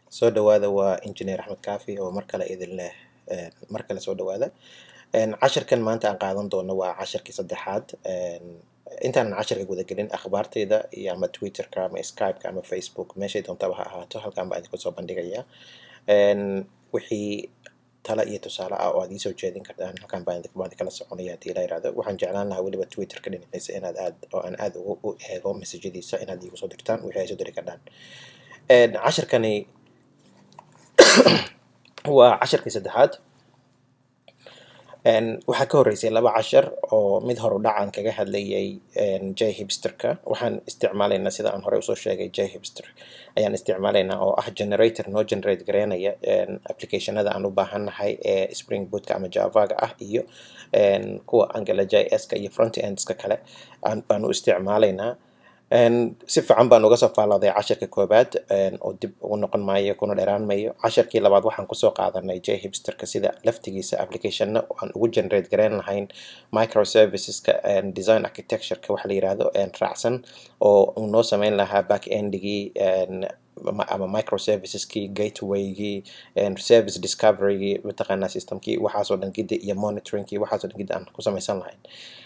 soo dhawaada waa engineer axmed kaafi oo mar kale idin leh mar kale soo dhawaada cashirkan maanta aan qaadan doono waa cashirkii saddexaad intaanan cashirka gudagelin akhbaartayda iyo ama twitterka ama skypeka ama facebook meeshay doontaba ha ahaato halkan baa idinku soo bandhigaya wixii tala iyo tusaale ah oo aad iisoo jeedin kartaan halkan baan kala soconaya hadii la yirahdo waxaan jeclaan lahaa weliba twitterka dhinaciisa inaad aad oo aan aad ugu eego mesajadiisa inaad iigu soo dirtaan wixii ay soo diri kardhaan cashirkani waa cashirkii saddexaad waxaa ka horreysay laba cashar oo mid horu dhacan kaga hadlayay j hipsterka waxaan isticmaalaynaa sida aan horey usoo sheegay j hipster ayaan isticmaalaynaa oo ah generator noo generate gareynaya applicationada aan u baahannahay ee spring bootka ama javaga ah iyo kuwa angela j s ka iyo front endska kale baan u isticmaalaynaa si fiican baan uga soo faallooday cashirka koobaad oo dib ugu noqon maayo kuna dheeraan mayo cashirkii labaad waxaan kusoo qaadanay j hipsterka sida laftigiisa applicationna aan ugu generate gareyn lahayn microserviceska design architectureka waxa la yirahdo raacsan oo uu noo sameyn lahaa back endigii ama microserviceskii gatewaygii service discoverygii mataqaanaa systemkii waxaasoo dhan gidi iyo monitoringkii waxaasoo dhan gidi aan ku samaysan lahayn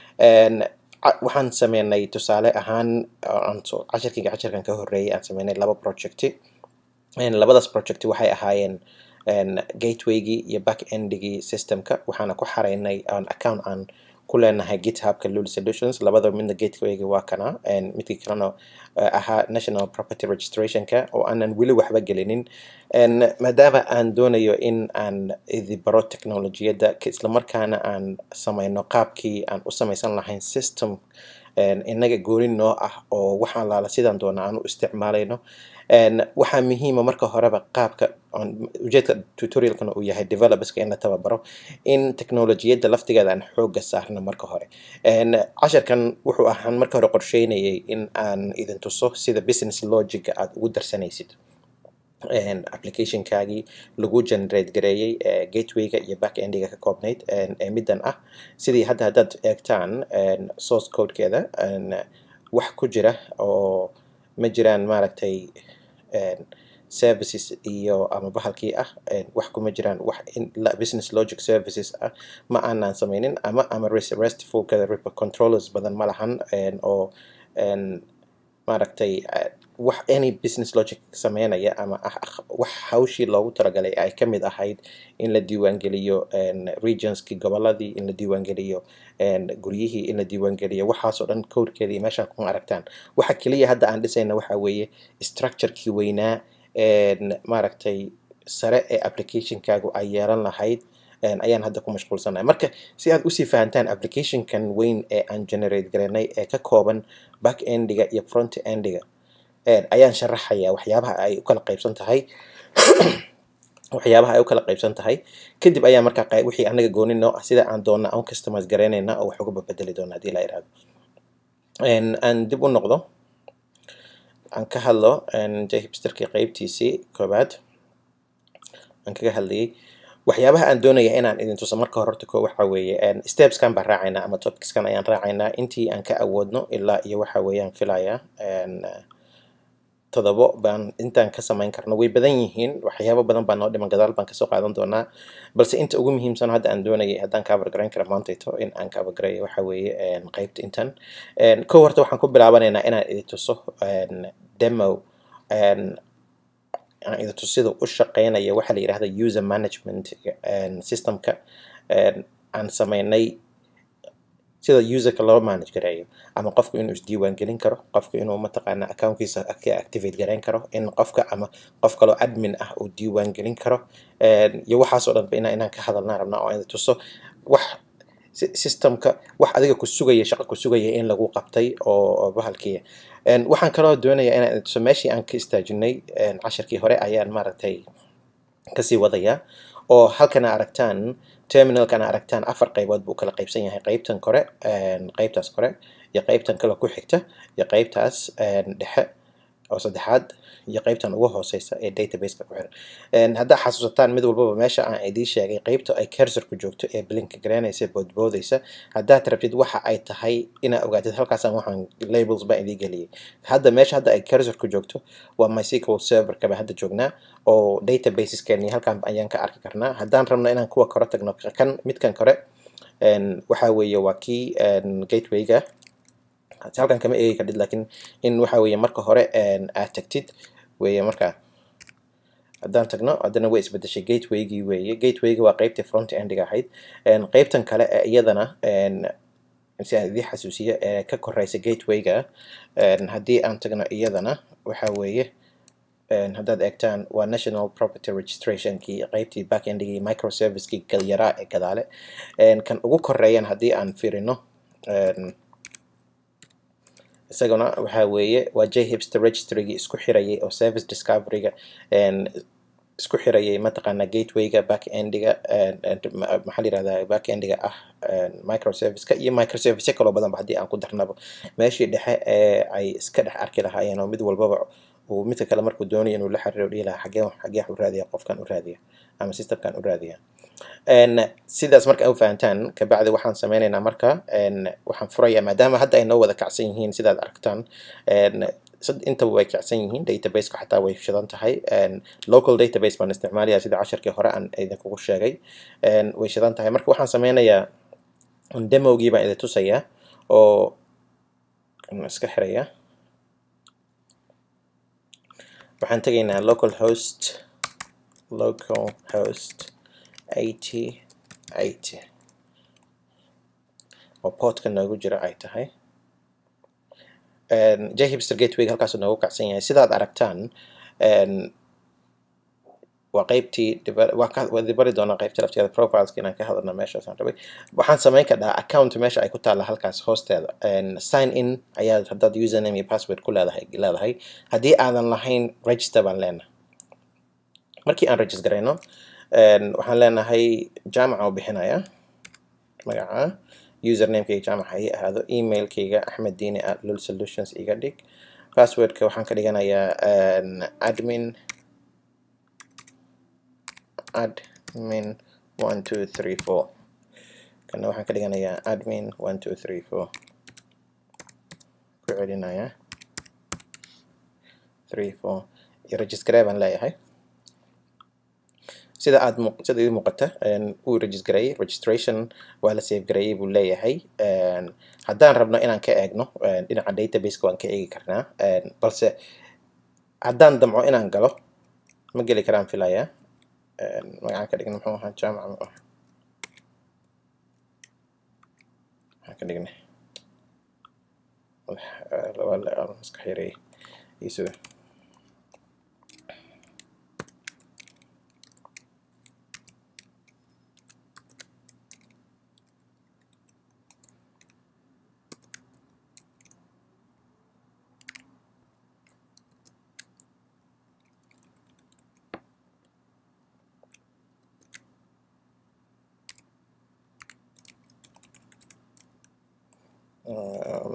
waxaan sameynay tusaale ahaan cashirkiga cashirkan ka horreeyay aan sameynay laba projecti labadaas projecti waxay ahaayeen gatewaygii iyo back endigii systemka waxaana ku xaraynay on account aan ku leenahay githubka lul solutions labada midna gatewayga waa kana midkii kalena ahaa national property registrationka oo aanan weli waxba gelinin maadaama aan doonayo in aan idi baro technolojiyadda islamarkaana aan samayno qaabkii aan u samaysan lahayn system inaga gooni noo ah oo waxaan laala sidaan doona aan u isticmaalayno waxaa muhiima marka horeba qaabka ujeedka tutorialkana uu yahay developerska in la tababaro in technolojiyadda laftigeeda aan xooga saarno marka hore cashirkan wuxuu ahaan marka hore qorsheynayay in aan idin tuso sida business logica aad ugu darsanaysid applicationkaagii lagu generate gareeyey gatewayga iyo back endiga ka koobnayd ee middan ah sidii hadda haddaad eegtaan source codekeeda wax ku jira oo ma jiraan maaragtay services iyo ama bahalkii ah wax kuma jiraan wax business logic services ah ma aanan sameynin ama ama restfulka controllers badan ma lahan oo maaragtay wax any business logic sameynaya ama wax hawshii loogu talagalay ay ka mid ahayd in la diiwaangeliyo regionskii goboladii in la diiwaangeliyo guryihii in la diiwaangeliyo waxaasoo dhan codkeedii meeshaan kuma aragtaan waxa keliya hadda aan dhisayna waxa weeye structurekii weynaa maaragtay sare ee applicationkaagu ay yeelan lahayd ayaan hadda ku mashquulsanahay marka si aad usii fahantaan applicationkan weyn ee aan generate gareynay ee ka kooban back endiga iyo front endiga ayaan sharaxayaa waxyaabaha ay u kala qaybsan tahay waxyaabaha ay u kala qaybsan tahay kadib ayaa markaa wixii anaga gooni noo ah sida aan doona aan customize gareynayna oo wax uga babedeli doona hadii la iraahdo aan dib u noqdo aan ka hadlo jhipsterkii qeybtiisii koobaad aan kaga hadlayay waxyaabaha aan doonaya inaan idin tuso marka hore horta ko waxa weeye stepskan baan raacaynaa ama topicskan ayaan raacaynaa intii aan ka awoodno ilaa iyo waxa weeyaan filayaa todobo baan intaan ka samayn karno way badan yihiin waxyaabo badan baa noo dhiman gadaal baan kasoo qaadan doonaa balse inta ugu muhiimsan hadda aan doonayay haddaan cover garayn kara maantayto in aan cover garayo waxa weeye qeybta intan kow horta waxaan ku bilaabanaynaa inaan idin tuso demo aan idin tusida u shaqeynaya waxa la yidhahda user management systemka aan sameynay sida userka loo manage gareeyo ama qofku inuu isdiiwaan gelin karo qofku inuu mataqaana accountkiisa activate gareyn karo in qofka ama qof kaloo admin ah uu diiwaan gelin karo iyo waxaasoo dhanba ina inaan ka hadalnaa rabnaa oo aan tuso wax systemka wax adiga ku sugaya shaqo ku sugaya in lagu qabtay oo bahalkiya waxaan kaloo doonaya inaan tuso meeshii aan ka istaajinay cashirkii hore ayaan maaragtay kasii wadayaa oo halkana aragtaan terminalkana aragtaan afar qaybood buu kala qaybsan yahay qaybtan kore qaybtaas kore iyo qaybtan kale ku xigta iyo qaybtaas dhexe oo saddexaad iyo qeybtan ugu hooseysa ee databaseka ku xiran haddaa xasuusataan mid walbaba meesha aan idiin sheegay qeybta ay cursorku joogto ee blinka garanaysa boodboodaysa haddaad rabtid waxa ay tahay inaa ogaatid halkaasaan waxaan labels baan idiin geliyay hadda meesha hadda ay cursorku joogto waa mysql serverka baan hadda joognaa oo databaseskeeni halkan ayaan ka arki karnaa haddaan rabno inaan kuwa kore tagno kan midkan kore waxa weeye waa kii gatewayga halkan kama eegi kardhid lakin in waxa weeye marka hore aad tagtid weeye marka haddaan tagno haddana way isbedeshay gatewaygii weeye gatewayga waa qeybtii front endiga ahayd qeybtan kale ee iyadana si aan idii xasuusiyo ee ka koreysa gatewayga haddii aan tagno iyadana waxa weeye haddaad eegtaan waa national property registrationkii qeybtii backendigii microservicekii yaraa ee gadaale kan ugu koreeyan haddii aan firino isaguna waxa weeye waa j hipster registrygii isku xirayay oo service discoveryga isku xirayay mataqaana gatewayga backendiga maxaa layirahdaa backendiga ah microserviceka iyo microservice kaloo badanba haddii aan ku darnaba meeshii dhexe ee ay iska dhex arki lahaayeen oo mid walbaba uu midka kale markuu doonayo inuu la xiriiro dhihi lahaa xagee xagee u raadiya qofkan u raadiya ama systemkan u raadiya sidaas marka u fahantaan kabacdi waxaan sameynaynaa marka waxaan furayaa maadaama hadda ay noo wada kacsan yihiin sidaad aragtaan intaba way kacsan yihiin databaseka xataa way shidan tahay local database baan isticmaalaya sida casharkii hore aan idinkugu sheegay way shidan tahay marka waxaan sameynayaa demogii baan idin tusayaa oo iska xiraya waxaan tegaynaa local host local host eighty eighty oo portka noogu jira ay tahay j hipster gateway halkaasuu noogu kacsan yahay sidaad aragtaan waa qeybtii waa dibari doonaa qeybta lafteeda profileska inaan ka hadalna meeshaasaan rabay waxaan samayn kadhaa account meesha ay ku taalla halkaas hoosteeda sign in ayaad haddaad username iyo password ku leedahay leedahay haddii aadan lahayn register baan leenahay markii aan register garayno waxaan leenahay jaamaca u bixinaya magaca usernamekayga jaamaca ii ahaado emailkayga axmed diini at lul solutions iga dhig passwordka waxaan ka dhiganayaa admin admin one two three four kana waxaan ka dhiganayaa admin one two three four ku celinaya three four iyo registree baan leeyahay sida aad sida idin muuqata wuu registerayay registration waa la save gareeyay buu leeyahay haddaan rabno inaan ka eegno dhinaca databaseka waan ka eegi karnaa balse haddaan damco inaan galo ma geli karaan filaya magacaan ka dhigna muxuu ahaa jaamaca mu ah maxaan ka dhignay maska xiray isuga um,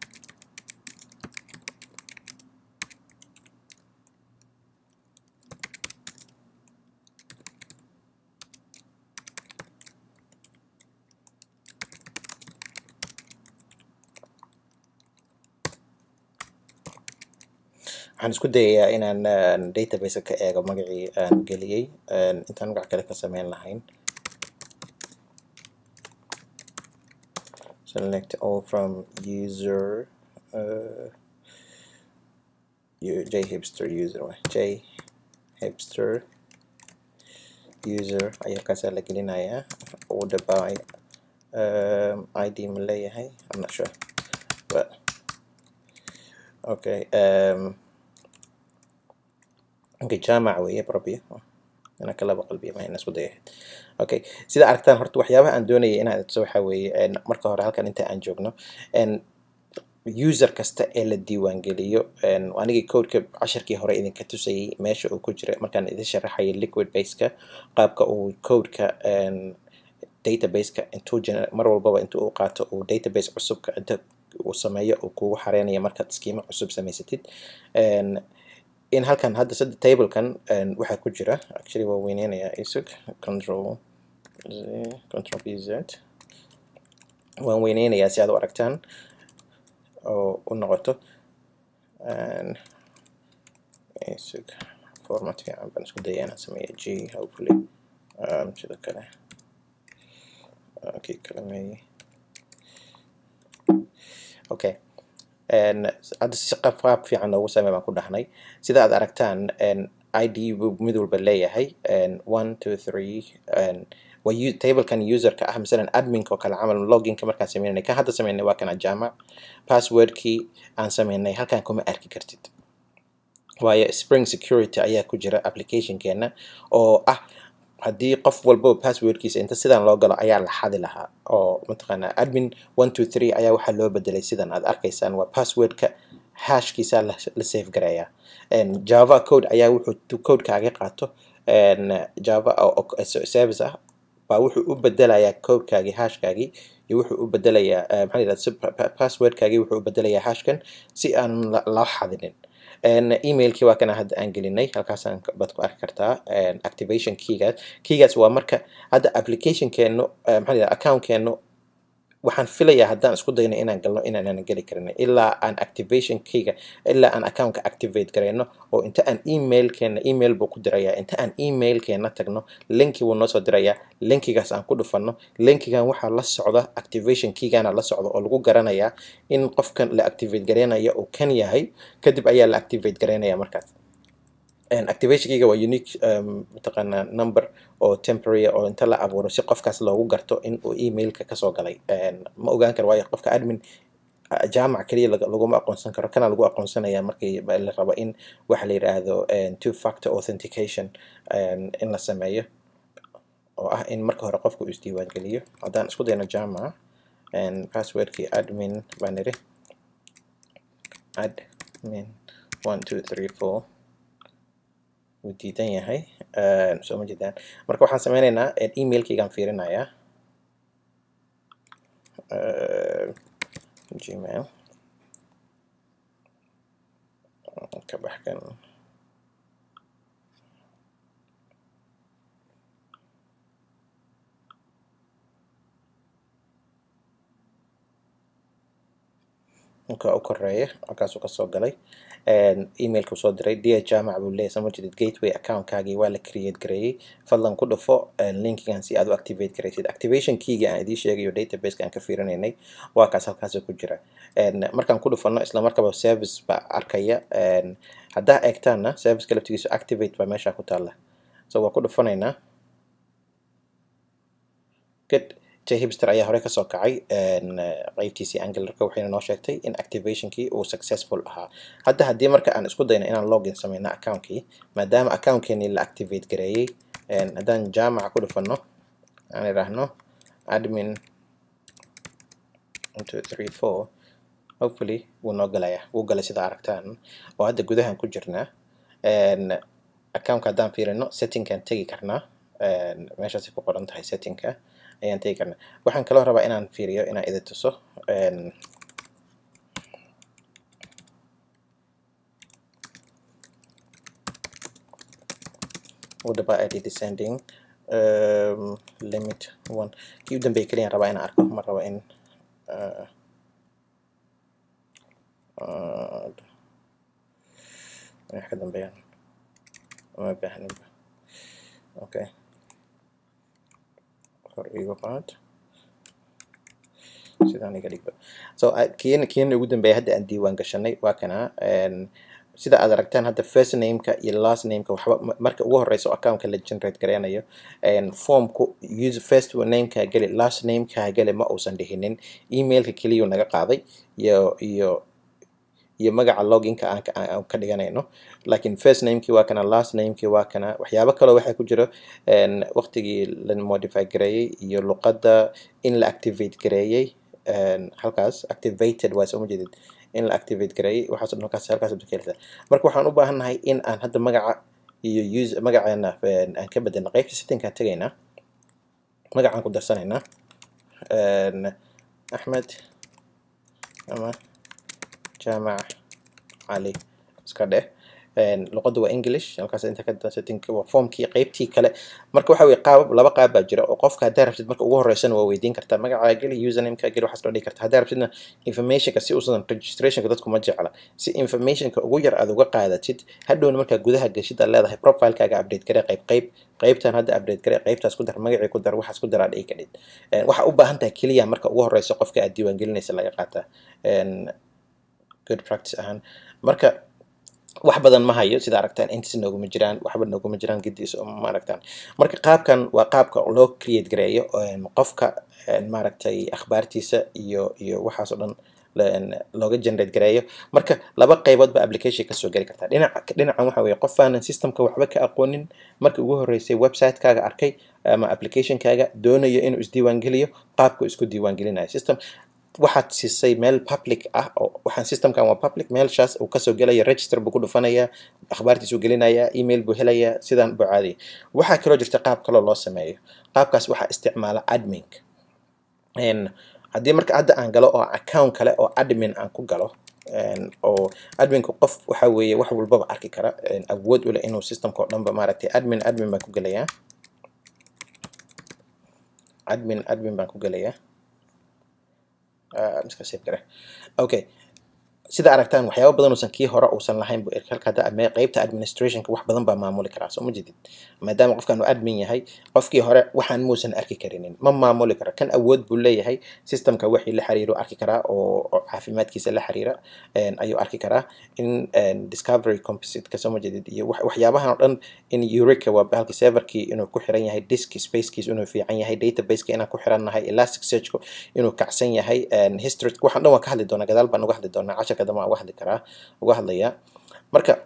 waxaan isku dayayaa inaan database ka eego magacii aan geliyey intaan magac kale ka sameyn lahayn select all from user uh, j hipster user j hipster user ayaa kaasaa la gelinayaa order by um, id ma leeyahay I'm not sure but okay um, okay jaamac weeye probably inaan ka laba qalbiya ma ina isku dayahay okay sida aragtaan horta waxyaabaha aan doonayay inaan tuso waxa weeye marka hore halkan inta aan joogno user kasta ee la diiwaangeliyo anigii codeka casharkii hore idinka tusayay meesha uu ku jira markaan idin sharaxayay liquid baseka qaabka uu codeka databaseka intuu mar walbaba inta uu qaato uu database cusubka inta uu sameeyo uu kugu xareynayo markaad skiimo cusub samaysatid in halkan hadda sadde tablekan waxaa ku jira actually waa weyneynaya isug control control b z waan weyneynayaa si aad u aragtaan oo u noqoto isug format fiican baan isku daya inaan sameeyo g hopefully sidoo kale kii kale meeye okay hadda si qaab qaab fiican loogu samey baan ku dhahnay sida aad aragtaan id buu mid walba leeyahay one two three waa tablekan userka ah masalan adminka oo kale camal loginka markaan sameynay kan hadda sameynay waa kana jaamac passwordkii aan sameynay halkan kuma arki kartid waayo spring security ayaa ku jira applicationkeena oo ah haddii qof walbaba passwordkiisa inta sidan loo galo ayaa la xadi lahaa oo mataqaanaa admin one two three ayaa waxaa loo bedelay sidan aad arkaysaan waa passwordka hashkiisa la safe gareeyaa java code ayaa wuxuu codekaaga qaato java service ah baa wuxuu u bedelayaa codekaagii hashkaagii iyo wuxuu u bedelayaa maxaa yidhahda passwordkaagii wuxuu u bedelayaa hashkan si aan loo xadinin emailkii waa kana hadda aan gelinay halkaasaan baad ku arki kartaa activation keygaas keygaas waa marka hadda applicationkeenu maxaa yidhahda accountkeenu waxaan filayaa haddaan isku dayno inaan galno inaanan geli karin ilaa aan activation keyga ilaa aan accountka activate gareyno oo inta aan emailkeena email buu ku dirayaa inta aan emailkeena tagno linki buu noo soo dirayaa linkigaas aan ku dhufanno linkigan waxaa la socda activation keygana la socda oo lagu garanayaa in qofkan la activate gareynaya uu kan yahay kadib ayaa la activate gareynaya markaas activation keyga waa unique mataqaanaa number oo temporary oo inta la abuuro si qofkaas loogu garto in uu emailka kasoo galay ma ogaan karo waayo qofka admin jaamac keliya laguma aqoonsan karo kana lagu aqoonsanaya markii la rabo in waxa la yidhaahdo two factor authentication in la sameeyo oo ah in marka hore qofka uu isdiiwaangeliyo haddaan isku dayno jaamac passwordkii admin baan iri admin one two three four wuu diidan yahay soo ma jeedaan marka waxaan sameyneynaa emailkaygaan fiirinayaa gmail ka baxkan ninka u koreeya halkaasuu kasoo galay emailku soo diray dia jaamac buu leeyahy sama jeedid gateway accountkaagii waa la create gareeyey fadlan ku dhufo linkigan si aad u activate garaysid activation keyga aan idiin sheegayo databaseka aan ka fiirinaynay waa kaas halkaasoo ku jira markaan ku dhufano isla markaba service baa arkaya haddaa eegtaana serviceka laftigiisu activate baa meesha ku taalla so waa ku dhufanaynaa good jhipster ayaa hore kasoo kacay qeybtiisii angularka waxayna noo sheegtay in activationkii uu successful ahaa hadda haddii marka aan isku dayno inaan login sameyno accountkii maadaama accountkeenii la activate gareeyey haddaan jaamaca ku dhufano aan idhaahno admin two three four hopefully wuu noo galaya wuu galay sida aragtaan oo hadda gudahan ku jirnaa accountka haddaan fiirino settingkaan tegi karnaa meeshaasay ku qoran tahay settingka ayaan tegi karnaa waxaan kaloo rabaa inaan fiiriyo inaan idin tuso wadaba id descending um, limit one kii u dambeeya keliyaan rabaa inaan arko ma rabo in uh, uh, wax ka dambeeyaan uma baahninba okay kor igu qaad sidaan iga dhigba so kiina kiina ugu dambeeya hadda aan diiwaan gashanay waa kana sida aad aragtaan hadda first nameka iyo last nameka waxba marka ugu horeyso accountka la generate gareynayo formku use first nameka geli last nameka geli ma uusan dhihinin emailka keliyuu naga qaaday iyo iyo iyo magaca loginka aan ka dhiganayno laakiin first namekii waa kana last namekii waa kana waxyaabo kaloo waxaa ku jiro waqtigii la modify gareeyey iyo luqadda in la activate gareeyey halkaas activated waa soo ma jeedid in la activate gareeyey waxaasoo dhan halkaas halkaas ka helisa marka waxaan u baahannahay in aan hadda magaca iyo use magaceena aan ka bedelno qaybta settingkaan tegaynaa magacaan ku darsanaynaa axmed ama jaamac cali iska dheh luqadda waa english halkaas inta ka setting waa formkii qeybtii kale marka waxa weye qaabab laba qaab baa jira oo qofka haddaa rabtid marka ugu horeysana waa weydiin kartaa magacaa geli usernameka geli waxaas loo dhigi kartaa haddaa rabtidna informationka si uusan registrationka dadku ma jecla si informationka ugu yar aad uga qaadatid hadhowna markaa gudaha geshid aad leedahay profilekaaga update gare qayb qayb qaybtan hadda update gare qaybtaas ku dar magacii ku dar waxaas ku dar aad dhigi kadhid waxa u baahan tahay keliya marka ugu horeysa qofka aad diiwaangelinaysa laga qaataa good practice ahaan marka wax badan ma hayo sida aragtaan intis nooguma jiraan waxba nooguma jiraan gidiis ma aragtaan marka qaabkan waa qaabka loo create gareeyo qofka maaragtay akhbaartiisa iyo iyo waxaasoo dhan looga generate gareeyo marka laba qaybood ba application kasoo geli kartaa dhinaca dhinacan waxa weye qof aanan systemka waxba ka aqoonin markii ugu horeysay website-kaaga arkay ama application-kaaga doonayo inuu isdiiwaangeliyo qaabku isku diiwaangelinayo system waxaad siisay meel public ah oo waxaan systemkan waa public meelshaas uu kasoo gelaya register buu ku dhufanayaa akhbaartiisuu gelinayaa email buu helayaa sidaan buu caadiyay waxaa kaloo jirta qaab kaloo loo sameeyo qaabkaas waxaa isticmaala admin haddii marka hadda aan galo oo account kale oo admin aan ku galo oo adminku qof waxa weeye wax walbaba arki kara awood u leh inuu systemka oo dhanba maaragtay admin admin baan ku gelayaa admin admin baan ku gelayaa iska save gare okay sida aragtaan waxyaaba badan uusan kii hore uusan lahayn bu halka hadda qeybta administrationka wax badan baa maamuli karaa soo ma jedid maadaama qofkan uu admin yahay qofkii hore waxaan muusan arki karinin ma maamuli karo kan awood buu leeyahay systemka wixii la xiriiro arki karaa oo caafimaadkiisa la xiriira ayuu arki karaa in discovery compositeka soo ma jedid iyo waxyaabahan oo dhan in eureka waa halkii serverkii inuu ku xiran yahay disk spacekiis inuu fiican yahay databaseka inaan ku xirannahay elastic searchku inuu kacsan yahay history waxaan dhan waan ka hadli doonaa gadaal baan uga hadli doonaa casharka dambe waan uga hadli karaa uga hadlayaa marka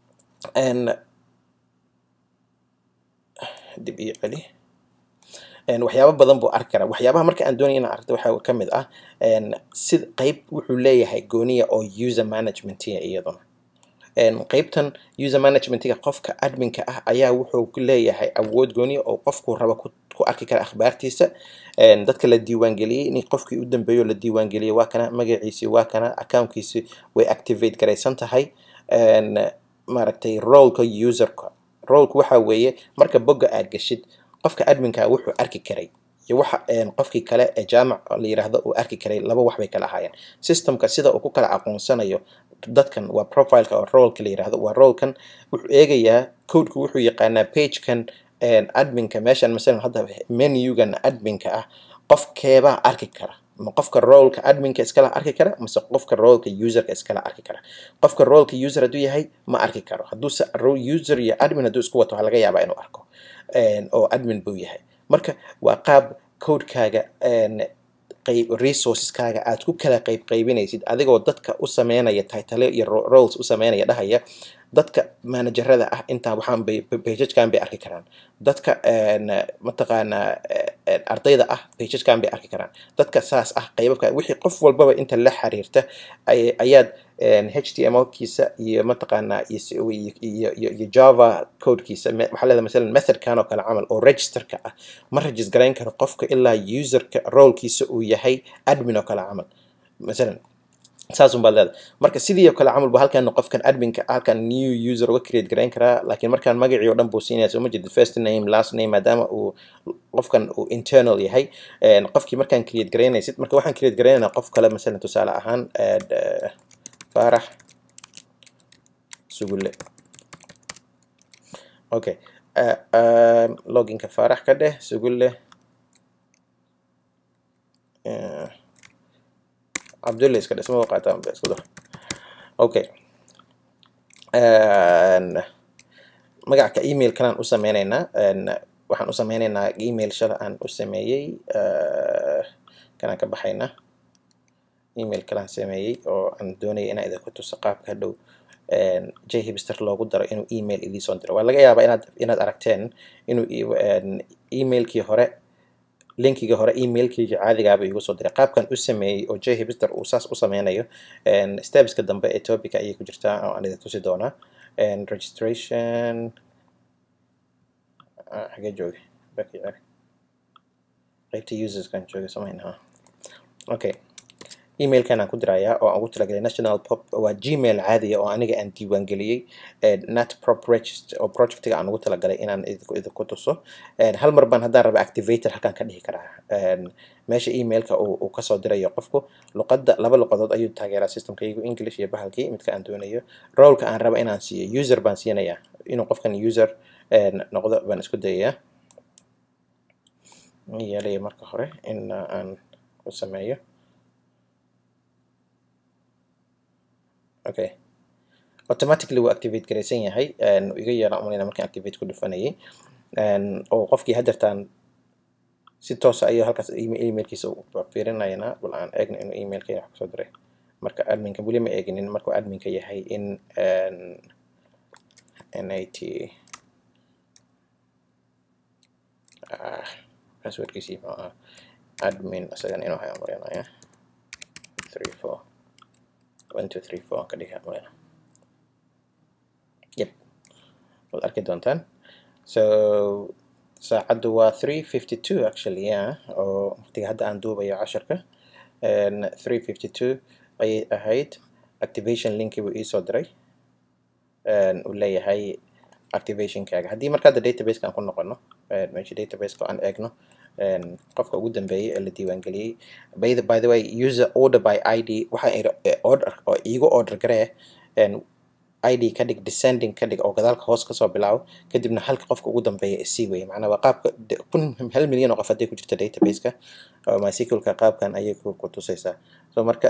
dib iyo celi waxyaaba badan buu arki karaa waxyaabaha marka aan doonaya inaan aragto waxaa ka mid ah sid qeyb wuxuu leeyahay gooniya oo user managementiga iyaduna qeybtan user managementiga qofka adminka ah ayaa wuxuu leeyahay awood gooniya oo qofku raba ku arki kara akhbaartiisa dadka la diiwaangeliyey in qofkii u dambeeyo la diiwaangeliyey waa kana magaciisii waa kana accountkiisi way activate garaysan tahay maaragtay roleka userka rolku waxa weeye marka bogga aad geshid qofka adminka wuxuu arki karay iyo waxa qofkii kale ee jaamac la yiraahdo uu arki karay laba wax bay kala ahaayeen systemka sida uu ku kala aqoonsanayo dadkan waa profileka oo rolka la yiraahdo waa rolkan wuxuu eegayaa codeku wuxuu yaqaanaa pagekan adminka meeshan masalan hadda menugan adminka ah qofkeebaa arki kara ma qofka rolka adminka iskala arki kara mase qofka rolka userka iskala arki kara qofka rolka user hadduu yahay ma arki karo hadduuse user iyo admin hadduu isku wato waxaa laga yaabaa inuu arko oo admin buu yahay marka waa qaab codekaaga qayb resourceskaaga aad ku kala qayb qaybinaysid adigoo dadka u sameynaya titale iyo roles u sameynaya dhahaya dadka managerada ah intaa waxaan bay pagekan bay arki karaan dadka mataqaanaa ardayda ah pagekan bay arki karaan dadka saas ah qaybabka wixii qof walbaba inta la xiriirta ayaad htmlkiisa iyo mataqaanaa iyo iyo java codekiisa waxaa leedahay masalan methodkan oo kale camal oo registerka ah ma regist garayn karo qofka ilaa userka rolekiisa uu yahay admin oo kale camal masalan saasun baad leedahay marka sidii oo kale camal bu halkan qofkan adminka halkan new user uga create garayn karaa laakiin markaan magacii oo dhan buu siinaya soo ma jeedid first name last name maadaama uu qofkan uu internal yahay qofkii markaan create garaynaysid marka waxaan create garaynaynaa qof kale masalan tusaale ahaan faarax sugulle okay loginka faarax ka dheh sugulle cabdulle iska dheh sama qaataan isku dar okay magaca email kalaan u sameynaynaa waxaan u sameynaynaa email shala aan u sameeyey kanaan ka baxaynaa email kalaan sameeyey oo aan doonaya inaan idinku tuso qaabka hadhow j hibster loogu daro inuu email idiisoo diro waa laga yaabaa inaad inaad aragteen inuu emailkii hore linkiga hore emailkayga caadigaaba igu soo diray qaabkan u sameeyey oo j hibster uu saas u sameynayo stepska dambe ee topica ayay ku jirtaa oo aan idin tusi doonaa registration xagee jooga baki qeybta userskan jooga samayn ha okay emailkan aan ku dirayaa oo aan ugu talagalay national pop waa gmail caadiya oo aniga aan diiwaangeliyey nat prop register oo projectiga aan ugu talagalay inaan idinku idinku tuso hal mar baan haddaan raba activator halkaan ka dhihi karaa meesha emailka uu kasoo dirayo qofku luqadda laba luqadood ayuu taageeraa systemkaygu english iyo bahalkii midka aan doonayo rolka aan raba inaan siiyo user baan siinayaa inuu qofkan user noqdo baan isku dayayaa yeelaya marka hore in aan ku sameeyo okay automatically wuu activate garaysan yahay iga yeelaan umalayna markaan activate ku dhufanayay oo qofkii hadeertaan si toosa ayuu halkaas emailkiisa fiirinayna bal aan eegna inuu emailka wax kusoo diray marka adminka weli ma eeginin markuu adminka yahay in nat passwordkiisii muxuu ahaa admin isagan inuu hayo marinaya three four one two three four ka dhiga marina yep waad arki doontaan so saacaddu waa three fifty two actually yeah oo waqtiga hadda aan duubayo casharka three fifty two ayay ahayd activation linki buu iisoo diray uu leeyahay activationkaaga haddii marka hadda databaseka aan ku noqono meesha databaseka aan eegno qofka ugu dambeeyay ee la diiwaangeliyey by the, by the way user order by id waxaa order oo iigu order garee id ka dhig descending ka dhig oo gadaalka hoos kasoo bilaabo kadibna halka qofka ugu dambeeya isii weye macnaa waa qaabka kun hal milyan oo qof haddii ku jirta databaseka oo mysqlka qaabkan ayay ku tusaysaa so marka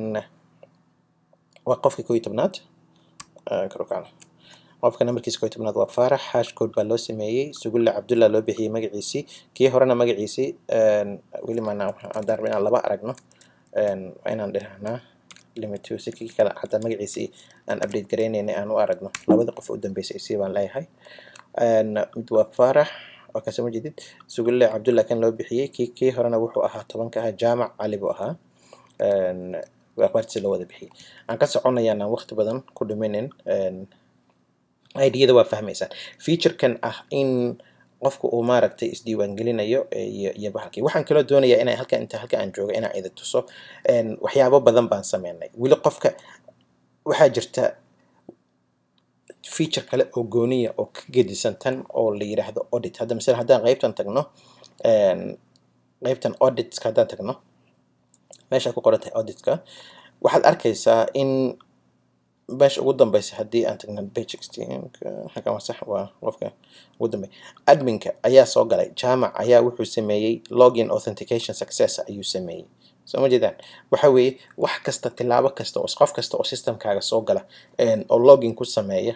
waa qofka koo iyo tobnaad karukacno qofka nambarkiisa koo iyo tobnaad waa faarax hashcode baa loo sameeyey sugulle cabdullah loo bixiyey magaciisii kii horena magaciisii weli maanaa haddaan raba inaan laba aragno waa inaan dhahnaa limit si kii kale xataa magaciisii aan update garaynayna aan u aragno labada qof u dambeysay isii baan leeyahay mid waa faarax waa kasoo ma jeedid sugulle cabdullah kan loo bixiyey kii kii horena wuxuu ahaa tobanka ahaa jaamac cali buu ahaa akhbaartiisa loo wada bixiyey aan ka soconayaan aan waqti badan ku dhiminin idiyada waa fahmaysaan featurekan ah in qofka uu maaragtay isdiiwaangelinayo iyo iyo bahalkii waxaan kaloo doonayaa inaa halkan inta halka aan jooga inaan idin tuso waxyaabo badan baan sameynay weli qofka waxaa jirta feature kale oo gooniya oo ka gedisan tan oo la yidhaahdo audit hadda masala haddaan qaybtan tagno qaybtan auditska haddaan tagno meesha ku qoran tahay auditka waxaad arkaysaa in meesha ugu dambeysa haddii aan tagno page sixteen halkan waa sax waa qofka ugu dambeya adminka ayaa soo galay jaamac ayaa wuxuu sameeyey login authentication success ayuu sameeyey soo ma jeedaan waxa weeye wax kasta tilaabo kasta oo qof kasta oo systemkaaga soo gala oo login ku sameeya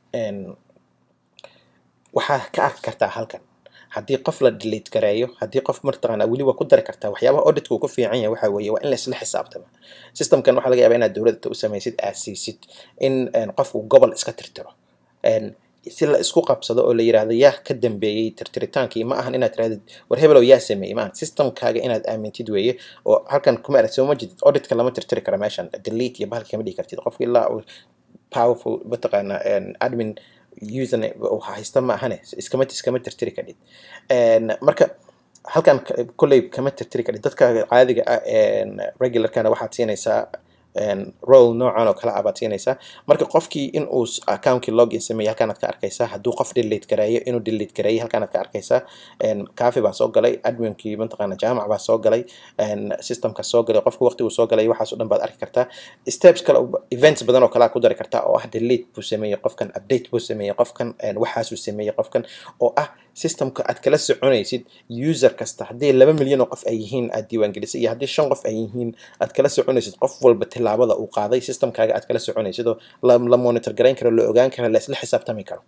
waxaa ka arki kartaa halkan haddii qof la delete gareeyo haddii qof martaqaana weli waa ku dari kartaa waxyaabaha auditka uu ku fiican yahay waxa weeye waa in la isla xisaabtama systemkan waxaa laga yaabaa inaad dowladda u samaysid aad siisid in qofku gobol iska tirtiro si la isku qabsado oo la yidhaahdo yaa ka dambeeyey tirtiritaankii ma ahan inaad tirahdid war hebelow yaa sameeyey maahan systemkaaga inaad aamintid weeye oo halkan kuma arag soo ma jedid auditka lama tirtiri kara meeshan delete iyo bahalka kama dhigi kartid qofka ilaa powerful mataqaana admin username haysta ma ahane iskama iskama tirtiri kadhid marka halkan kolley kama tirtiri kadhid dadka caadiga ah regularkana waxaad siinaysaa role noocan oo kale ah baad siinaysaa marka qofkii in uu accountkii login sameeyey halkaanaad ka arkaysaa hadduu qof delete gareeyo inuu delete gareeyey halkaanaad ka arkaysaa cafe baa soo galay adminkii mataqaana jaamac baa soo galay systemka soo galay qofka waqtiguu soo galay waxaas o dhan baad arki kartaa steps kale events badan oo kalea ku dari kartaa oo ah delete buu sameeyey qofkan update buu sameeyey qofkan waxaasuu sameeyey qofkan oo ah systemka aad kala soconaysid user kasta haddii laba milyan oo qof ay yihiin aad diiwaangelisay iyo haddii shan qof ay yihiin aad kala soconaysid qof walba tilaabada uu qaaday systemkaaga aad kala soconaysid oo la monitor garayn karo la ogaan karo la isla xisaabtami karo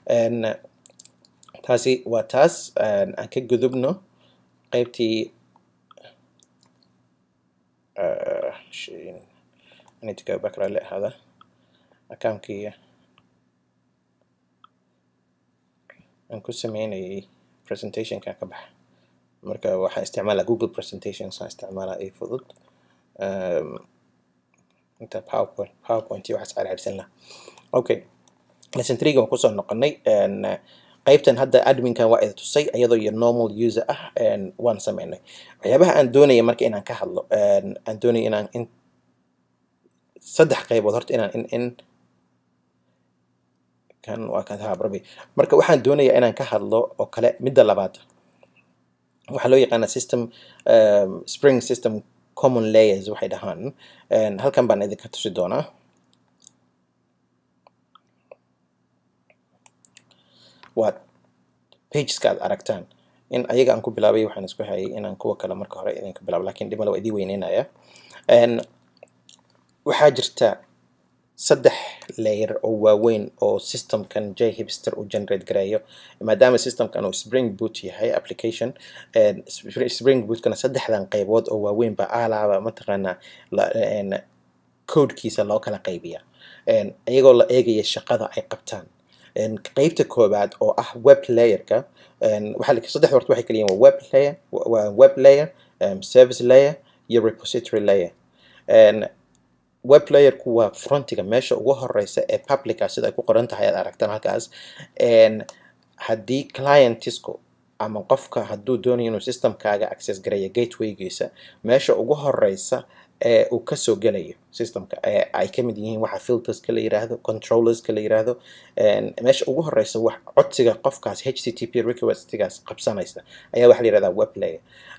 taasi waa taas aan ka gudubno qaybtii I need to go back rally ahaada account-kii aan ku sameynayay presentationka ka baxa marka waxaan isticmaalaa google presentations aan isticmaalaa ay fudud inta powerpoint powerpoint iyo waxaas carcarsan laha okay lesson three waan kusoo noqonay qaybtan hadda adminkan waa ida tusay iyadoo iyo normal user ah waan sameynay waxyaabaha aan doonaya marka inaan ka hadlo aan doonaya inaan in saddex qaybood horta inaan in in kan waa kan habrabi marka waxaan doonayaa inaan ka hadlo oo kale midda labaad waxaa loo yaqaanaa system spring system common layers waxay dhahaan halkan baan idinka tusi doonaa waa pageska aad aragtaan in ayaga aan ku bilaabay waxaan isku hayay inaan kuwa kale marka hore idinka bilaabo lakin dhimala waa idii weyneynaya waxaa jirta saddex layer oo waaweyn oo systemkan j hipster uu generate gareeyo maadaama systemkan uu spring boot yahay application spring bootkana saddexdan qaybood oo waaweyn ba alaaba mataqaanaa codekiisa loo kala qaybiya iyagoo la eegaya shaqada ay qabtaan qaybta koobaad oo ah web layerka waxaa saddex horta waxay kala yihin waa web layer waa web layer service layer iyo repository layer web layerku waa frontiga meesha ugu horeysa ee publica sida ay ku qoran tahay aad aragtaan halkaas haddii clientisku ama qofka hadduu doonayo inuu systemkaaga access gareeya gatewaygiisa meesha ugu horeysa ee uu kasoo gelayo systemka ee ay ka mid yihiin waxa filterska la yiraahdo controllerska la yiraahdo meesha ugu horeysa wax codsiga qofkaas h t t p requestigaas qabsanaysa ayaa waxa la yirahdaa web layer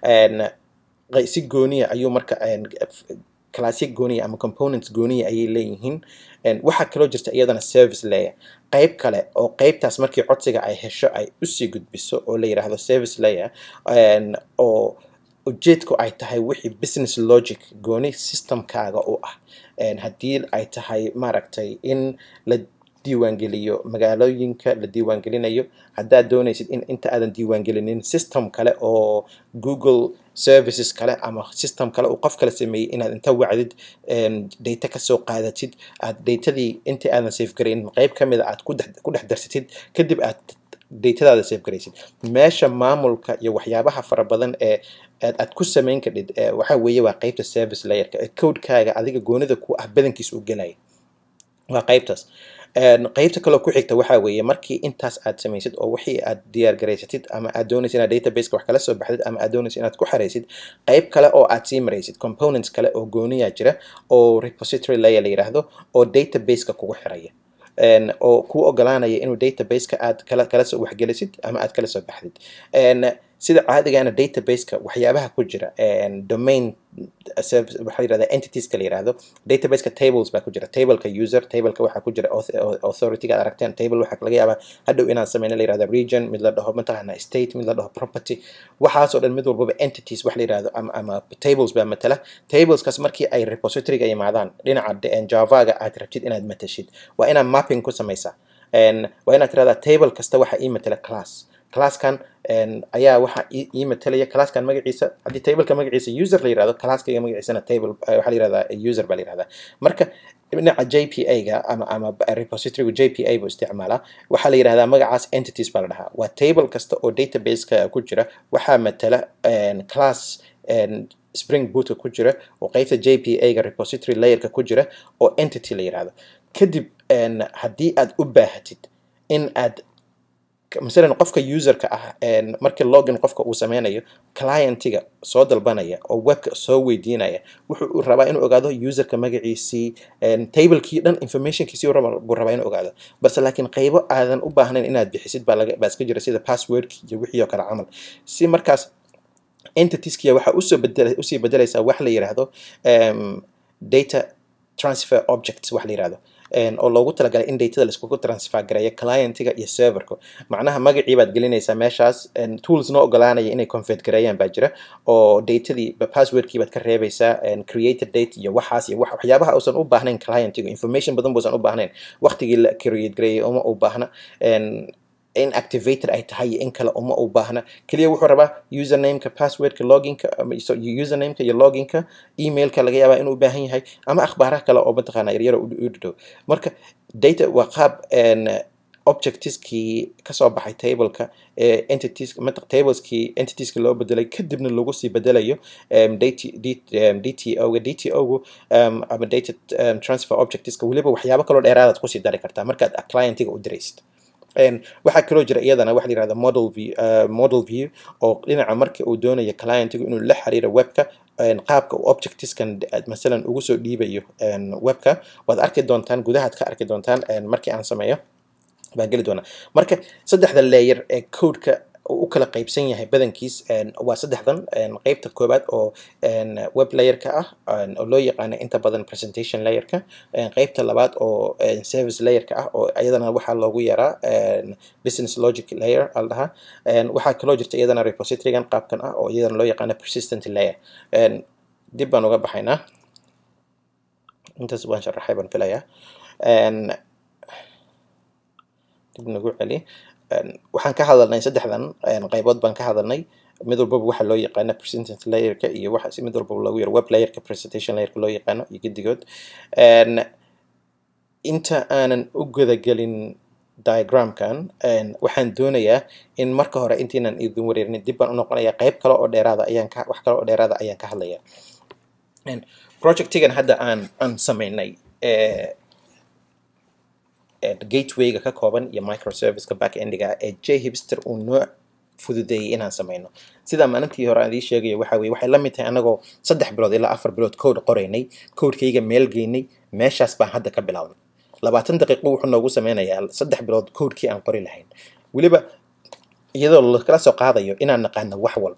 si gooniya ayuu marka classic gooniya ama components gooniya ayay leeyihiin waxaa kaloo jirta iyadana service layer qayb kale oo qaybtaas markii codsiga ay hesho ay usii gudbiso oo la yiraahdo service layer oo ujeedku ay tahay wixii business logic gooni systemkaaga u ah haddii ay tahay maaragtay in la diiwaangeliyo magaalooyinka la diiwaangelinayo haddaad doonaysid in inta aadan diiwaangelinin system kale oo google services kale ama system kale uu qof kale sameeyey inaad inta wacdid data kasoo qaadatid aad datadii inta aadan safe garayn qayb ka mida aad ku dhex darsatid kadib aad datadaada safe garaysid meesha maamulka iyo waxyaabaha fara badan ee aad ku samayn kadhid waxa weeye waa qaybta service layerka ee codekaaga adiga goonida ku ah badankiis uu gelaya waa qaybtaas qaybta kaloo ku xigta waxaa weeye markii intaas aad samaysid oo wixii aad diyaar garaysatid ama aad doonaysid inaad databaseka wax kala soo baxdid ama aad doonaysid inaad ku xaraysid qayb kale oo aad sii maraysid components kale oo gooniyaa jira oo repository layer la yiraahdo oo databaseka kugu xiraya oo kuu ogolaanaya inuu databaseka aad kala kala soo waxgelisid ama aad kala soo baxdid sida caadigana databaseka waxyaabaha ku jira domain waxaa yirahdaa entitieska la yirahdo databaseka tables baa ku jira tableka user tableka waxaa ku jira authorityga aad aragteen table waxaa laga yaabaa hadhow inaan sameyna la yirahdo region mid la dhaho mataqaana state mid la dhaho property waxaasoo dhan mid walbaba entities wax la yirahdo ama ama tables baa matala tableskaas markii ay repositoryga yimaadaan dhinaca javaga aad rabtid inaad matashid waa inaad mapping ku samaysaa waa inaad tirahdaa table kasta waxa ii matala class classkan ayaa waxa ii matalaya classkan magaciisa haddii tableka magaciisa user la yirahdo classkayga magaciisana table waxaa la yirahdaa user baa la yirahdaa marka dhinaca j p a ga ama ama repositorygu j p a buu isticmaalaa waxaa la yirahdaa magacaas entities baa la dhahaa waa table kasta oo databaseka ku jira waxaa matala class spring bootka ku jira oo qaybta j p a ga repository layerka ku jira oo entity la yirahdo kadib haddii aad u baahatid in aad masalan qofka userka ah markii login qofka uu sameynayo clientiga soo dalbanaya oo webka soo weydiinaya wuxuu rabaa inuu ogaado userka magaciisii tablekii dhan informationkiisii buu rabaa inuu ogaado balse laakiin qaybo aadan u baahnayn inaad bixisid baa laga baa iska jira sida passwordki iyo wixii oo kale camal si markaas entitieskia waxaa usoo bedel usii bedelaysaa wax la yiraahdo data transfer objects wax la yirahdo oo loogu talagalay in datada laiskugu transfer gareeyo clientiga iyo serverka macnaha magacii baad gelinaysaa meeshaas tools noo ogolaanaya inay convert gareeyaan baa jira oo datadii passwordkii baad ka reebaysaa created date iyo waxaas iyo waxyaabaha uusan u baahnayn clientiga information badan buusan u baahnayn waqtigii la create gareeyay uma u baahna in activated ay tahay iyo in kale uma u baahna keliya wuxuu rabaa usernameka passwordka loginka usernameka iyo loginka emailka laga yaabaa inuu u baahan yahay ama akhbaaraha kale oo mataqaana yaryaro u dhadhow marka data waa qaab objectieskii kasoo baxay tableka entities tableskii entitieska loo bedelay kadibna lagu sii bedelayo dto ga dto gu ama data transfer objectieska weliba waxyaabo kaloo dheeraadaad kusii dari kartaa markaad clientiga u diraysid waxaa kaloo jira iyadana waxa la yirahda model view uh, model view oo dhinaca marka uu doonayo clientigu inuu la xiriiro webka qaabka uu objectiveskan masalan ugu soo dhiibayo webka waad arki doontaan gudahaad ka arki doontaan markii aan sameeyo baan geli doonaa marka saddexda layer ee codeka u kala qaybsan yahay badankiis waa saddexdan qeybta koobaad oo web layerka ah oo loo yaqaano inta badan presentation layerka qeybta labaad oo service layerka ah oo iyadana waxaa loogu yaraa business logic layer al dhahaa waxaa kaloo jirta iyadana repositorygan qaabkan ah oo iyadana loo yaqaano persistent layer dib baan uga baxaynaa intaas waan sharaxay baan filayaa dib nagu celi waxaan ka hadalnay saddexdan qaybood baan ka hadalnay mid walbaba waxa loo yaqaano presentant layerka iyo waxa mid walbaba lagu yaro web layerka presentation layerka loo yaqaano iyo gedigood inta aanan u gudagelin diagramkan waxaan doonayaa in marka hore intiinan idin wareerin dib baan u noqonaya qayb kale oo dheeraada ayaan ka wax kale oo dheeraada ayaan ka hadlaya projectigan hadda aan aan sameynay gatewayga ka kooban iyo microserviceka backendiga ee j hipster uu noo fududeeyey inaan sameyno sidaa maalintii hore aan idii sheegayo waxa weye waxay la mid tahay anagoo saddex bilood ilaa afar bilood code qoraynay codekayga meel geynay meeshaas baan hadda ka bilownay labaatan daqiiqo wuxuu noogu sameynayaa saddex bilood codekii aan qori lahayn weliba iyadoo lakala soo qaadayo inaan naqaano wax walba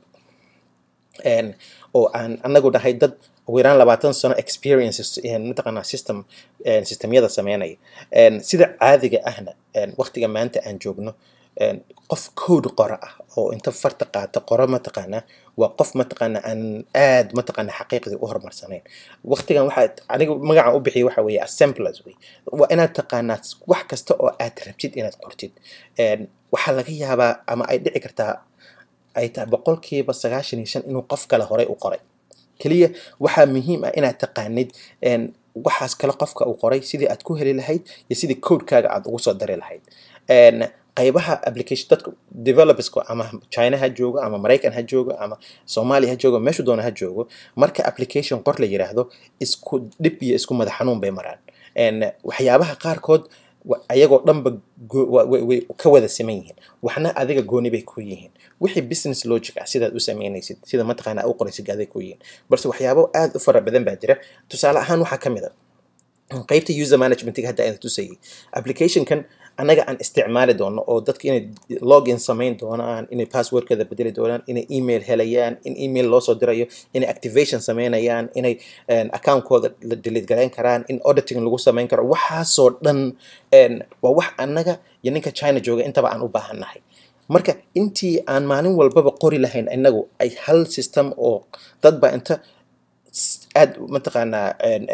oo aan anagu dhahay dad ugu yaraan labaatan sano experiences mataqaanaa system systemyada sameynaya sida caadiga ahna waqtiga maanta aan joogno qof code qora ah oo inta farta qaata qoro mataqaanaa waa qof mataqaanaa aan aad mataqaanaa xaqiiqdii u horumarsanayn waqtigan waxaa aniga magacaan u bixiyay waxa weeye assemblers wey waa inaad taqaanaa wax kasta oo aad rabtid inaad qortid waxaa laga yaabaa ama ay dhici kartaa ay tahay boqolkiiba sagaashan iyo shan inuu qof kale horey u qoray keliya waxaa muhiim ah inaad taqaanid waxaas kale qofka uu qoray sidii aad ku heli lahayd iyo sidii codekaaga aad ugu soo dari lahayd qaybaha application dadka developerska ama china ha joogo ama maraykan ha joogo ama soomaaliya ha joogo meeshu doona ha joogo marka application qor la yiraahdo isku dhib iyo isku madax xanuun bay maraan waxyaabaha qaarkood ayagoo dhanba way ka wada siman yihiin waxna adiga gooni bay ku yihiin wixii business logic ah sidaad u sameynaysid sida mataqaana u qoraysid aday ku yihiin balse waxyaabo aad u fara badan baa jira tusaale ahaan waxaa ka mid a qaybta user managementiga hadda aan tusayay applicationkan annaga aan isticmaali doono oo dadka inay login samayn doonaan inay passwordkeeda bedeli doonaan inay email helayaan in email loo soo dirayo inay activation sameynayaan inay accountkooda la delete garayn karaan in auditing lagu samayn karo waxaasoo dhan waa wax annaga iyo ninka china jooga intaba aan u baahannahay marka intii aan maalin walbaba qori lahayn inagu ay hal system oo dadba inta aad mataqaanaa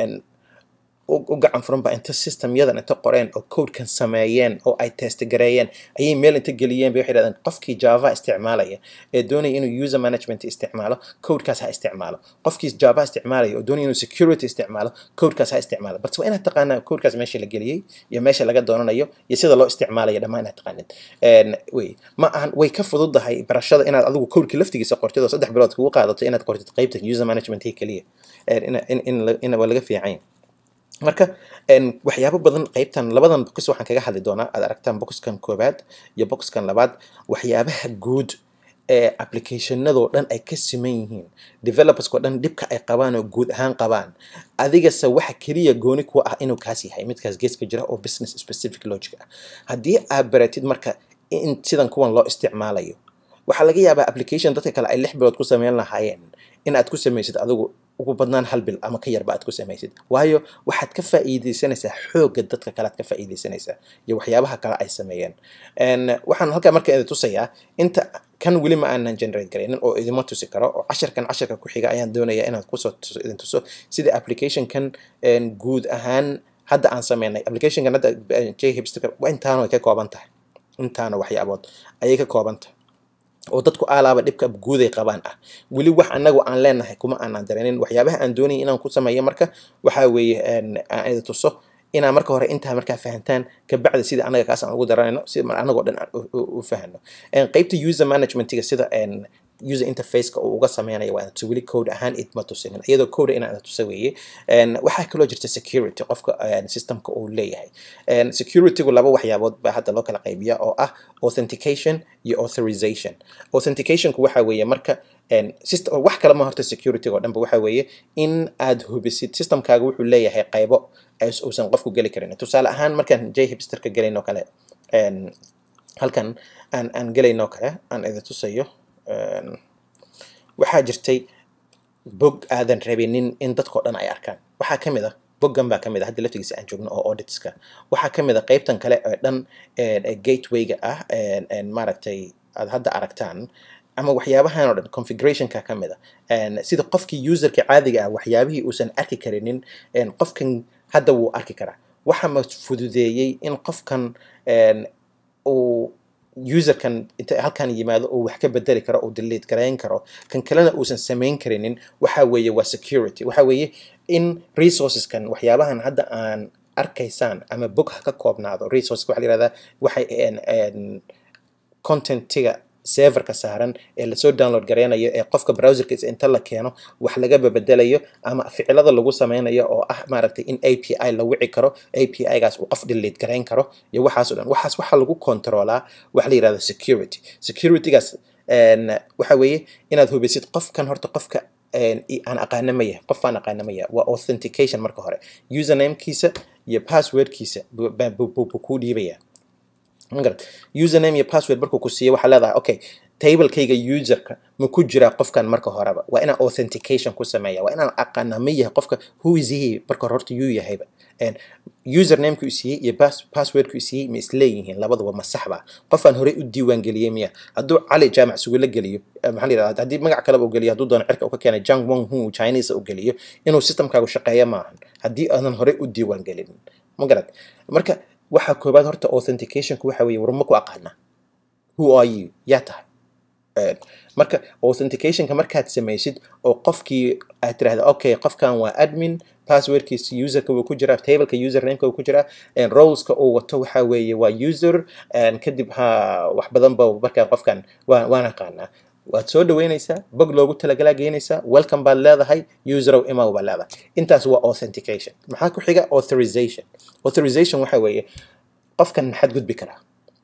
u gacan furan ba inta systemyadan inta qoreen oo codekan sameeyeen oo ay testgareeyeen ayay meel inta geliyeen bay waxay dhahdeen qofkii java isticmaalaya ee doonaya inuu user management isticmaalo codekaas ha isticmaalo qofkii java isticmaalaya oo doonaya inuu security isticmaalo codekaas ha isticmaalo balse waa inaad taqaanaa codekaas meesha la geliyey iyo meesha laga doonanayo iyo sida loo isticmaalayo dhammaan inaad taqaanid wey ma ahan way ka fududahay barashada inaad adigu codekii laftigiisa qortid oo saddex bilood kugu qaadato inaad qortid qaybta user management keliya in waa laga fiican marka waxyaabo badan qaybtan labadan box waxaan kaga hadli doonaa aad aragtaan boxkan koobaad iyo boxkan labaad waxyaabaha guud ee applicationadoo dhan ay ka siman yihiin developerskoo dhan dhibka ay qabaan oo guud ahaan qabaan adigase waxa keliya gooni kuwa ah inuu kaas yahay midkaas geeska jira oo business specific logic ah haddii aad baratid marka in sidan kuwan loo isticmaalayo waxaa laga yaabaa application dadka kale ay lix bilood ku sameyn lahaayeen in aad ku samaysid adigu ugu badnaan hal bil ama ka yarba aad ku samaysid waayo waxaad ka faa'iidaysanaysaa xoogga dadka kale aad ka faa'iidaysanaysaa iyo waxyaabaha kale ay sameeyeen waxaan halkaa marka idin tusayaa inta kan weli ma aanan generate garaynin oo idima tusi karo oo casharkan casharka ku xiga ayaan doonayaa inaad kusoo tuso idin tuso sida applicationkan guud ahaan hadda aan sameynay applicationkan hadda j hipster waa intaano ay ka kooban tahay intaana waxyaabood ayay ka kooban tahay oo dadku aalaaba dhibka guuday qabaan ah weli wax anagu aan leenahay kuma aanan dareenin waxyaabaha aan doonayay inaan ku sameeyo marka waxaa weeye aan idin tuso inaa marka hore intaa markaa fahantaan kabacdi sida anaga kaas aan ugu daranayno si anagoo dhan aan u fahano qaybta user managementiga sida user interfaceka uu uga sameynayo waa inaad tusi weli code ahaan idma tusinin iyadoo code inaad tusa weeye En, waxaa kaloo jirta security qofka en, systemka uu leeyahay En, securitygu laba waxyaabood baa hadda loo kala qaybiya oo ah authentication iyo authorization authenticationku waxa weeye marka en, system, wax kale ma horta securityga oo dhanba waxa weeye in aad hubisid systemkaaga wuxuu leeyahay qaybo as- uusan qofku geli karin tusaale ahaan markaan j hipsterka gelayn oo kale en, halkan aan aan gelaynoo kale aan idin tusayo En, waxaa jirtay bog aadan rabinin in dadkao dhan ay arkaan waxaa ka mid ah boggan baa ka mid ah hadda laftigiisa aan joogno oo auditska waxaa ka mid ah qaybtan kale ee dhan ee ee gatewayga ah en- en maaragtay aad hadda aragtaan ama waxyaabahan oo dhan configurationka ka mid ah En, sida qofkii userka caadiga ah waxyaabihii uusan arki karinin en, qofkan hadda wuu arki karaa waxa ma fududeeyey in qofkan en, uu userkan inta halkan yimaado uu wax ka bedeli karo uu delete garayn karo kan kalena uusan samayn karinin waxa weeye waa security waxa weeye in resourceskan waxyaabahan hadda aan arkaysaan ama bog ha ka koobnaado resources waxa la yihahdaa waxay en, en, contentiga serverka saaran ee lasoo download gareynayo ee qofka browserkiisa inta la keeno wax laga bedelayo ama ficilada lagu sameynayo oo ah maaragtay in API la wici karo API-gaas uu qof delete garayn karo iyo waxaas oo dhan waxaas waxaa lagu controlaa waxa la yihahdo security securitygaas en, waxa weeye inaad hubisid qofkan horta qofka en, i- aan aqaana ma yahay qof aan aqaana ma yahay waa authentication marka hore usernamekiisa iyo passwordkiisa buu buu- buu- buu kuu dhiibaya magarad username iyo password markuu ku siiyo waxaa leedahay okay tablekayga userka ma ku jiraa qofkan marka horeba waa inaan authentication ku sameeya waa inaan aqaana ma yahay qofka who is he marka hore horta yuu yahayba En, usernamekuu siiyey iyo pass- passwordkuu siiyey ma isleeyihiin labaduba ma saxba qofaan horey u diiwaangeliyey miya hadduu cali jaamac sugula geliyo eh, maxaa la yidhahdaa haddii magac kaleba u geliyo hadduu doono cirka uu ka keenay jang wong hu chinese u geliyo inuu systemkaagu shaqeeyo maahan haddii aadan horey u diiwaangelin ma garad marka waxaa koobaad horta authenticationku waxa weeye warma ku aqaana who are you yaa tahay Eh, marka authenticationka markaad samaysid oo qofkii aad tirahda okay qofkan waa admin passwordkiisa userka wuu ku jiraa tableka usernameka wuu ku jiraa en, roleska uu wato waxa weeye waa user en, kadib ha wax badan ba markaa qofkan waa waan aqaanaa waad soo dhaweynaysaa bog loogu talagalaa geynaysaa welcome baad leedahay userow imaw baad leedahay intaas waa authentication maxaa ku xiga authorization authorization waxa weeye qofkan maxaad gudbi karaa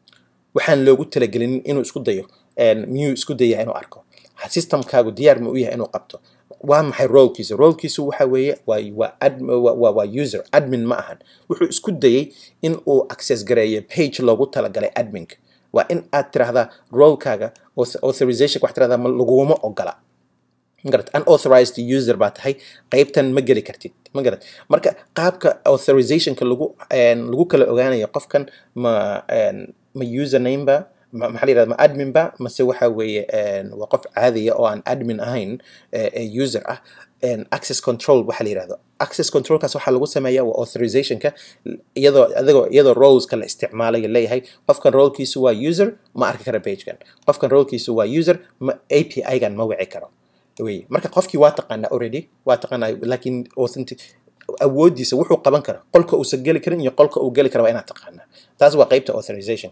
waxaan loogu talagelin inuu isku dayo en, miyuu isku dayaa inuu arko systemkaagu diyaar ma u yahay inuu qabto waa maxay rolekiisa rolekiisu waxa weeye waa waa ad, waa, waa, waa user admin ma ahan wuxuu isku dayay in uu access gareeyo page loogu talagalay adminka waa in aad tirahdaa rolekaaga auth- authorization wax tirahdaa ma laguma ogola magarat unauthorized user baa tahay qaybtan ma geli kartid ma garat marka qaabka authorizationka lagu en, lagu kala ogaanayo qofkan ma en, ma username ba ma maxaa la yihahda ma admin ba mase waxa weeye en, waa qof caadiya oo aan admin ahayn ee ee user ah en, access control waxa la yihahdo access controlkaas waxaa lagu sameeyaa waa authorizationka iyadoo adigoo iyadoo roleska la isticmaalayo leeyahay qofkan rolekiisu waa user ma arki kara pagekan qofkan rolekiisu waa user ma API-gan ma wici karo wey marka qofkii waa taqaanaa already waa taqaanaa laakiin authentic awoodiisa wuxuu qaban kara qolka uusan geli karin iyo qolka uu geli kara waa inaad taqaanaa taas waa qaybta authorization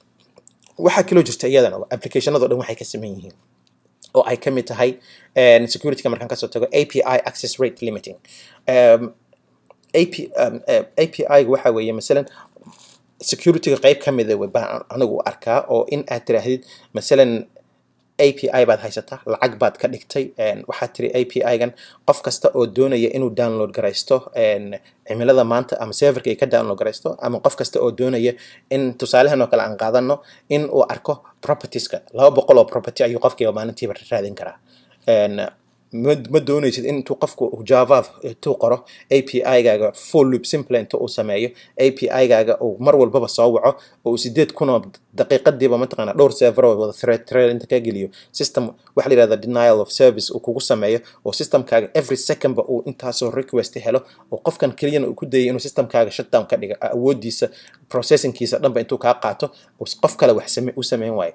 waxaa kaloo jirta iyadana applicationado dhan waxay ka saman yihiin oo ay ka mid tahay en, securityga markaan kasoo tago API access rate limiting um, AP, um, uh, API waxa weeye masalan securityga qayb ka mida wey baan anigu u arkaa oo in aad tiraahdid masalan API baad haysataa lacag baad ka dhigtay en, waxaad tiri API-gan qof kasta oo doonaya inuu download garaysto en, cimilada maanta ama serverka ay ka download garaysto ama qof kasta oo doonaya in tusaalahan oo kale aan qaadano in uu arko propertieska laba boqol oo property ayuu qofkiiba maalintiiba raadin karaa En, ma ma doonaysid in intuu qofku java intuu qoro API-gaaga full loop simple inta uu sameeyo API-gaaga uu mar walbaba soo waco oo uu sideed kun oo daqiiqadiiba mataqaana dhowr server oo wada thread thread inta ka geliyo system waxa la yihahda denial of service uu kugu sameeyo oo systemkaaga every second ba uu intaasoo request helo oo qofkan keliyana uu ku dayay inuu systemkaaga shutdown ka dhiga awoodiisa processingkiisa dhanba intuu kaa qaato uu qof kale wax same u sameyn waayo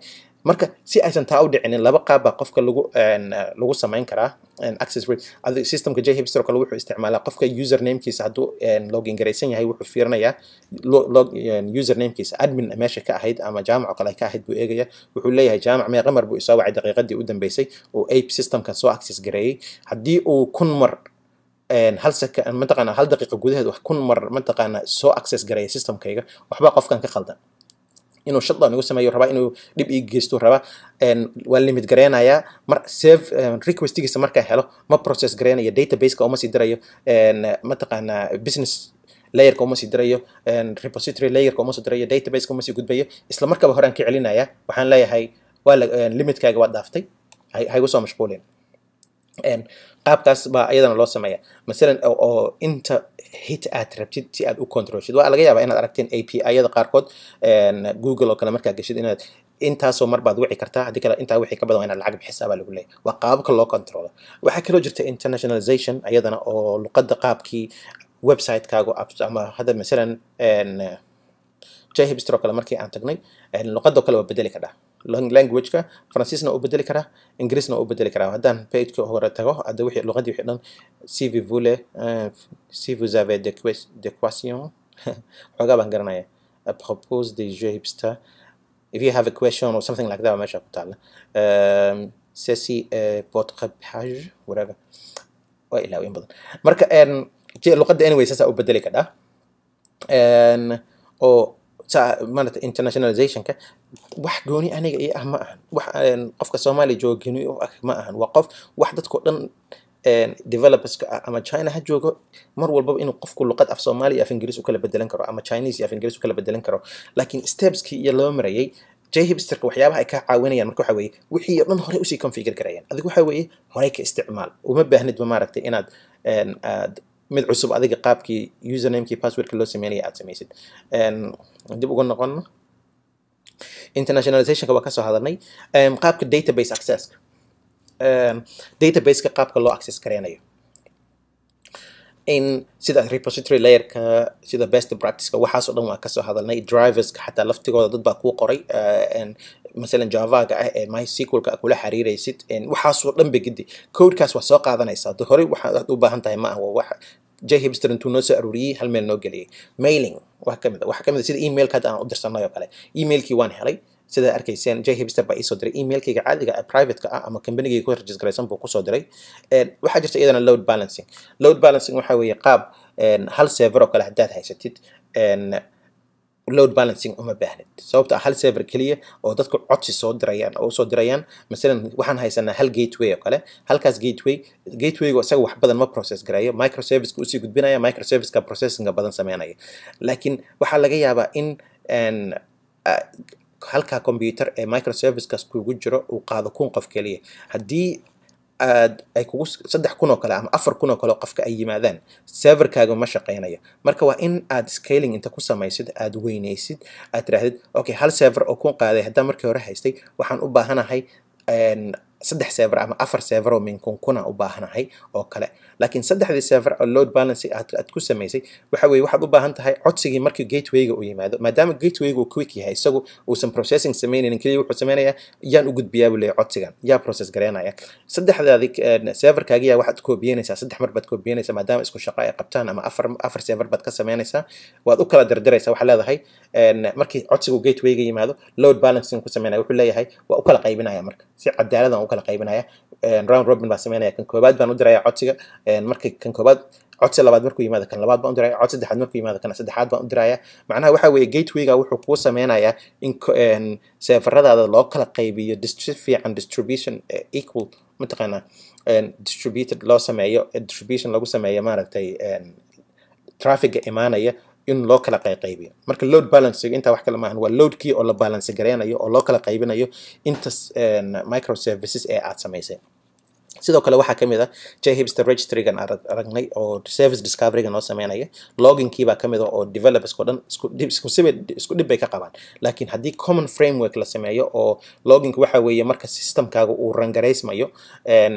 marka si aysan taa u dhicinin laba qaab baa qofka lagu lagu samayn karaa access rate adiga systemka jhipster oo kale wuxuu isticmaalaa qofka usernamekiisa hadduu login garaysan yahay wuxuu fiirinayaa log usernamekiisa admin meesha ka ahayd ama jaamac oo kale ka ahayd buu eegaya wuxuu leeyahay jaamac meeqa mar buu isoo wacay daqiiqadii u dambeysay oo ape systemka soo access gareeyey haddii uu kun mar hal sek mataqaana hal daqiiqa gudaheed wax kun mar mataqaana soo access gareeya systemkayga waxba qofkan ka khaldan inuu shutdown igu sameeyo rabaa inuu dhib ii geysto rabaa waa limit gareynayaa mar save requestigiisa markaa helo ma process gareynaya databaseka uma sii dirayo mataqaana business layerka uma sii dirayo repository layerka uma sii dirayo databaseka uma sii gudbayo isla markaba horaan ka celinaya waxaan leeyahay waa limitkaaga waa dhaaftay haygu soo mashquulin qaabkaas baa iyadana loo sameeya masalan oo inta hit aad rabtid si aad u controlshid waa laga yaabaa inaad aragteen a p iyada qaarkood google oo kale markaa geshid inaad intaasoo mar baad wici kartaa haddii kale intaa wixii ka badan waa inaad lacag bixisaa baa lagu leeyahy waa qaababka loo controlo waxaa kaloo jirta internationalization iyadana oo luqadda qaabkii website-kaagu ama hadda masalan jhipster oo kale markii aan tagnay luqadoo kale waa bedeli kadhaa languageka faransiisna u bedeli karaa ingiriisna u bedeli karaa haddaan pageka hore tago hadda wixii luqadii wixii dhan si vous voulez si vous avez des questions xoogaa baan garanaya à propos des jeux hipster if you have a question or something like that meesha ku taala ceci est votre page whatever waa ilaawiin badan marka luqadda anyway saasaa u bedeli kadhaa oo maarata internationalizationka wax gooni aniga iyo ah ma ahan wax qofka soomaaliya jooga gooni u ah ma ahan waa qof wax dadkao dhan developerska ah ama china ha joogo mar walbaba inuu qofku luqad af soomaaliya af ingiriis u kala bedelan karo ama chinese iyo af ingiriis u kala bedelan karo laakiin stepskii iyo loo marayay jhipsterka waxyaabaha ay ka caawinayaan marka waxa weeye wixii oo dhan horey usii configure garayaan adigu waxa weeye horey ka isticmaal uma baahnidba maaragtay inaad aad mid cusub adiga qaabkii usernamekii passwordka loo sameynaya aad samaysid dib uga noqono internationalizationka waa kasoo hadalnay qaabka database accesska databaseka qaabka loo access gareynayo in sida repository layerka sida best practiceka waxaasoo dhan waa kasoo hadalnay driverska xataa laftigooda dad baa kuu qoray masalan javaga ah ee mysqlka a kula xiriiraysid waxaasoo dhan ba gidi codekaas waa soo qaadanaysaa hade horey waxaad u baahan tahay ma ah wax jhipster intuu noo soo aruuriyey hal meel noo geliyey mailing waa kamid a waxaa kamid a sida emailka hadda aan u dirsanay oo kale emailkii waan helay sida arkayseen jhipster baa iisoo diray emailkayga caadiga privateka ah ama companygayga ku registraysan buu kusoo diray waxaa jirta iyadana load balancing load balancing waxaa weeye qaab hal server oo kale haddaad haysatid load balancing uma baahnid sababta ah hal server keliya oo dadku codsi soo dirayaan oo usoo dirayaan masalan waxaan haysanaa hal gateway oo kale halkaas gateway gatewayga isaga wax badan ma process garayo microserviceka usii gudbinaya microserviceka processinga badan sameynaya laakiin waxaa laga yaabaa in halkaa computer ee microservicekaas kugu jiro uu qaado kun qof keliya haddii aad ay kugu saddex kun oo kale ama afar kun oo kale qofka ay yimaadaan serverkaaga ma shaqeynayo marka waa in aad scaling inta ku samaysid aad weynaysid aad tirahdid okay hal server oo kun qaaday haddaan markii hore haystay waxaan u baahanahay saddex server ama afar server oo min kun kuna u baahanahay oo kale laakiin saddexdii server oo load balancing aad, aad ku samaysay waxa weye waxaad u baahan tahay codsigii markii gatewayga uu yimaado maadaama gatewayga uu quick yahay isagu uusan processing sameynaynin keliya wuxuu sameynayaa yaan u gudbiyaa buu leeyahay codsigan yaa process gareynaya saddexdaadi serverkaagiya waxaad koobiyeynaysaa saddex mar baad koobiyeynaysaa maadaama isku shaqo ay qabtaan ama afar afar server baad ka sameynaysaa waad u kala dirdiraysaa waxaa leedahay markii codsigu gatewayga yimaado load balancing ku sameynaya wuxuu leeyahay waa u kala qaybinaya marka si cadaaladan u kala qaybinaya round robin baa sameynaya kan koobaad baan u diraya codsiga markii kan koobaad codsi labaad markuu yimaado kan labaad baan u diraya cod saddexaad markuu yimaado kan saddexaad baan u diraya macnaha waxa weeye gatewayga wuxuu kuu sameynayaa in seefaradaada loo kala qaybiyo si fiican distribution equal mataqaanaa distributed loo sameeyo distribution lagu sameeyo maaragtay trafficga imaanaya in loo kala qaybiyo marka load balancing intaa wax kale maahan waa loadkii oo la balance gareynayo oo loo kala qaybinayo intas microservices ee aad samaysay sidoo kale waxaa kamid ah jhipster registrygan aragnay oo service discoveryga noo sameynaya loginkii baa kamid ah oo developersko dhan isku dhib bay ka qabaan laakiin haddii common framework la sameeyo oo loginka waxa weeye marka systemkaaga uu rangaraysmayo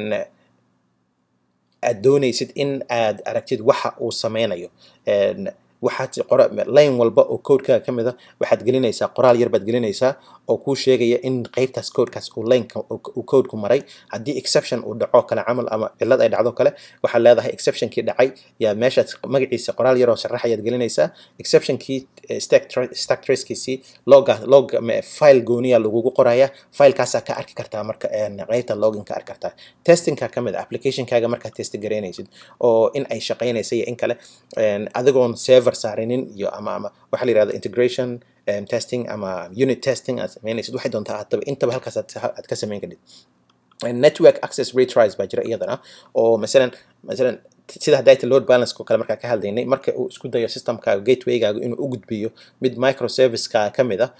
aad doonaysid in aad aragtid waxa uu sameynayo waxaad qora line walba oo codekaaga ka mid a waxaad gelinaysaa qoraal yar baad gelinaysaa oo kuu sheegaya in qeybtaas codekaas uu lineka uu codeku maray haddii exception uu dhaco kale camal ama cilad ay dhacdo kale waxaad leedahay exceptionkii dhacay yaa meeshaad magaciisa qoraal yaroo sharaxayaad gelinaysaa exceptionkii stack tracekiisii loga log file gooniya lagugu qoraya filekaasaa ka arki kartaa marka qeybta login ka arki kartaa testingka ka mid a applicationkaaga markaad test garaynaysid oo in ay shaqaynaysa iyo in kale adigoon server saarinin iyo ama ama waxaa la yihahda integration um, testing ama unit testing aad samaynaysid waxay doontaa haddaba intaba halkaas aad ka samayn kadhid network access retries baa jira iyadana oo masalan masalan sida hadayta load balance oo kale markaa ka hadlaynay marka uu isku dayo systemkaaga gatewaygaaga inuu u gudbiyo mid microserviceka ka mid ah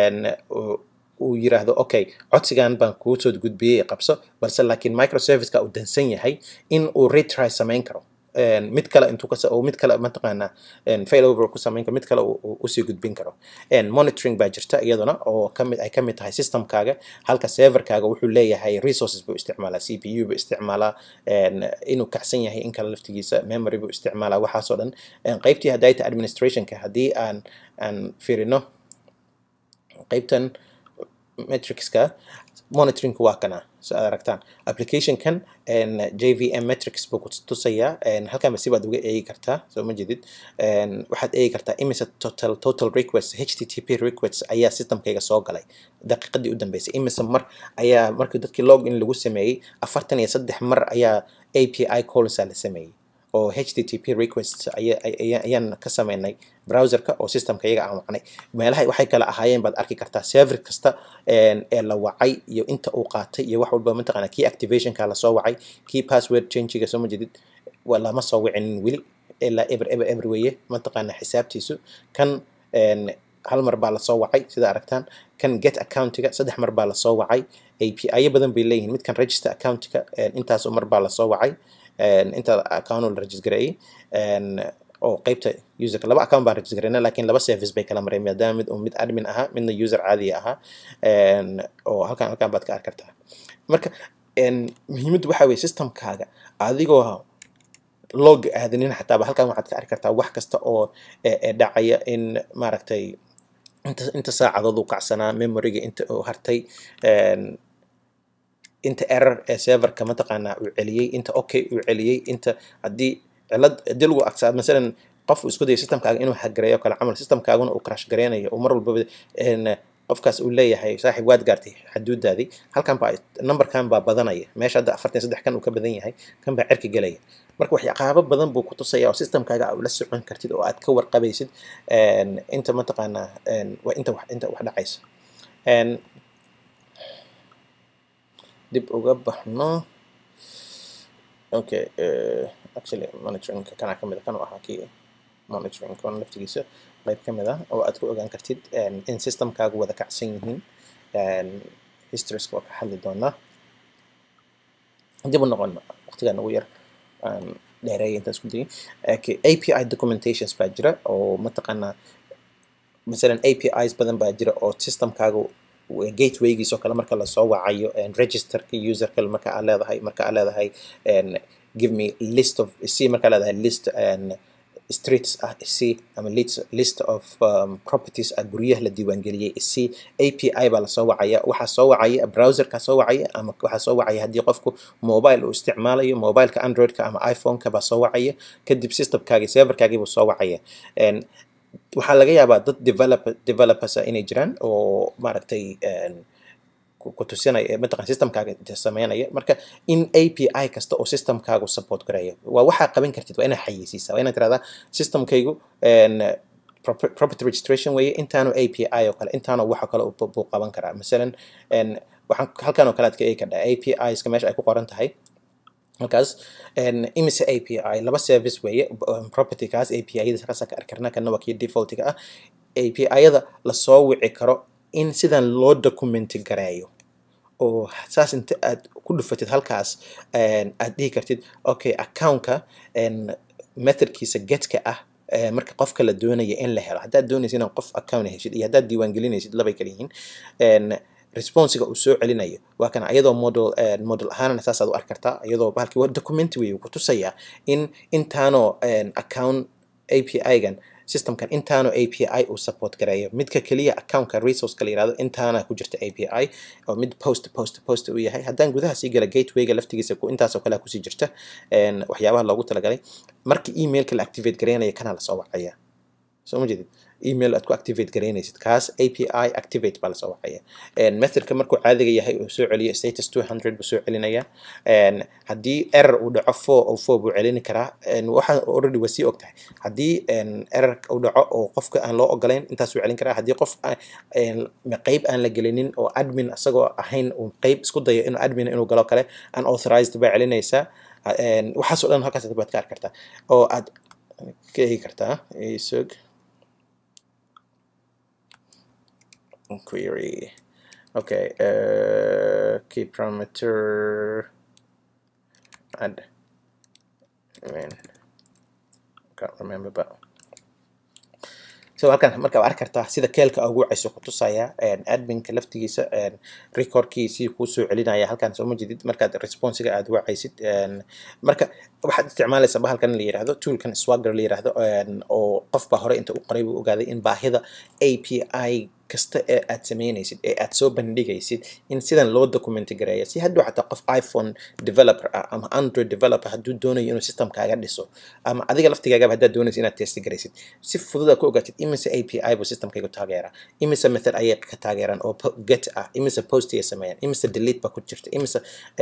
uu yiraahdo okay codsigan baan kuu soo gudbiyey qabso balse laakiin microserviceka uu dansan yahay in uu retry samayn karo mid kale intuu ka mid kale mataqaanaa failover ku samayn karo mid kale usii gudbin karo monitoring baa jirta iyaduna oo kamid ay kamid tahay systemkaaga halka serverkaaga wuxuu leeyahay resources buu isticmaalaa c p u buu isticmaalaa inuu kacsan yahay in kale laftigiisa memory buu isticmaalaa waxaasoo dhan qeybtii hadayta administrationka haddii aan aan fiirino qeybtan metricska monitoringku waa kana so aad aragtaan applicationkan jvm metrics buu ku tusayaa halkan si baad uga eegi kartaa soo ma jedid waxaad eegi kartaa imise total total request http request ayaa systemkayga soo galay daqiiqadii u dambeysay imise mar ayaa markii dadkii login lagu sameeyey afartan iyo saddex mar ayaa api callsa la sameeyey oo http request ayaan ka sameynay browserka oo systemka iyaga aan wacnay meelaha waxay kala ahaayeen baad arki kartaa server kasta ee la wacay iyo inta uu qaatay iyo wax walba mataqaana key activationka lasoo wacay key password changiga soo ma jedid lama soo wicinin weli ilaa ever ever ever weeye mataqaana xisaabtiisu kan hal mar baa lasoo wacay sida aragtaan kan get accountiga saddex mar baa lasoo wacay api badan bay leeyihiin midkan register accountiga intaasoo mar baa lasoo wacay inta account la registergareeyey oo qeybta userka laba account baan registergareyna laakiin laba service bay kala mareen maadaama mid mid admin ahaa midna user caadiya ahaa oo halkan halkan baad ka arki kartaa marka muhiimaddu waxa weye systemkaaga adigoo log aadanin xataaba halkan waxaad ka arki kartaa wax kasta oo dhacaya in maaragtay inta inta saacadood uu kacsanaa memoryga inta uu hartay inta error ee serverka mataqaanaa uu celiyey inta okay uu celiyey inta haddii cilad haddii lagu aksaa masalan qof uu isku dayo systemkaaga inuu hagareeyo kale camal systemkaaguna uu crash gareynayo uu mar walbaba qofkaas uu leeyahay saaxiib waad gaartay xaduudaadii halkan baa numberkan baa badanaya meesha hadda afartan saddex kan uu ka badan yahay kan baa cerka gelaya marka waxyaaqaabo badan buu ku tusaya oo systemkaaga aa ula socon kartid oo aad ka warqabaysid inta mataqaanaa inta wax inta wax dhacaysa dib uga baxno okay actually monitoring kana ka mid a kan u ahaa kii monitoring kan laftigiisa qayb ka mid ah oo aad ku ogaan kartid in systemkaagu wada kacsan yihiin historieska waa ka hadli doonaa dib u noqon waqtigan ugu yar dheereeya intaan isku dayay okay api documentations baa jira oo mataqaanaa masalan apis badan baa jira oo systemkaagu gatewaygiisoo kale marka lasoo wacayo registerka userka marka aad leedahay marka aad leedahay give me list of c marka aad leedahay list streets ah c ama list list of um, properties ah guryaha la diiwaangeliyey c api baa lasoo wacaya waxaa soo wacaya browserka soo wacaya ama waxaa soo wacaya haddii qofku mobile uu isticmaalayo mobileka androidka ama iphoneka baa soo wacaya kadib systemkaagi serverkaagii buu soo wacaya waxaa laga yaabaa dad develop developers ah inay jiraan oo maaragtay ku tusinaya mataqan systemkaaga sameynaya marka in api kasta oo systemkaagu support gareeyo waa waxaa qaban kartid waa inaad xayeysiisa waa inaad tirahdaa systemkaygu property registration weeye intaanu api oo kale intaanu waxa kale buu qaban karaa masalan waxaan halkan oo kale aad ka eegi kardhaa apiska meesha ay ku qoran tahay halkaas imise api laba service weeye propertykaas api-yada kaasa ka arki karnaa kana waa kii defaultiga ah api-yada lasoo wici karo in sidan loo documenti gareeyo oo saas inta aad ku dhufatid halkaas aad dhihi kartid okay accountka methodkiisa getka ah marka qofka la doonaya in la helo haddaad doonaysa inaad qof account heshid iyo haddaad diiwaangelinaysid labay kala yihiin responsiga uu soo celinayo waa kana iyadoo model model ahaanna saasaad u arki kartaa iyadoo bahalkii waa document wey ku tusayaa in intaanoo account api-gan systemkan intaanu api uu support gareeyo midka keliya accountka resourceka la yirahdo intaana ku jirta api oo mid post post post uu yahay haddaan gudaha sii gala gatewayga laftigiisa intaasoo kale kusii jirta waxyaabaha loogu talagalay marka emailka la activate gareynaya kana lasoo wacaya soo ma jeedid email aad ku activate garaynaysid kaas api activate baa lasoo wacaya methodka markuu caadiga yahay uu soo celiyo status 200 buu soo celinaya haddii error uu dhaco four oo four buu celini karaa waxa already waa sii og tahay haddii error uu dhaco oo qofka aan loo ogolayn intaasuu celin karaa haddii qof qeyb aan la gelinin oo admin asagoo ahayn uu qeyb isku dayo inuu admin inuu galo kale unauthorized baa celinaysaa waxaasoo dhan halkaas baad ka arki kartaa oo aad ka eegi kartaa isog query. Okay, uh, key parameter add. I mean, can't remember, but so halkan marka waa arki kartaa sida keelka ugu wacayso ku tusaya adminka laftigiisa recordkiisii kuu soo celinaya halkan soo ma jedid markaad responsiga aad wacaysid marka waxaad isticmaalaysaa bahalkan la yirahdo toolkan swagger la yirahdo oo qofba hore inta u qoray buu ogaaday in baahida API kasta ee aad sameynaysid ee aad soo bandhigaysid in sidan loo documenti gareeya si hadduu xataa qof iphone developer ah ama android developer hadduu doonayo inuu systemkaaga dhiso ama adiga laftigaagaba haddaad doonaysid inaad testi garaysid si fududa ku ogaatid imise api buu systemkaygu taageeraa imise method ayay ka taageeraan oo get ah imise post ayay sameeyaan imise delete ba ku jirta imise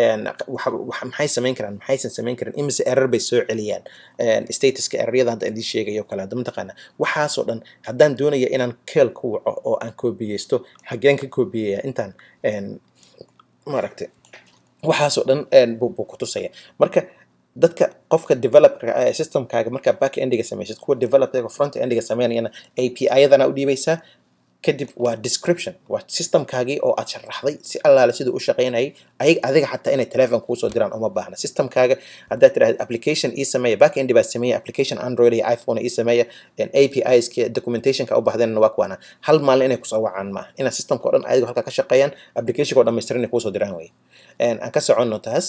maxay samayn karaan maxaysan samayn karin imise error bay soo celiyaan statuska erroryada hadda idin sheegayo kale hadda mataqaana waxaasoo dhan haddaan doonaya inaan keel ku waco oo aan koobiyeysto xageen ka koobiyaya intaan maaragtay waxaasoo dhan buu ku tusaya marka dadka qofka developerka ah ee systemkaaga markaa back endiga samaysid kuwa developerka front endiga sameynayana API-yadana u dhiibaysaa kadib waa description waa systemkaagii oo aad sharaxday si allaale siduu u shaqaynayay ayag adiga xataa inay telephone kuusoo diraan uma baahna systemkaaga haddaad tidhahda application ii sameeya back endi baa sameeya application android iyo iphone ii sameeya apis documentationka u bahdeenna waa kuwaana hal maalin inay kusoo wacaan maaha inaad systemka o dhan adiga halkaa ka shaqeeyaan applicationka o dhammaystiran inay kuusoo diraan wey aan ka soconno taas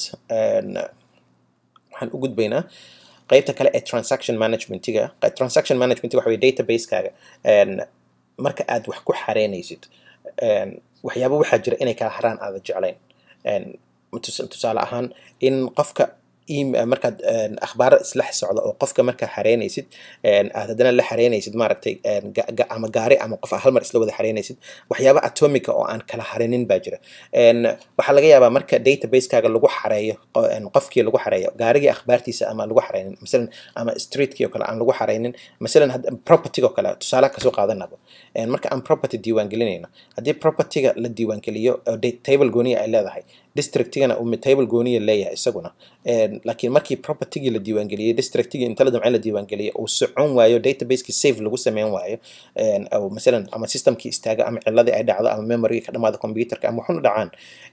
waxaan u gudbaynaa qaybta kale ee transaction managementiga transaction management waxa weye database-kaaga marka aad wax ku xareynaysid waxyaaba waxaa jira inay kala haraan aada jeclayn tusaale ahaan in qofka markaad akhbaaro isla socda oo qofka markaa xareynaysid aad haddana la xareynaysid maaragtay ama gaari ama qof hal mar isla wada xareynaysid waxyaaba atomica oo aan kala harenin baa jira waxaa laga yaabaa marka database-kaaga lagu xareeyo qofkii lagu xareeyo gaarigii akhbaartiisa ama lagu xareynin masalan ama streetkii oo kale aan lagu xareynin masalan propertyga oo kale tusaale kasoo qaadanaba marka aan property diiwaan gelinayno haddii propertyga la diiwaan geliyo table gooniya ay leedahay districtigana uu table gooniya leeyahay isaguna laakiin markii propertygii la diiwaangeliyey districtigii inta la damcay la diiwaangeliyey uu socon waayo databaseki safe lagu sameyn waayo masalan ama systemkii istaaga ama ciladii ay dhacdo ama memorygii ka dhamaada computerka ama waxuna dhacaan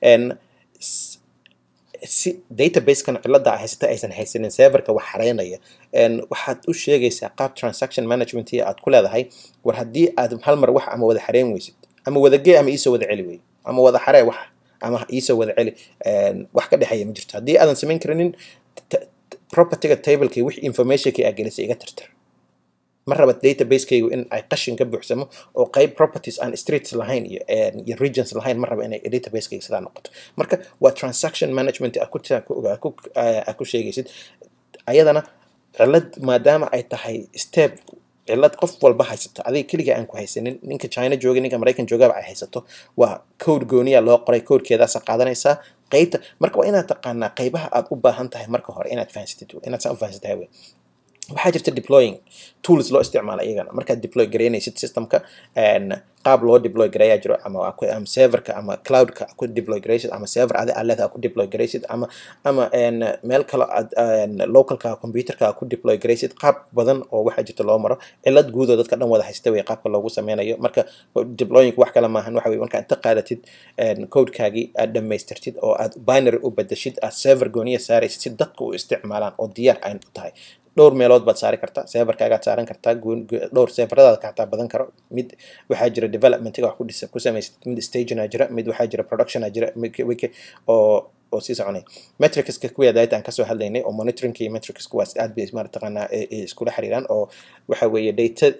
si databasekan cilada a haysata aysan haysanin serverka wax xareynaya waxaad u sheegaysaa qaab transaction management aad ku leedahay war haddii aad hal mar wax ama wada xareyn weysid ama wadagee ama iisoo wada celi wey ama wada xaree wax ama iisoo wada celi wax ka dhexeeya ma jirto haddii aadan samayn karinin propertyga tablekii wix informationkii aa gelisay iga tirtir ma raba database-kaygu in ay qashin ka buuxsamo oo qayb properties aan streets lahayn iyo iyo regions lahayn ma raba inay database-kayga sidaa noqoto marka waa transaction management aa ku sheegaysid ayadana cilad maadaama ay tahay step cilad qof walba haysato adiga keliga aan ku haysanin ninka china jooga ninka maraykan joogaba ay haysato waa code gooniya loo qoray codekeedaasa qaadanaysaa qeybta marka waa inaad taqaanaa qeybaha aad u baahan tahay marka hore inaad fahansatid inaad saa u fahansatahay wey waxaa jirta deploying tools loo isticmaala iyagana markaad deploy garaynaysid systemka qaab loo deploy gareeyaa jiro ama ama serverka ama cloudka ku deploy garaysid ama server adi aad leedahay ku deploy garaysid ama ama meel kale aad localka computerka ku deploy garaysid qaab badan oo waxaa jirta loo maro cilad guud oo dadka dhan wada haysta wey qaabka loogu sameynayo marka deploying wax kale maahan waxa wey marka inta qaadatid codekaagii aad dhamaystirtid oo aad binary u bedeshid aad server gooniya saaraysid si dadka u isticmaalaan oo diyaar ayn u tahay dhowr meelood baad saari kartaa serverkaagaad saaran kartaa dhowr serveradaad ka hataa badan karo mid waxaa jira developmentiga wax ku dhisa ku samaysid mid stagina jira mid waxaa jira productiona jira oo oo sii soconay metricska kuwii data aan kasoo hadlaynay oo monitoringka iyo metrics kuwaas aad bay mataqaanaa iskula xiriiraan oo waxa weeye data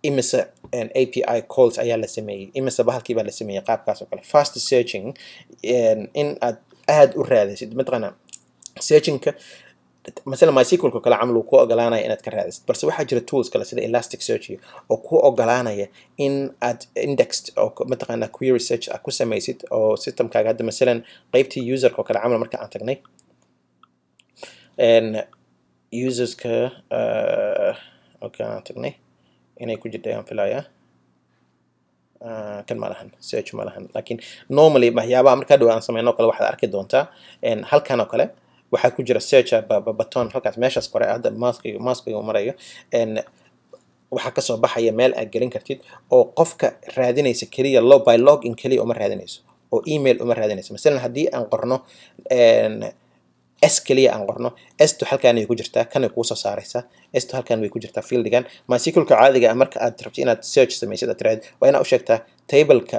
imise api calls ayaa la sameeyey imise bahalkii baa la sameeyey qaabkaas oo kale fast searching in aad aada u raadisid mataqaana searchingka مثلا MySQL kale camal uu ku ogolaanaya inaad ka raadisid balse waxaa jira tools kale sida Elasticsearch oo ku ogolaanaya in aad indexed oo mataqaanaa query search aad ku samaysid oo systemkaaga hadda masalan qaybtii userka oo kale camal marka aan tagnay userska okay aan tagnay inay ku jirta ayaan filayaa kan ma lahan search ma lahan laakiin normally waxyaabaha markaa dhow aan sameyno kale waxaad arki doontaa halkan oo kale waxaa ku jira search baton halkaas meeshaas kore hadda maskiga maskiga uu marayo waxaa kasoo baxaya meel aad gelin kartid oo qofka raadinaysa keliya lo by login keliya uma raadinayso oo email uma raadinayso masalan haddii aan qorno s keliya aan qorno sto halkaan way ku jirtaa kanay kuusoo saaraysaa sto halkaan way ku jirtaa fieldigan mysqlka caadiga ah marka aad rabto inaad search samaysid aad tiraahdo waa inaad u sheegtaa tableka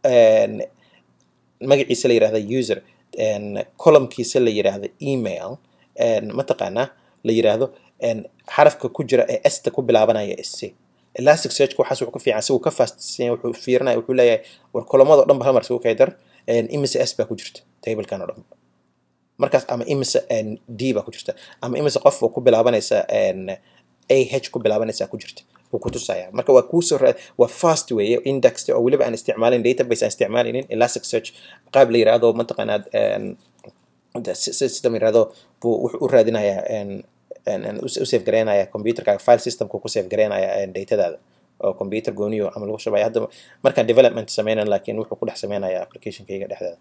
magaciisa la yirahda user columnkiisa la yiraahdo email mataqaanaa la yiraahdo xarafka ku jira ee esta ku bilaabanaya sc elastic search waxaas wuxuu ka fiican si uu ka faastisiin wuxuu fiirinaya wuxuu leeyahay war kolomada oo dhan ba hal mar isugu kaydar imise s baa ku jirta tablekan oo dhan markaas ama imise d baa ku jirta ama imise qof oo ku bilaabanaysa ah ku bilaabanaysa ku jirta wuu ku tusaya marka waa kuusoo waa fast weeye index oo weliba aan isticmaalin database aan isticmaalinin elastic search qaab la yiraahdo mataqaanaad system yiraahdo buu wuxuu u raadinayaa u save garaynaya computerkaaga file systemka ku save garaynaya datadaada oo computer gooniyo ama lagu shubaya hadda markaan development sameynan laakiin wuxuu ku dhex sameynaya applicationkayga dhexdeeda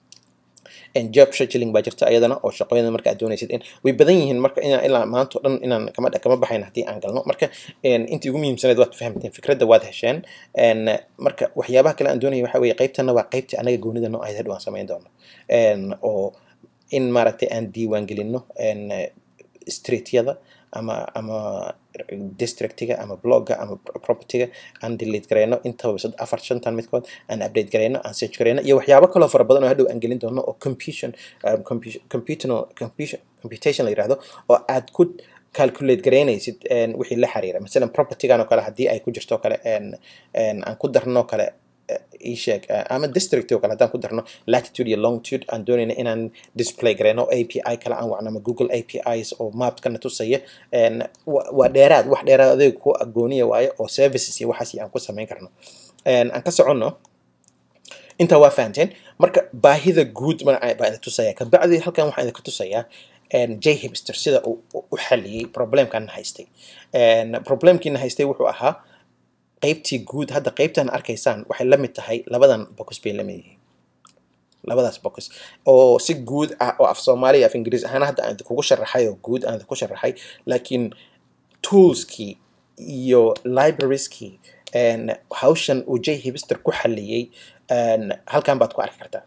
job scheduling baa jirta ayadana oo shaqooyada marka aad doonaysid in way badan yihiin marka inaan ilaa maanta oo dhan inaan kama kama baxayn haddii aan galno marka intii ugu muhiimsaneed waad fahamteen fikradda waad hesheen marka waxyaabaha kale aan doonaya waxa weeye qaybtana waa qaybtii anaga goonida noo ahayd hadhow aan samayn doono oo in maaragtay aan diiwaan gelino streetyada ama ama districtiga ama blogga ama propertyga aan delete gareyno intaba afar shantan midkood aan update gareyno aan search gareyno iyo waxyaabo kaloo fara badan oo hadhow aan gelin doono oo computation computational computation la yirahdo oo aad ku calculate garaynaysid wixii la xiriira masalan propertygan oo kale haddii ay ku jirto kale aan ku darno kale isheeg ama district oo kale haddaan ku darno latitude iyo longitude aan doonayna inaan display gareyno api kale aan wacno ama google apis oo mapkana tusaya waa dheeraad wax dheeraad adeeg ku agooniya waayo oo services iyo waxaas aan ku samayn karno aan ka soconno intaa waa fahanteen marka baahida guud baa idin tusaya kabacdi halkan waxaan idinka tusayaa j hipster sida uu u xaliyey problemkan haystay problemkiina haystay wuxuu ahaa qaybtii guud hadda qaybtan arkaysaan waxay la mid tahay labadan box bay la mid yihiin labadaas box oo si guud ah oo af soomaaliya af ingiriis ahaan hadda aan idinkugu sharaxay oo guud aan idinku sharaxay laakiin toolskii iyo librarieskii hawshan uu j hipster ku xaliyey halkan baad ku arki kartaa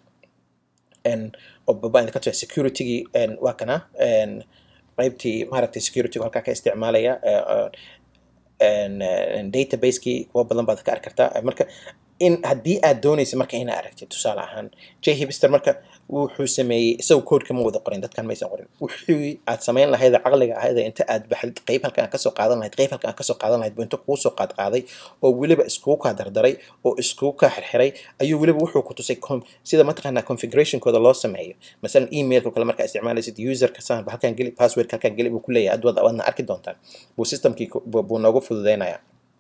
oo baba idinka tusa securitygii waa kana qaybtii maaragtay security halkaa ka isticmaalaya database-kii kuwa badan baad ka arki kartaa marka in haddii aad doonaysa marka inaad aragtid tusaale ahaan j hipster marka wuxuu sameeyey isagu codeka ma wada qorin dadkan maysan qorin wixii aad samayn lahayd caqliga ahayd inta aad baxdid qayb halkan aad kasoo qaadan lahayd qayb halkan aad kasoo qaadan lahayd buu inta kuu soo qaad qaaday oo weliba iskugu kaa dardaray oo iskugu kaa xirxiray ayuu weliba wuxuu ku tusay sida mataqaanaa configurationkooda loo sameeyo masalan emailka kale markaa isticmaalaysid userka saan halkan geli passwordka halkan geli buu ku leeyahay ad waadna arki doontaan buu systemkii buu noogu fududeynaya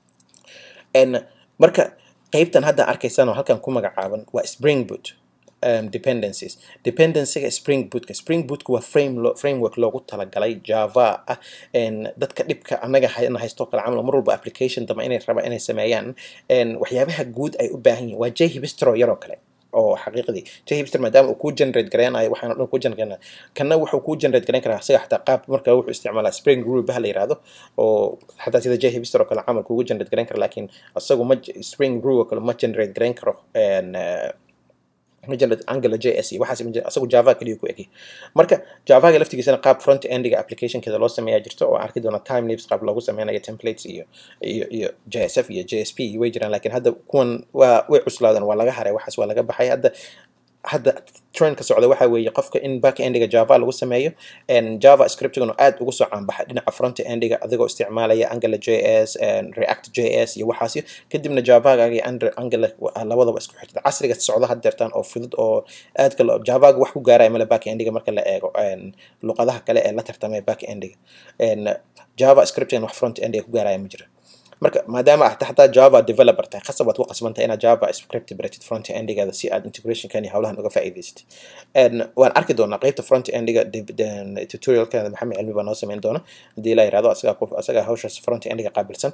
marka qaybtan hadda arkaysaan oo halkan ku magacaaban waa spring boot um, dependencies dependencyga spring bootka spring bootka waa frame lo, framework loogu talagalay java ah dadka dhibka anaga na haysto kale camal mar walba application dama inay raba inay sameeyaan waxyaabaha guud ay u baahan yihin waa j hibstro yaroo kale oo xaqiiqdii j hipster maadaama uu kuu generate gareynayo waxaan o dhan kuu generate gareynayo kana wuxuu kuu generate gareyn karaa isaga xataa qaab marka wuxuu isticmaalaa spring group ha la yirahdo oo xataa sida j hipster oo kale camal kuugu generate gareyn kara laakiin isagu ma spring group oo kale ma generate gareyn karo angular js iyo waxaas asagu java kaliya ku egi marka javaga laftigiisana qaab front endiga applicationkeeda loo sameeyaa jirto oo arki doona time lives qaab loogu sameynayo templates iyo iyo iyo jsf iyo jsp way jiraan laakiin hadda kuwan waa way cuslaadeen waa laga haray waxaas waa laga baxay hadda hadda trend ka socda waxa weeye qofka in back endiga java lagu sameeyo java scriptigana aad ugu soo caanbaxay dhinaca front endiga adigoo isticmaalaya angular js react js iyo waxaas kadibna javaga iyo angular labadaba isku xirtid casriga socda had deertaan oo fudud oo aadka javaga wax ku gaaraya male back endiga marka la eego luqadaha kale ee la tartamaya back endiga java scriptigan wax front endiga ku gaaraya ma jira marka maadaama aad xataa java developer tahay khasab waad ku qasbantahay inaad java script baratid front endigaada si aad integrationkan iyo howlahan uga faa'iidaysatid waan arki doonaa qeybta front endiga tutorialkeeda maxamed cilmi baa noo sameyn doona haddii la yirahdo asagaa asagaa hawshaas front endiga qaabilsan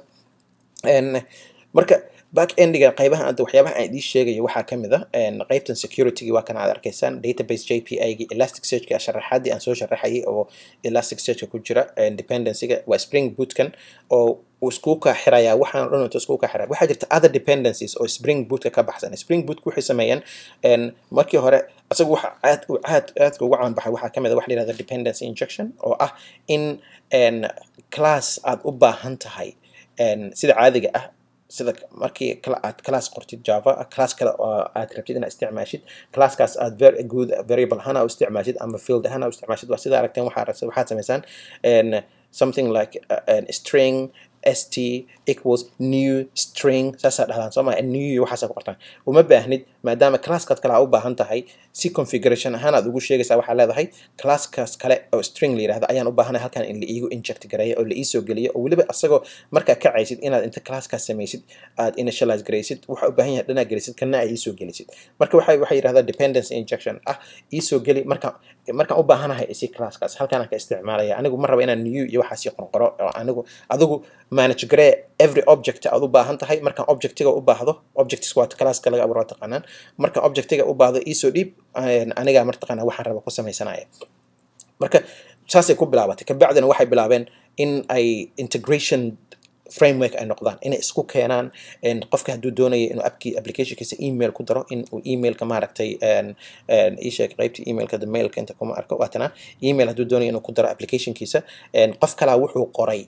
marka back endiga qaybaha anta waxyaabaha aan idiin sheegayo waxaa ka mid a qaybtan security waa kan aad arkaysaan database jpi gi elastic searchka sharaxaadii aan soo sharaxayay oo elastic searchka ku jira dependencyga waa spring bootkan oo isku ka xirayaa waxaan dhan inta isku ka xiraya waxaa jirta other dependencies oo spring bootka ka baxsan spring bootku waxay sameeyeen markii hore asagu waxa aad aad aadka ugu caan baxay waxaa ka mid a wax la yihahda dependency injection oo ah in class aad u baahan tahay sida caadiga ah sida markii aad class qortid java class kale oo aad rabtid inaad isticmaashid classkaas aad very good variable ahaan u isticmaashid ama field ahaan u isticmaashid waa sida aragteen waxaa waxaad samaysaan something like uh, string st equals new string saasaa dhahdaan soo maa new waxaasa ku qortaan uma baahnid maadaama classkaad kale aa u baahan tahay si configuration ahaan aad ugu sheegaysaa waxaa leedahay classkaas kale oo string la yirahdo ayaan u baahanay halkan in la iigu inject gareeyo oo la iisoo geliyo oo weliba asagoo markaa kacaysid inaad inta classkaas samaysid aad initialize garaysid waxa u baahan yahay dhanaa gelisid kana ay iisoo gelisid marka waxay waxay yidhahdaa dependency injection ah iisoo geli marka markaan u baahanahay isi classkaas halkaan ka isticmaalaya anigu ma raba inaan new iyo waxaasi qorqoro oo anigu adigu manage garee every object aad u baahan tahay markaan objectiga u baahdo objects waa classka laga abuuro taqaanaan markaan objectiga u baahdo iisoo dhiib anigaa martaqaanaa waxaan raba ku sameysanaya marka saasay ku bilaabatay kabacdina waxay bilaabeen in ay integration framework ay noqdaan inay isku keenaan qofka hadduu doonayo inuu appki applicationkiisa email ku daro in uu emailka maaragtay isheeg qaybtii emailka the mailka inta kuma arko waatana email hadduu doonayo inuu ku daro applicationkiisa qof kalaa wuxuu qoray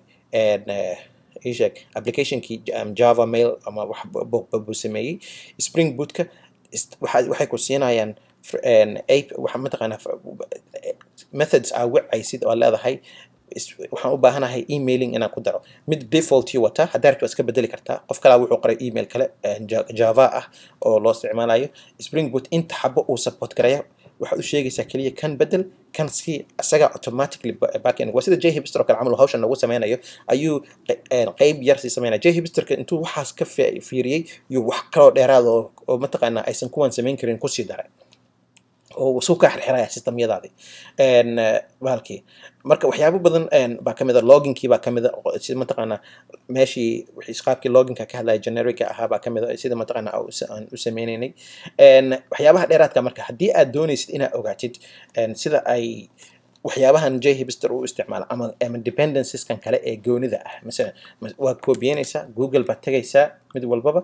isheeg applicationkii java mail ama wax buu sameeyey spring bootka waxay ku siinayaan waxa mataqaanaa methods aa wacaysid oo leedahay waxaan u baahanahay emailing inaan ku daro mid defaultii wata haddaa rabti waa iska bedeli kartaa qof kalaa wuxuu qoray email kale java ah oo loo isticmaalayo spring boot inta xabo uu support garaya waxaad u sheegaysaa keliya kan bedel kan si isaga automatically backend waa sida jhipster oo kale camal hawshan nagu sameynayo ayuu qeyb yar sii sameynaya jhipsterka intuu waxaas ka fiiriyey iyo wax kaloo dheeraad oo oo mataqaanaa aysan kuwan samayn karin kusii daray oo suu ka xirxiraya systemyadaadii bahalkii marka waxyaabo badan baa kamid a loginkii baa kamid a sida mataqaanaa meeshii qaabkii loginka ka hadlaya generica ahaa baa kamid a sida mataqaanaa aan u sameynaynay waxyaabaha dheeraadka marka haddii aad doonaysid inaad ogaatid sida ay waxyaabahan jhipster u isticmaala ama ama dependenceskan kale ee goonida ah masalan waad koobiyeynaysaa google baad tegaysaa mid walbaba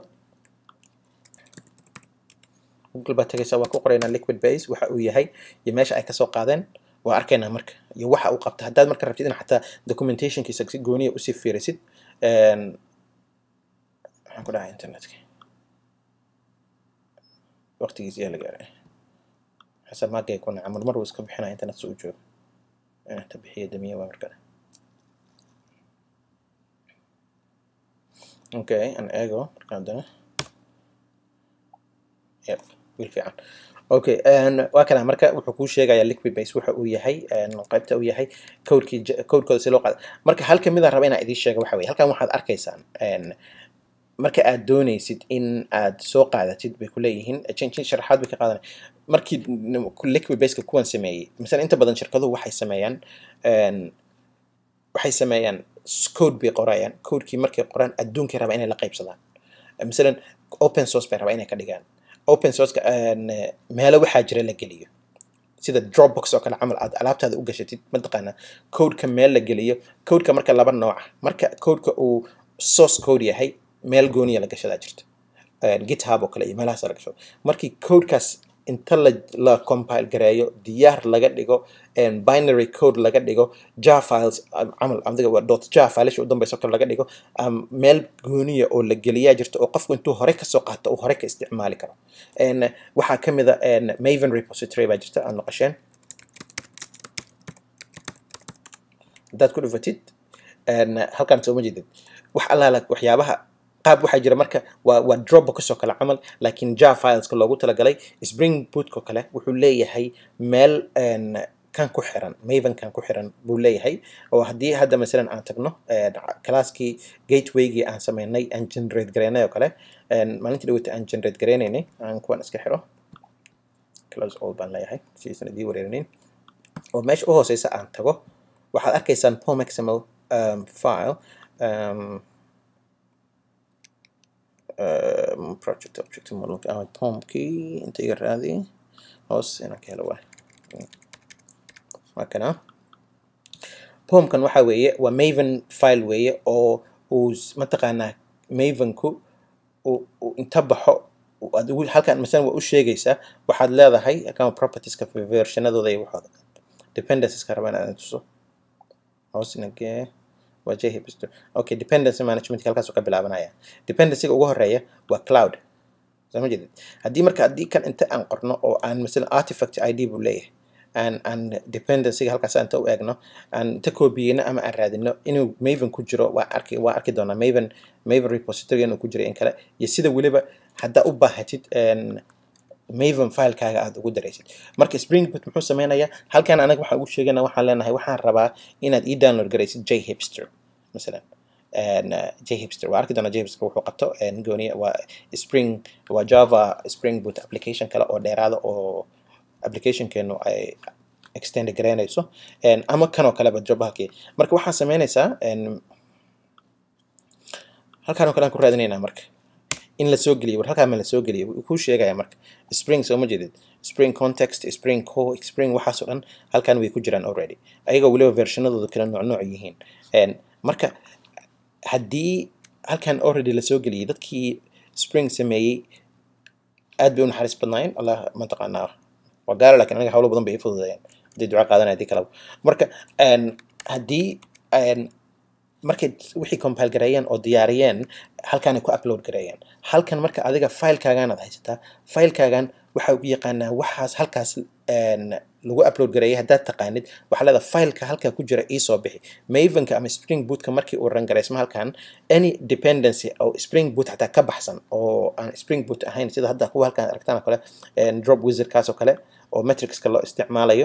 google baad tagaysaa waa ku qoraynaa liquid base waxa uu yahay iyo meesha ay kasoo qaadeen waa arkaynaa marka iyo waxa uu qabta haddaad marka rabtid in xataa documentationkiisa si gooniya usii fiirisid waxaan ku dhahay internetka waqtigiisa yaa la gaaray xasan maagay ku naca marmar wuu iska bixinaya internet si uu joogo ta bixiya damiya waa markale okay an eego markaan dana yep wiil fiican okay waa kana marka wuxuu kuu sheegayaa liquid base waxa uu yahay qaybta uu yahay codekii codekooda si loo qaada marka hal kamid a raba inaan idiin sheego waxa weye halkan waxaad arkaysaan marka aad doonaysid in aad soo qaadatid bay kuleeyihiin sharaxaad bay ka qaadanay markii liquid baseka kuwan sameeyey masalan inta badan shirkaduhu waxay sameeyaan waxay sameeyaan code bay qorayaan codekii markay qoraan adduunkay rabaa inay la qaybsadaan masalan open source bay rabaa inay ka dhigaan open sourceka meelo waxaa jira la geliyo sida dropbox oo kale camal aad alaabtaada u gashatid mataqaanaa codeka meel la geliyo codeka marka laba nooca marka codeka uu source code yahay meel gooniya la gashadaa jirta github oo kale iyo meelahaas la gashado markii codekaas inta la, la compile gareeyo diyaar laga dhigo binary code laga dhigo jar files camal adiga waa dot jar filesha u dambeysa kale laga dhigo meel gooniya oo la geliyaa jirto oo qofku intuu hore kasoo qaato uu hore ka isticmaali karo waxaa ka mid a maven repository baa jirta aad maqasheen haddaad ku dhufatid halkaan sooma jeedid wax allaala waxyaabaha qaab waxaa jira marka waa waa dropbox oo kale camal laakiin jar fileska loogu talagalay spring bootko kale wuxuu leeyahay meel kan ku xiran maven kan ku xiran buu leeyahay oo haddii hadda masalan aan tagno classkii gatewaygii aan sameynay aan generate gareynay oo kale maalintii dhaweyta aan generate gareynaynay aan kuwan iska xiro close all baan leeyahay sidiisan idii wareerinayn oo meesha u hooseysa aan tago waxaad arkaysaan pom xml um, file um, um, project object model ah pomkii inta iga raadi hoos inaan ka helo waay waa kana pomkan waxa weeye waa maven file weeye oo uu mataqaanaa mavenku uu inta baxo aad ugu halkan masalan waa u sheegaysaa waxaad leedahay account propertieska versionadooda iyo waxooda dependenceska rabaan inaan tuso hoos inagee waa jhipster okay dependency management halkaasuu ka bilaabanaya dependencyga ugu horeeya waa cloud soo ma jeedid haddii marka haddii kan inta aan qorno oo aan masalan artifact id buu leeyahay aan aan dependencyga halkaas inta u eegno aan inta koobiyeyno ama aan raadino inuu maven ku jiro waa arki waa arki doonaa maven maven repository inuu ku jiro in kale iyo sida weliba haddaa u baahatid maven filekaaga aad ugu daraysid marka spring boot muxuu sameynayaa halkan anaga waxaan ugu sheegana waxaan leenahay waxaan rabaa inaad ii download garaysid j hipster masalan j hipster waa arki doonaa j hipster wuxuu qabto gooniya waa spring waa java spring boot application kale oo dheeraada oo applicationkeenu ay extend garaynayso ama kanoo kaleba jobahalkii marka waxaan sameynaysaa halkaan oo kale aan ku raadinaynaa marka in la soo geliyo war halkaa ma la soo geliyo wuu kuu sheegaya marka spring soo ma jeedid spring context spring co spring waxaasoo dhan halkan way ku jiraan already ayagoo weliba versionadooda kala nooc nooc yihiin marka haddii halkan already la soo geliyay dadkii spring sameeyey aad bay u naxariis badnaayeen allah mataqaanaa waa gaara lakin aniga hawlo badan bay ii fududeeyeen haddii duca qaadanaya haddii kalaba marka haddii markay wixii compile gareeyeen oo diyaariyeen halkaanay ku upload gareeyeen halkan marka adiga filekaagan aad haysataa filekaagan waxa u yaqaanaa waxaas halkaas lagu upload gareeyay haddaad taqaanid waxaa leedahay fileka halkaa ku jira iisoo bixi mavenka ama spring bootka markii uu rangareysmo halkan any dependency oo spring boot xataa ka baxsan oo aan spring boot ahayn sida hadda kuwa halkaan aragtaan oo kale drop wizardkaas oo kale oo metricska loo isticmaalayo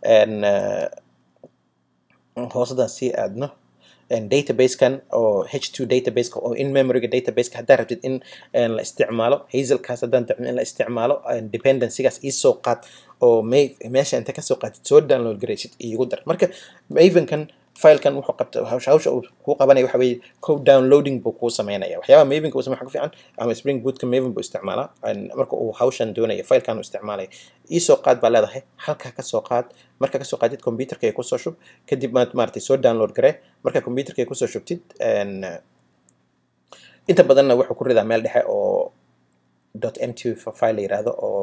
hoosadan sii aadno databasekan oo h2 databaseka oo in memoryga databaseka haddaa rabtid in la isticmaalo hazelkaas haddaan dacmin in la isticmaalo dependencygaas iisoo qaad oo meesha inta kasoo qaatid soo download garaysid iigu dar marka mavenkan filekan wuxuu qabta hawsha uu kuu qabanaya waxa weeye code downloading buu kuu sameynaya waxyaabaha mavenka uu sameeya ku fiican ama spring bootka maven buu isticmaalaa marka uu hawshan doonaya filekan uu isticmaalaya iisoo qaad baa leedahay halkaa kasoo qaad marka kasoo qaadid computerka ay kusoo shub kadib maad maaragtay soo download garee marka computerka ay kusoo shubtid inta badanna wuxuu ku ridaa meel dhexe oo dot mt file la yiraahdo oo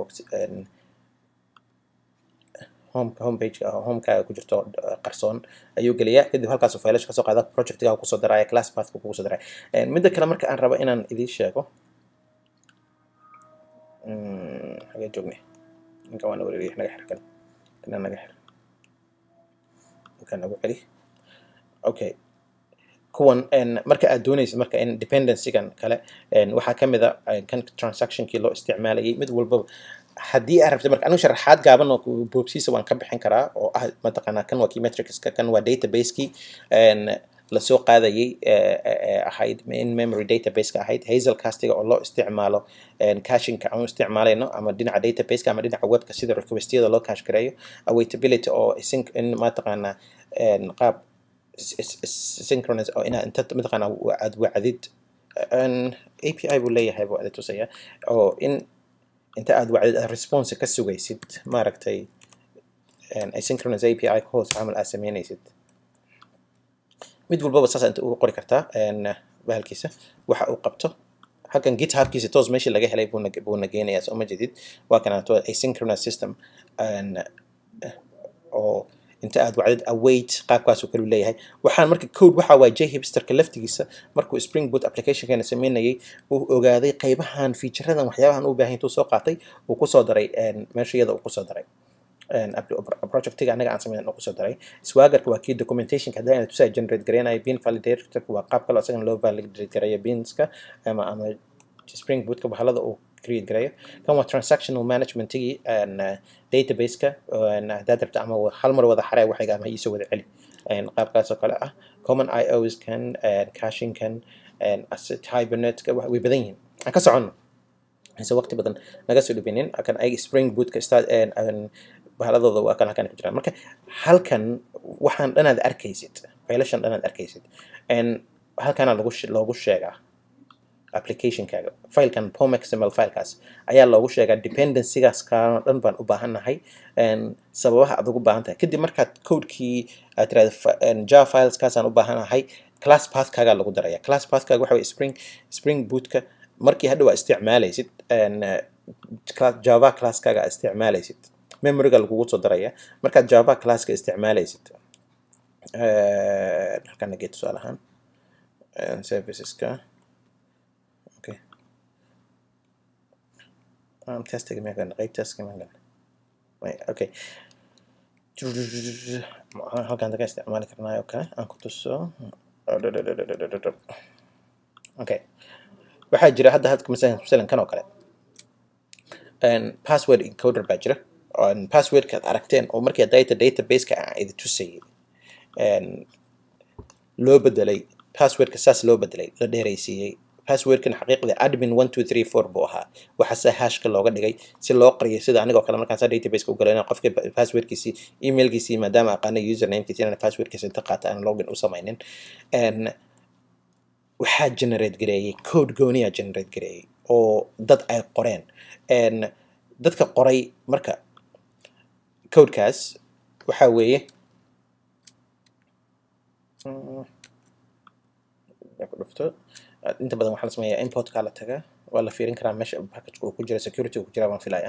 homeka homepageka homekaaga ku jirto qarsoon ayuu geliyaa kadib halkaasuu faylasha kasoo qaada projectgaa kusoo daraya class pathka kugu soo daraya midda kale marka aan rabo inaan idiin sheego xagee joognay ninka waana wareeriya naga xir kan kana naga xir kan nagu celi okay kuwan marka aad doonaysid marka in dependencygan kale waxaa ka mid a kan transactionkii loo isticmaalayay mid walbaba haddii aad rabtid marka anigu sharaxaad gaaban oo boobsiisa waan ka bixin karaa oo ah mataqaanaa kan waa key metricska kan waa database-kii lasoo qaadayay ahayd in memory database-ka ahayd hazel castiga oo loo isticmaalo cashinka aan isticmaalayno ama dhinaca database-ka ama dhinaca webka sida requestyada loo cash gareeyo awaitability oo in mataqaanaa qaab synchronous oo inaad inta mataqaanaa aad wacdid api buu leeyahay buu ada tusaya oo in inta aad wacdid aad response ka sugaysid maaragtay asynchronous api ka hoos camal aad sameynaysid mid walbaba saas inta ugu qori kartaa bahalkiisa waxa uu qabto halkan githubkiisa toos meeshii laga helay buuna buuna geenayaa soo ma jedid waa kanaato asynchronous system oo inta aad wacdid await qaabkaasuu kalu leeyahay waxaan marka code waxa waa jhipsterka laftigiisa markuu spring boot applicationkeena sameynayay uu ogaaday qaybahan featuradan waxyaabahan u baahan intuu soo qaatay uu kusoo daray meesha iyada uu kusoo daray projectiga anaga aan sameyn uu kusoo daray swaggerka waa kii documentationka haddii aan tusaa generate gareynayo bin validatorka waa qaab kale isagana loo validate gareeyo binska ama ama spring bootka bahalada uu create gareeyo kan waa transactional managementigii databaseka haddaad rabta ama hal mar wada xaree waxayga ama iisoo wada celi qaabkaasoo kale ah common ios kan caching kan asset hibernateska way badan yihiin aan ka soconno mise waqti badan naga soo dhibinin kan ay spring bootka start bahaladooda waa kan halkan ku jiraan marka halkan waxaan dhanaad arkaysid faylashan dhanaad arkaysid halkana lagu loogu sheegaa applicationkaaga filekan pomxml filekaas ayaa loogu sheegaa dependencygaas kaano dhan baan u baahannahay sababaha aad ugu baahan tahay kadib markaad codekii aad tirahda java fileskaasaan u baahanahay class pathkaagaa lagu daraya class pathkaaga waxa way spring spring bootka markii hadha waa isticmaalaysid java classkaaga aad isticmaalaysid memoryga lagugu soo daraya markaad java classka isticmaalaysid halkana geed tusaale ahaan serviceska okay um, testiga megan qayb testiga megan okay halkan daga isticmaali karnaayo oo kale aan ku tuso okay waxaa jira hadda hadka masalan masalan kan oo kale password encoder baa jira passwordka ad aragteen oo markii data databaseka aan idi tusayay loo bedelay passwordka saas loo bedelay la dheeraysiiyey passwordkan xaqiiqda admin one two three four buu ahaa waxaase hashka looga dhigay si loo qariyo sida anigoo kale markaan saa databaseka u galay qofka passwordkiisii emailkiisii maadaama aqaana usernamekiisi inaan passwordkiisa inta qaata aan login u samaynin waxaa generate gareeyey code gooniyaa generate gareeyey oo dad ay qoreen dadka qoray marka codekaas waxaa weeye ku dhufto inta badan waxaa la sameeyaa importka la taga waa la fiirin karaa meesha packageka uu ku jira security uu ku jira waan filaya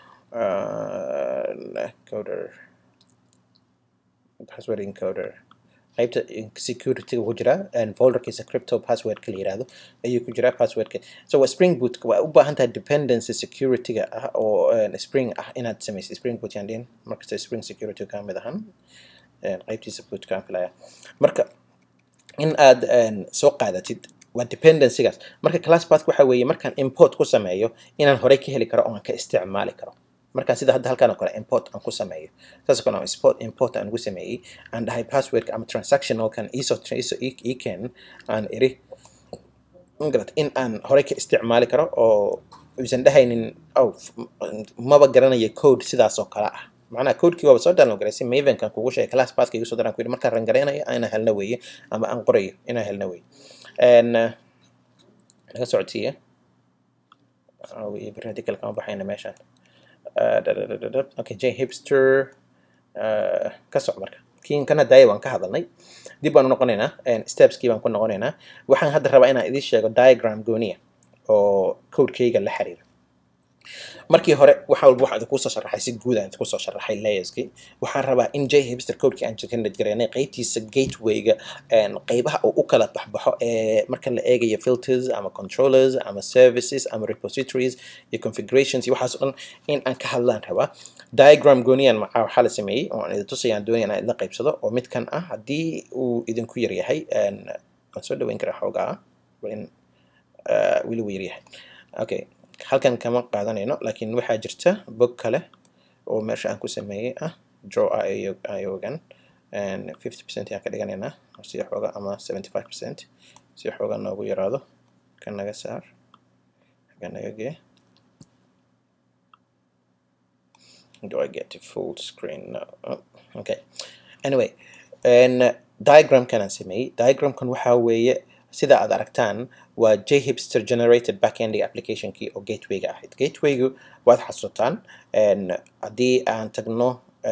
coder password encoder qaybta securityga ku jira folderkiisa crypto passwordka la yirahdo ayuu ku jira passwordka so waa spring boot waa u baahan tahay dependency securityga ah oo spring ah inaad samaysid spring boot yaan dhihin markasta spring security ka mid ahan qaybtiisa bootka aan filaya marka in aad soo qaadatid waa dependencygaas marka class path waxa weeye markaan import ku sameeyo inaan horey ka heli karo oo aan ka isticmaali karo markaan sida hadda halkan oo kale import aan ku sameeyo saas oo kale aan import import aan ugu sameeyey aan dhahay passwordka ama transactionalkan iso iso eken aan iri garat in aan horey ka isticmaali karo oo uusan dhahaynin oh maba garanayo code sidaas oo kale ah macnaha codekii waaba soo download garaysay mavenkan kugu sheegay class pathka igu soo daraan ku yidhi markaan rangareynayo inaan helna weeye ama aan qorayo inaan helna weeye laga socodsiiya radical kama baxayna meeshaan okay j hipster ka soc marka kiin kana daaya waan ka hadalnay dib baan u noqonaynaa stepskii baan ku noqonaynaa waxaan hadda rabaa inaan idiin sheego diagram gooniya oo codekeyga la xiriira markii hore wax walba waxaan idinku soo sharaxay si guud aan idinku soo sharaxay layerskii waxaan rabaa in j hipster codekii aan generate gareynay qaybtiisa gatewayga qaybaha uu u kala baxbaxo ee marka la eegayo filters ama controllers ama services ama repositories iyo configurations iyo waxaas o dhan in aan ka hadlaan rabaa diagram gooniyan macaa waxaa la sameeyey oo aan idin tusayaan doonaya inaan idin qaybsado oo midkan ah haddii uu idinku yar yahay waan soo dhaweyn karaa xoogaa in weli uu yar yahay okay halkan kama qaadanayno laakiin waxaa jirta bog kale oo meesha aan ku sameeyey ah draw iogan fifty percent ayaan ka dhiganaynaa si xooga ama seventy five percent si xooga noogu yaraado kan naga saar xagga naga gee do I get to full screen no oh, okay anyway and diagramkan aan sameeyey diagramkan waxaa weeye sida aad aragtaan waa j hipster generated backend applicationkii oo gatewayga ahayd gatewaygu waad xasuutaan haddii aan tagno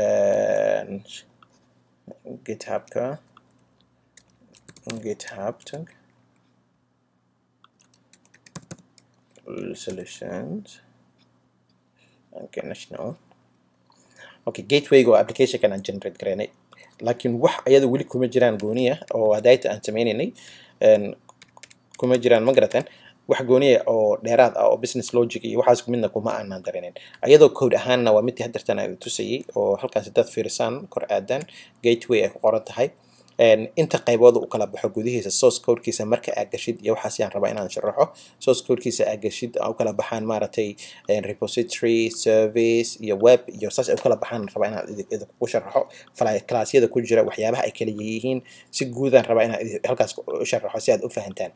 githubka github tag solutions okay national okay gatewayga oo applicationkan aan generate garaynay laakiin wax ayada weli kuma jiraan gooniya oo hadayta aan sameynaynay kuma jiraan ma garateen wax gooniya oo dheeraad ah oo business logic iyo waxaas midna kuma aanan darinin ayadoo code ahaanna waa midii hadartan aan tusayay oo halkaas hadaad fiirisaan kor aadan gateway ay ku qoran tahay inta qaybooda u kala baxo gudihiisa source codekiisa marka aad gashid iyo waxaas yaan rabaa inaan sharaxo source codekiisa aad gashid u kala baxaan maaragtay repository service iyo web iyo saas ay u kala baxaan rabaa inaan idinku sharaxo classyada ku jira waxyaabaha ay kala yihiin si guudaan rabaa inaan halkaas u sharaxo si aad u fahantaan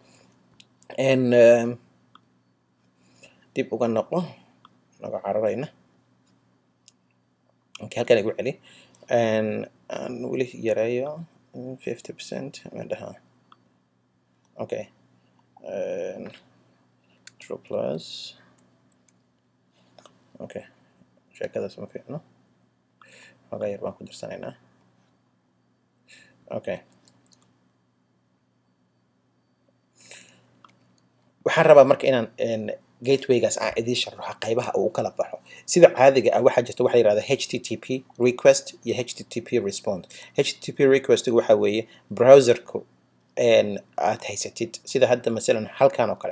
dib uga noqo naga cararayna okay halkan igu celi aan weli yareeyo fifty percent dhaha okay true plus okay sheekadaas ma fiicno xogaa yar baan ku darsanaynaa okay waxaan rabaa marka inaan gatewaygaas aan idiin sharaxo qaybaha uu kala baxo sida caadiga ah waxaa jirta waxa yirahda http request iyo http response http request waxa weeye browserku aad haysatid sida hadda masalan halkan oo kale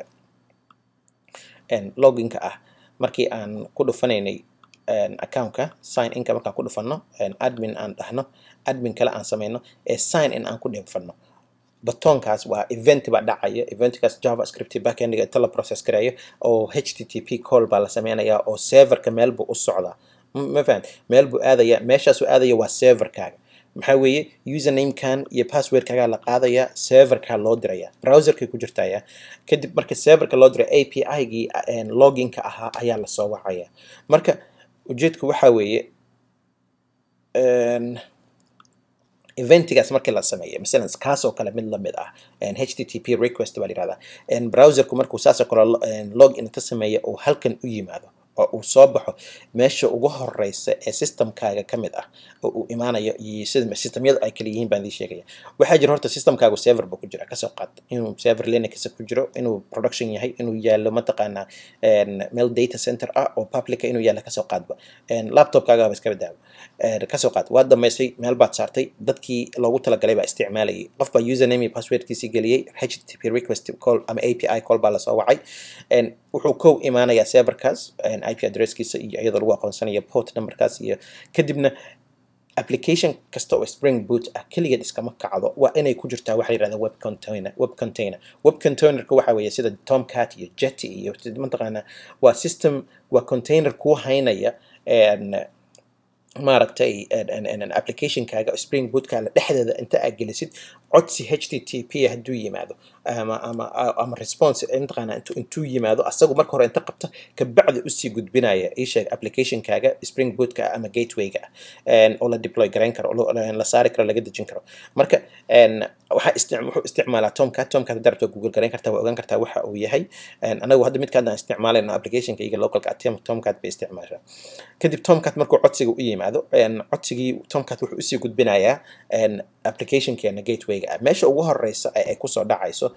loginka ah markii aan ku dhufanaynay accountka sign inka markaan ku dhufano admin aan dhahno admin kale aan sameyno ee sign in aan ku dhifano batoonkaas waa event baa dhacaya eventkaas javascript backendiga inta la process gareeyo oo http call baa la sameynayaa oo serverka meel buu u socdaa ma fahant meel buu aadaya meeshaas uu aadaya waa serverkaaga maxaa weeye usernamekan iyo passwordkaagaa la qaadaya serverkaa loo diraya browserkay ku jirtaya kadib marka serverka loo diray api-gii loginka ahaa ayaa lasoo wacaya marka ujeedku waxaa weeye eventigaas markii la sameeyo masalan kaasoo kale mid lamid ah http request baa yirahdaa browserku markuu saasoo kale log in ka sameeya uu halkan u yimaado oo uu soo baxo meesha ugu horeysa ee systemkaaga ka mid ah oo uu imaanayo iyo sida systemyadu ay kala yihiin baan idin sheegaya waxaa jira horta systemkaagu server buu ku jira kasoo qaad inuu server linux ku jiro inuu production yahay inuu yaallo mataqaanaa meel data center ah oo publica inuu yaallo kasoo qaadba laptopkaagaba iska badaawo kasoo qaad waad dhammaysay meel baad saartay dadkii loogu talagalay baa isticmaalayay qof baa username iyo passwordkiisii geliyey http request call ama api call baa lasoo wacay wuxuu kow imaanayaa serverkaas ip addresskiisa iyo iyadoo lagu aqoonsanayo port numberkaas iyo kadibna application kasta oo spring boot ah keligeed iskama kacdo waa inay ku jirtaa waxa yirahda web container web container web containerka waxa weeye sida tomcat iyo jetty iyo mataqaanaa waa system waa container kuu haynaya maaragtay applicationkaaga spring bootkaaga dhexdeeda inta aad gelisid codsi http hadduu yimaado ama ama ama response mataqaana intuu yimaado asagu marka hore inta qabta kabacdi usii gudbinaya isheeg applicationkaaga spring bootka ama gatewayga ah oo la deploy garayn karo la saari karo laga dejin karo marka waxaa wuxuu isticmaalaa tomcat tomcat hadda rabto google garayn kartaa waa ogaan kartaa waxa uu yahay anagu hadda midkaan aan isticmaalayno applicationka iga localka tomcat bay isticmaashaa kadib tomcat markuu codsiga u yimaado codsigii tomcat wuxuu usii gudbinayaa applicationkeena gatewayga ah meesha ugu horeysa ay kusoo dhacayso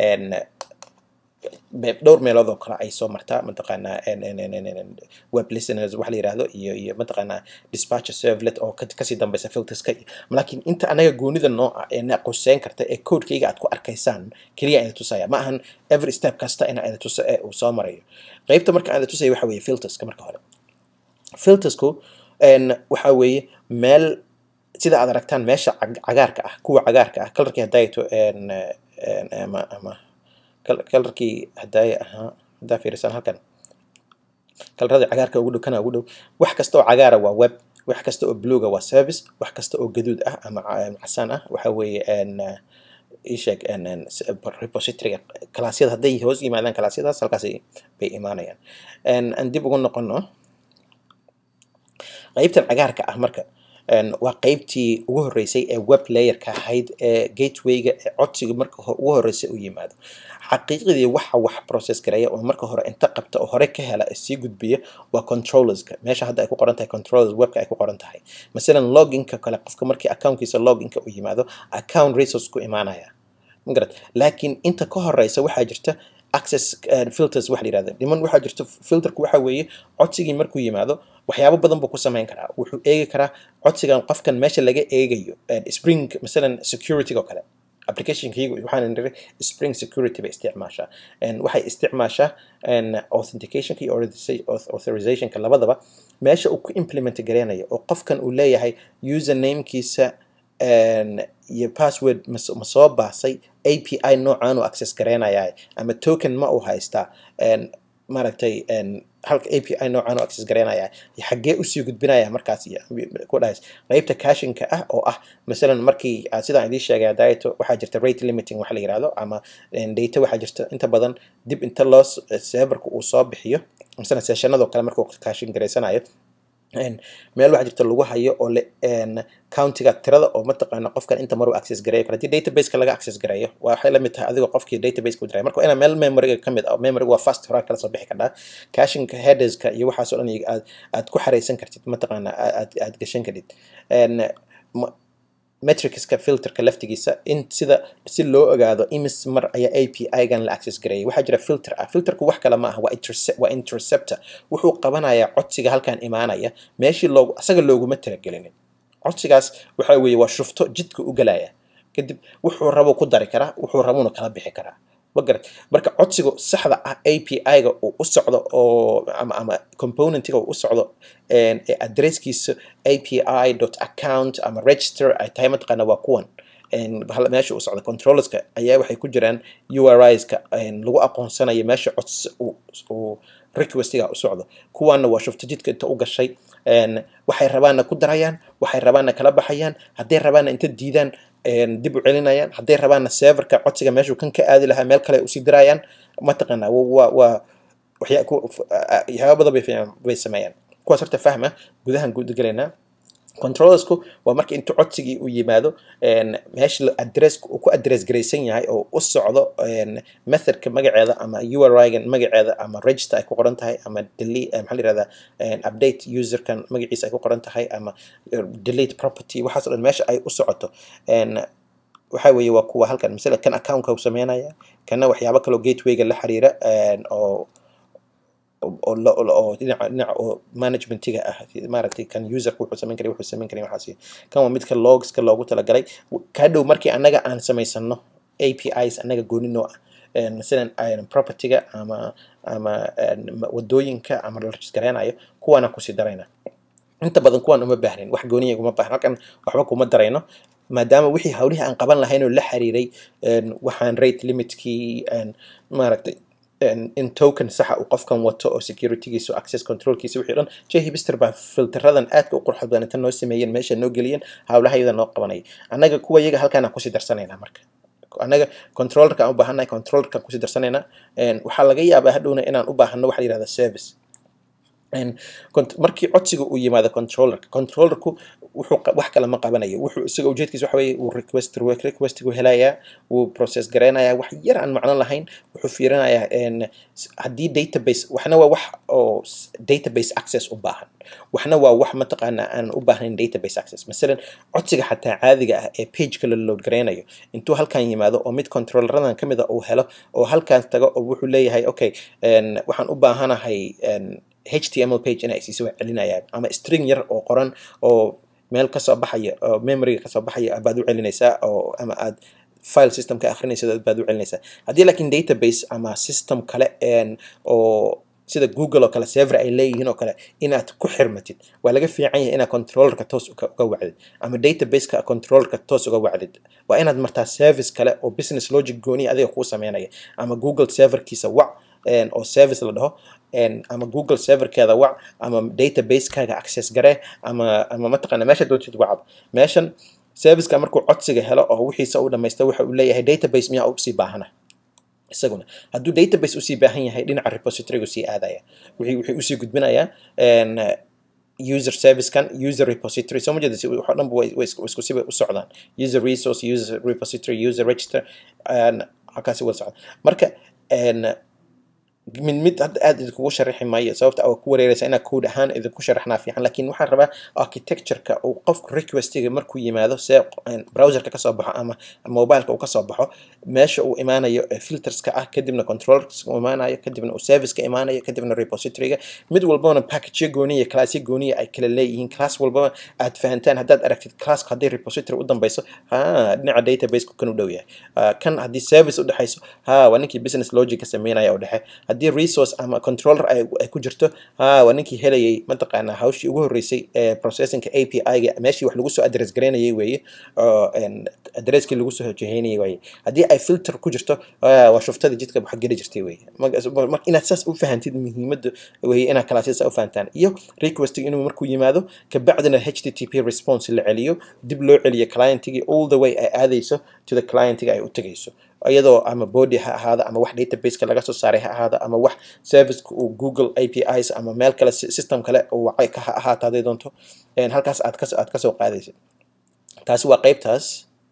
dhowr meelood oo kale ay soo martaa mataqaanaa web listeners wax la yiraahdo iyo iyo mataqaanaa dispatcher servlet oo kasii dambeysa filterska laakiin inta anaga goonida nooca ee na quseyn karta ee codekayga aad ku arkaysaan keliya ida tusaya ma ahan every step kasta ina ida tusa ee uu soo marayo qeybta marka ida tusaya waxa weeye filterska marka hore filtersku waxa weeye meel sida aad aragtaan meesha cagaarka ah kuwa cagaarka ah kalarkii hadayto ama ama kalarkii hadaaya ahaa hadaa fiirisaan halkan kalarada cagaarka ugu dhow kana ugu dhow wax kasta oo cagaara waa web wax kasta oo bluga waa service wax kasta oo gaduud ah ama casaan ah waxa weeye isheeg repositoryga kalaasyada hadday hoos yimaadaan kalaasyadaas halkaas bay imaanayaan aan dib ugu noqono qeybtan cagaarka ah marka waa qeybtii ugu horeysay ee web layerka ahayd ee gatewayga ee codsiga marka ugu horeysay u yimaado xaqiiqdii waxa wax process gareeya oo marka hore inta qabta oo hore ka hela sii gudbiya waa controllerska meesha hadda ay ku qoran tahay controllers webka ay ku qoran tahay masalan loginka kale qofka markii accountkiisa loginka u yimaado account resource ku imaanaya magarad laakiin inta ka horeysa waxaa jirta access filters waxa la yihahda dhiman waxaa jirto filterku waxa weeye codsigii markuu yimaado waxyaabo badan buu ku samayn karaa wuxuu eegi karaa codsigan qofkan meesha laga eegayo spring masalan security oo kale applicationkaygu waxaan niri spring security bay isticmaashaa waxay isticmaashaa authenticationka iyo authorizationka labadaba meesha uu ku implement gareynayo oo qofkan uu leeyahay usernamekiisa iyo password ma soo baasay api noocaan uu access gareynayaa ama token ma uu haystaa maaragtay halka api noocaan uu access gareynayaa xaggee usii gudbinaya markaas ku dhahays qeybta cashinka ah oo ah masalan markii sidaan idiin sheegay daato waxaa jirta rate limiting waxa la yihahdo ama data waxaa jirta inta badan dib inta loo serverka uu soo bixiyo masalan sessionadoo kale markuu cashin gareysanayo meel waxaa jirta lagu hayo oo le countiga tirada oo mataqaana qofkan inta maruu access gareeyo kale haddii databaseka laga access gareeyo waxay lamid tahay adigoo qofkii databaseka u diray marka inaa meel memoryga ka mid ah memoryga waa fast horaa kala soo bixi kardhaa cashinka headerska iyo waxaas oo dhan aad aad ku xareysan kartid mataqaana aad aad gashan karid metricska filterka laftigiisa in sida si loo ogaado imis mar ayaa a p i-gan la access gareeyay waxaa jira filter ah filterku wax kale ma aha waa waa interceptor wuxuu qabanayaa codsiga halkan imaanaya meeshii loogu asaga looguma talagelinin codsigaas waxa weeye waa shufto jidka u galaya kadib wuxuu rabo ku dari karaa wuxuu rabona kala bixi karaa magarat marka codsiga saxda ah a p i-ga uu u socdo oo ama ama componentiga uu u socdo ee adresskiisa a p i dot account ama register ay tahay mataqaana waa kuwan meesha uu socdo controllerska ayaa waxay ku jiraan uriska lagu aqoonsanayo meesha cods uu requestiga u socdo kuwaana waa shufto jidka inta u gashay waxay rabaanna ku darayaan waxay rabaanna kala baxayaan hadday rabaanna inta diidaan dib u celinayaan hadday rabaanna serverka codsiga meeshuu kan ka aadi lahaa meel kale usii dirayaan mataqaana waa waa waxyaaba badan bay sameeyaan kuwaas horta fahma gudahan gudagalaynaa controllersku waa marka intuu codsigii u yimaado meesha address uu ku address garaysan yahay oo u socdo methodka magaceeda ama urigan magaceeda ama register ay ku qoran tahay ama delete maxaa la yihahdaa update userkan magaciisa ay ku qoran tahay ama delete property waxaas o dhan meesha ay u socoto waxa weeye waa kuwa halkan masala kan accountka uu sameynaya kana waxyaabo kaloo gatewayga la xiriira oo oo dhinaca dhinaca oo managementiga ah maaragtay kan userka wuxuu samayn karay wuxuu samayn karay waxaas kan waa midka logska loogu talagalay ka dhow markii annaga aan samaysano apis annaga gooninoo ah masalan propertyga ama ama wadooyinka ama la rajisgareynayo kuwaana kusii darayna inta badan kuwaan uma baahnin wax gooniya uma baahnin halkan waxba kuma darayno maadaama wixii hawlihii aan qaban lahayn oo la xiriiray waxaan rate limitkii maaragtay in token saxa uu qofkan wato oo securitygiisa access controlkiisa wixii dhan jhibister baa filteradan aadka u qurux badan inta noo sameeyeen meesha noo geliyeen hawlaha iyada noo qabanaya annaga kuwa iyaga halkaan aan kusii darsanaynaa marka annaga controllerka aan u baahannahay controllerka aan kusii darsanaynaa waxaa laga yaabaa hadhowna inaan u baahano waxa la yihahda service markii codsiga uu yimaado controllerka controllerku wuxuu wax kale ma qabanayo wuxuu isaga ujeedkiisa waxa weeye uu request requestigu helayaa wuu process gareynayaa wax yar aan macno lahayn wuxuu fiirinayaa haddii database waxna waa wax oo database access u baahan waxna waa wax mataqaana aan u baahnayn database access masalan codsiga xataa caadiga ah ee pageka la load gareynayo intuu halkan yimaado oo mid controlleradan ka mid a uu helo oo halkaas tago oo wuxuu leeyahay okay waxaan u baahanahay html page inay isiisa waa celinayaan ama string yar oo qoran oo meel kasoo baxaya oo memoryga kasoo baxaya baad u celinaysaa oo ama aad file system ka akrinaysa baad u celinaysaa haddii laakiin database ama system kale oo sida google oo kale server ay leeyihiin oo kale inaad ku xirmatid waa laga fiican yahay inaad controllerka toos uga wacdid ama databaseka controllerka toos uga wacdid waa inaad martaa service kale oo business logic gooniya adiga kuu sameynaya ama google serverkiisa wac oo service la dhaho ama google serverkeeda wac ama database-kaaga access garee ama ama mataqaana meesha doontid wacab meeshan serviceka markuu codsiga helo oo wixiisa u dhamaysta waxa uu leeyahay database miyaa usii baahana isaguna hadduu database usii baahan yahay dhinaca repositorygu sii aadaya wixii wixii usii gudbinayaa user servicekan user repository soo ma jeeda waxoo dhanba way isku sibay u socdaan user resource user repository user register halkaasi wada socda marka mid mid hadda aad idinkugu sharaxi maayo sababta oo ku wareeraysa inaa code ahaan idinku sharaxnaa fiican laakiin waxaan rabaa architectureka uu qofku requestiga markuu yimaado see browserka kasoo baxo ama mobileka uu kasoo baxo meesha uu imaanayo filterska ah kadibna controllerska uu imaanayo kadibna uu serviceka imaanayo kadibna repositoryga mid walbana package gooniya classyo gooniya ay kala leeyihiin class walbaba aad fahantaan haddaad aragtid classka haddii repository u dambeyso ha dhinaca databaseka kan u dhow yahay kan haddii service u dhexeyso ha waa ninkii business logic ka sameynaya u dhexe haddii resource ama controller ay ku jirto ha waa ninkii helayay mataqaanaa hawshii ugu horreysay ee processingka a p i-ga meeshii wax lagu soo address garaynayay weeye oo addresskii lagu soo hojeheynayay waaye haddii ay filter ku jirto waa shuftadii jidka wax geli jirtay weeye marka inaad saas u fahantid muhiimadda weeye inaad kalaasyaasa u fahantaan iyo requestiga inuu markuu yimaado kabacdina http response la celiyo dib loo celiyo clientigii all the way ay aadayso to the clientiga ay u tegayso iyadoo ama body ha ahaado ama wax databaseka laga soo saaray ha ahaado ama wax serviceka uu google apis ama meel kale system kale wacay ka ha ahaato hadday doonto halkaas aad kas aad kasoo qaadaysa taasi waa qeybtaas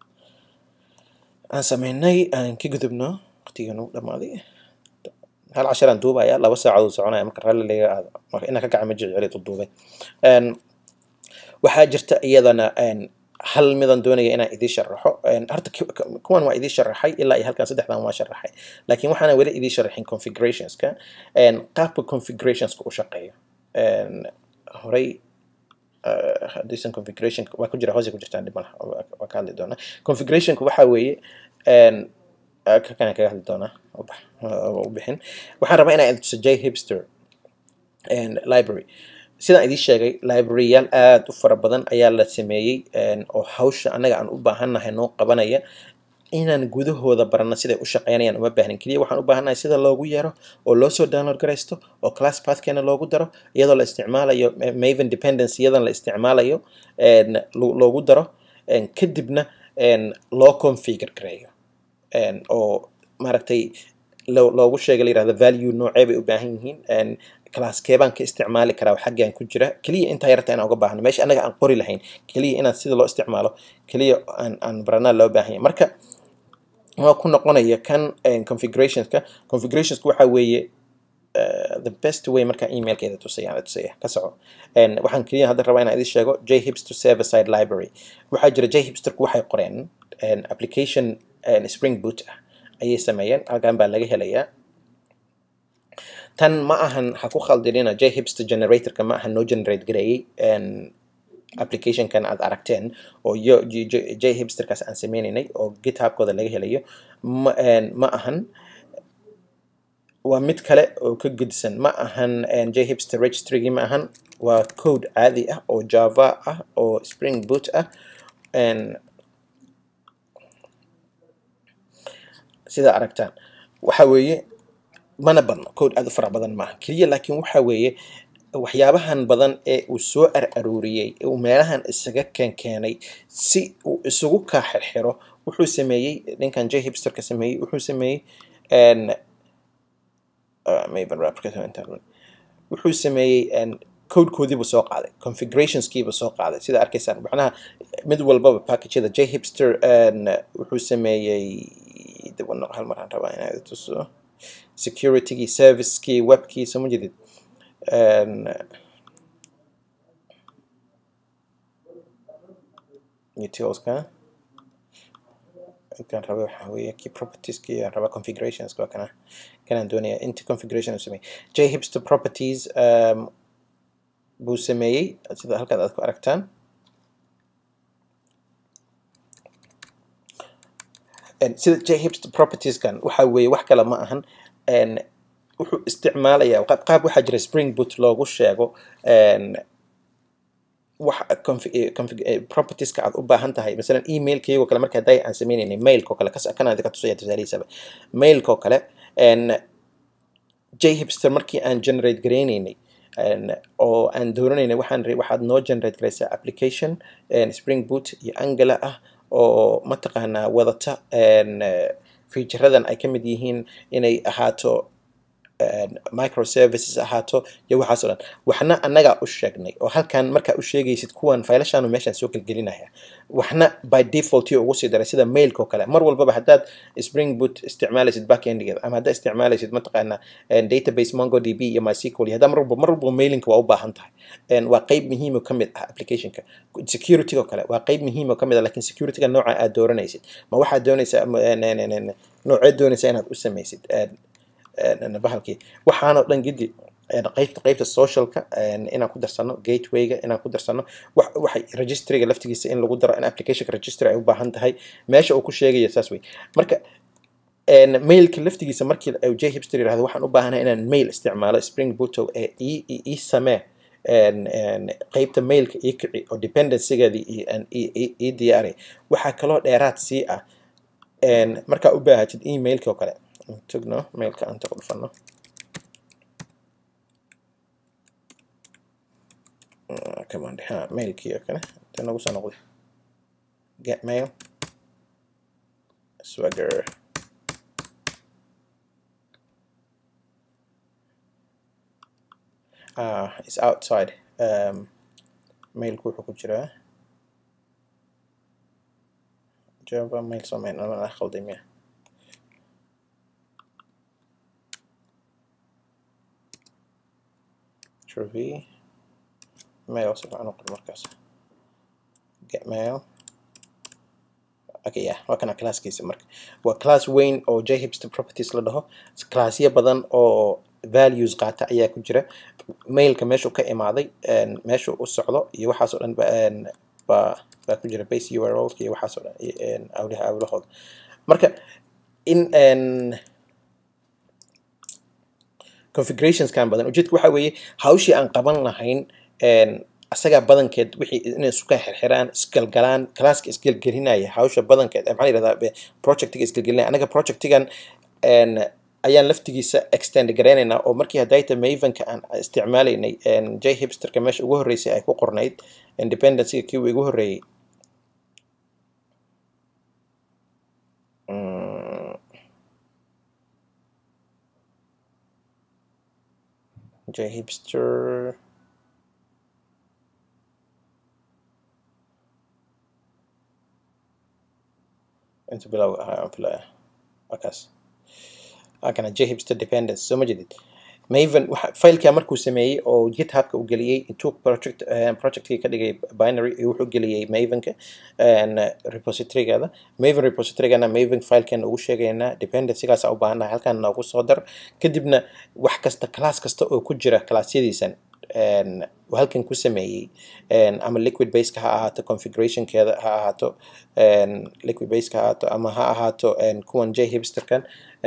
aan sameynay aan ka gudubno waqtigan u dhamaaday hal casharaan duubaya laba saacadood soconaya marka ralli laga aado marka inaa ka gaca ma jeceli duduubay waxaa jirta iyadana hal midan doonaya inaan idiin sharaxo horta kuwan waa idiin sharaxay ilaa iyo halkan saddexdan waa sharaxay laakiin waxaana weli idiin sharaxin configurationska qaabka configurationska u shaqeeyo horey haddiisan configuration waa ku jira hoose ku jirtaan dhib malaha waa ka hadli doonaa configurationka waxaa weeye kana kaga hadli doonaa u bixin waxaan rabaa inaan tuso j hipster library sidaan idiin sheegay libraryyaal aada u fara badan ayaa la sameeyey oo hawsha annaga aan u baahannahay noo qabanaya inaan gudahooda barano siday u shaqeynayaan uma baahnin keliya waxaan u baahannahay sida loogu yeero oo loo soo download garaysto oo class pathkeena loogu daro iyadoo la isticmaalayo maven dependency iyadan la isticmaalayo loogu daro kadibna loo configure gareeyo oo maaragtay loogu sheega la yirahdo value noocee bay u baahan yihiin claskee baan ka isticmaali karaa xaggan ku jira keliya intaa yarta inaan uga baahno meesha annaga aan qori lahayn keliya inaan sida loo isticmaalo keliya aan aan baranaa loo baahan yahay marka waa ku noqonaya kan configurationska configurationska waxaa weeye the best way markaa emailkeeda tusaya tusaya ka soco waxaan keliya hadda rabaa inaan idin sheego j hipster server side library waxaa jira j hipsterku waxay qoreen application spring boot ah ayay sameeyeen halkan baa laga helayaa tan ma ahan ha ku khaldinina j hipster generatorka ma ahan noo generate gareeyey applicationkan aad aragteen oo yo j hipsterkaas aan sameynaynay oo githubkooda laga helayo ma ma ahan waa mid kale oo ka gedisan ma ahan j hipster registrygii ma ahan waa code caadi ah oo java ah oo spring boot ah sida aragtaan waxa weeye mana badno code aad u fara badan maaha keliya laakiin waxa weeye waxyaabahan badan ee uu soo ar aruuriyey uu meelahan isaga keenkeenay si uu isugu kaa xirxiro wuxuu sameeyey ninkan j hipsterka sameeyey wuxuu sameeyey wuxuu sameeyey codekoodiibuu soo qaaday configurationskiibuu soo qaaday sida arkaysaan macnaha mid walbaba packageda j hipster wuxuu sameeyey hal maraan rabaa inaad tuso securitygii servicekii webkii soo ma jedid utilska kan raba waxaa weeye key propertieski aan rabaa configurationska waa kana kanaan doonaya inta configuration uu sameeyey j hipster properties um, buu sameeyey sida halkaad aad ku aragtaan sida j hipster propertieskan waxa weeye wax kale ma ahan wuxuu isticmaalayaa qaab waxaa jira spring boot loogu sheego wax propertieska aad u baahan tahay masalan emailkayagoo kale marka day aan sameynaynay mailkoo kale kanaan idinka tusaya tusaalihiisaba mailkoo kale j hipster markii aan generate gareynaynay oo aan doonanaynay waxaan waxaad noo generate garaysaa application spring boot iyo angela ah oo mataqaanaa wadata featuradan ay ka mid yihiin inay ahaato microservices ahaato iyo waxaas oo dhan waxna annagaa u sheegnay oo halkan markaa u sheegaysid kuwan faylashaanu meeshaan soo gelgelinaya waxna by default iyo ugu sii daray sida mailka oo kale mar walbaba haddaad spring boot isticmaalaysid backendigeeda ama haddaad isticmaalaysid mataqaana database mongodb iyo mysql iyo haddaa mar walba mar walba mailinka waa u baahan tahay waa qeyb muhiim oo kamid ah applicationka security oo kale waa qeyb muhiim oo kamid ah lakin securityga nooca aad dooranaysid ma waxaad doonaysaa nooceed doonaysaa inaad u samaysid bahalkii waxaanoo dhan gidi qaybta qaybta socialka inaan ku darsano gatewayga inaan ku darsano waxay registryga laftigiisa in lagu daro in applicationka registry ay u baahan tahay meesha uu ku sheegayo saas wey marka mailka laftigiisa markii j hipster yirahdo waxaan u baahanahay inaan mail isticmaalo spring booto ee ii samee qaybta mailka ii kici oo dependencygeedii ii diyaari waxaa kaloo dheeraad sii ah markaa u baahatid emailka oo kale tugno mailka aan tago dhufano command ha mailkii oo kale ta nagu soo noqday get mail swagger ah is outside um, mailku wuxuu ku jiraa java mail samayn ama khalday miya Truvy mail si fiican u qor markaas get mail okay yeah waa kana classkiisa marka waa class weyn oo j hipster properties la dhaho classyo badan oo values qaata ayaa ku jira mailka meeshuu ka imaaday meeshuu u socdo iyo waxaas oo dhan baa baa ku jira base urls iyo waxaas oo dhan awlaha awlahooda marka in configurationskan badan ujeedka waxa weeye hawshii aan qaban lahayn asagaa badankeed wixii inay isu ka xirxiraan isgalgalaan classka isgelgelinaya hawsha badankeed maxaa yidhahdaa projectiga isgelgelinaya anaga projectigan ayaan laftigiisa extend garaynaynaa oo markii hadayta mavenka aan isticmaalaynay j hipsterka meesha ugu horreysay ay ku qornayd independencyga kii uu igu horreeyey j hipster inta bilow ahaa aan filaya wakaas kana j hipster dependence soo ma jedid maven fileka markuu sameeyey oo githubka u geliyey intuu project projectkii ka dhigay binary wuxuu geliyey mavenka repositorygeeda maven repositorygana maven filekeena ugu sheegaynaa dependencygaas u baahannahay halkan noogu soo dar kadibna wax kasta class kasta oo ku jira classyadiisan halkan ku sameeyey ama liquid baseka ha ahaato configurationkeeda ha ahaato liquid baseka ha ahaato ama ha ahaato kuwan j hipsterkan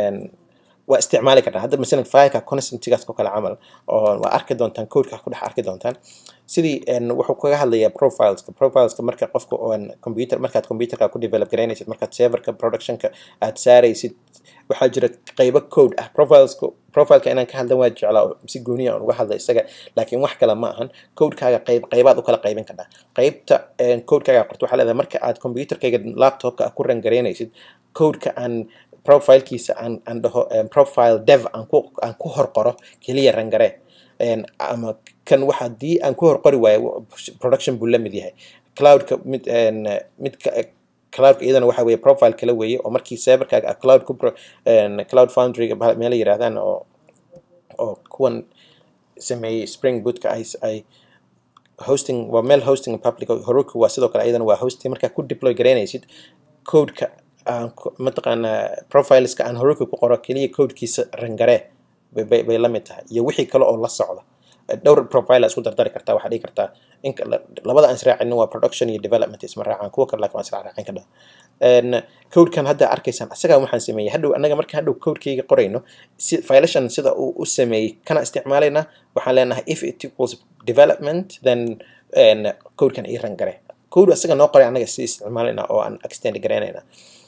waa isticmaali kartaa hadda masalan fileka constantigaas oo kale camal oo waa arki doontaan codeka ku dhex arki doontaan sidii wuxuu kaga hadlayaa profileska profileska marka qofka computer markaad computerka ku develop garaynaysid markaad serverka productionka aad saaraysid waxaa jira qeybo code ah profileska profileka inaan ka hadlan waa jeclaa si gooniya aan uga hadla isaga laakiin wax kale ma ahan codekaaga qeyb qeybaad u kala qaybin kartaa qeybta codekaaga qorto waxaa leedahay marka aad computerkayga laptopka ku rangaraynaysid codeka aan profilekiisa aan aan dhaho profile dev aan ku aan ku horqoro keliya rangare ama kan waxa haddii aan ku horqori waayo production buu la mid yahay cloudka mid midka cloudka iyadana waxa weeye profile kala weeye oo markii serverkaaga cloud ku cloud foundryga meela yiraahdaan oo oo kuwan sameeyey spring bootka ay ay hosting waa meel hosting public heroku waa sidoo kale iyadana waa hosting markaa ku deploy garaynaysid codeka mataqaanaa profileska aan heroku ku qoro keliya codekiisa rangare bay la mid tahay iyo wixii kale oo la socda dhowr profile isku dardari kartaa waxaa dhigi kartaa in labada aan israacinin waa production iyo development isma raacaan kuwa kale laakiin waan israacin ka dhaha codekan hadda arkaysaan asagaa waxaan sameeyey hadhow annaga marka hadhow codekayga qorayno si filashan sida uu u sameeyey kana isticmaalaynaa waxaan leenahay if it equals development then codekan ii rangare code asaga noo qoray annaga si isticmaalaynaa oo aan extend garaynayna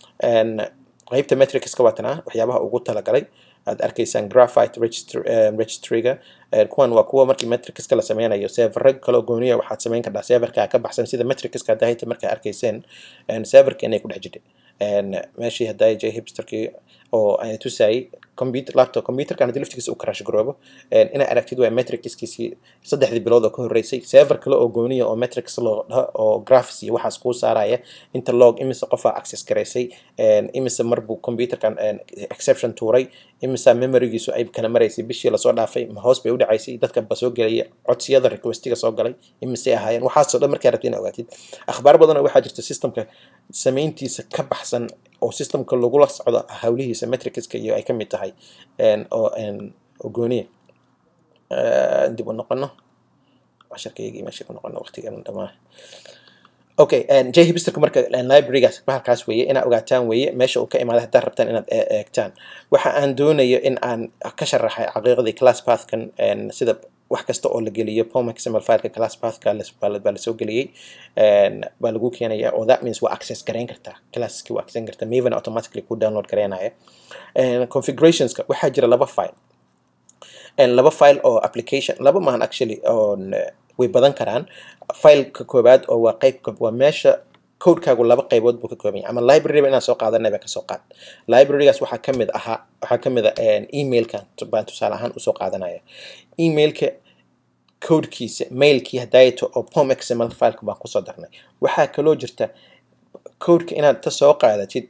qaybta metricska waatanaa waxyaabaha ugu talagalay aad arkaysaan graphite registryga kuwan waa kuwa markii metricska la sameynayo serverra kaloo gooniya waxaad sameyn kartaa serverka ka baxsan sida metricska hadda hayta markaa arkayseen serverka inay ku dhex jirtay meeshii hadday j hipsterkii oo aan tusayay computer laptop computerkan haddii laftigiisa uu crash garoobo inaa aragtid waa metricskiisii saddexdii bilood oo ka horreysay server kale oo gooniya oo metrics loo dhaho oo graphics iyo waxaas kuu saaraya inta log imise qofaa access garaysay imise mar buu computerkan exception tuuray imise memorygiisu ay kala maraysay bishii lasoo dhaafay ma hoos bay u dhacaysay dadka ba soo gelaya codsiyada requestiga soo galay imise ahaayeen waxaasoo dhan markaa rabtid ina ogaatid akhbaar badan waxaa jirta systemka samayntiisa ka baxsan oo systemka lagula socdo hawlihiisa metricska iyo ay ka mid tahay oo oo gooniya dib u noqono casharkaygii meesha ku noqono waqtigan dhamaa okay j hipsterka marka librarygaas bahalkaas weeye inaad ogaataan weeye meesha uu ka imaaday haddaad rabtaan inaad eegtaan waxa aan doonayo in aan ka sharaxay xaqiiqdii class pathkan sida wax kasta oo la geliyo pomxml fileka class pathka baa lasoo geliyey baa lagu keenaya oo that means waa access garayn kartaa classki waa access kartaa maven automatically ku download garaynaya configurationska waxaa jira laba file laba file oo application laba maahan actually on way badan karaan fileka koowaad oo waa qayb waa meesha codekaagu laba qaybood buu ka kooban yahay ama libraryba inaan soo qaadanay baa kasoo qaad librarygaas waxaa ka mid ahaa waxaa ka mid a emailkan baan tusaale ahaan usoo qaadanaya emailka codekiisa mailkii hadaayato oo pom xml fileka baan kusoo darnay waxaa kaloo jirta codeka inaad ta soo qaadatid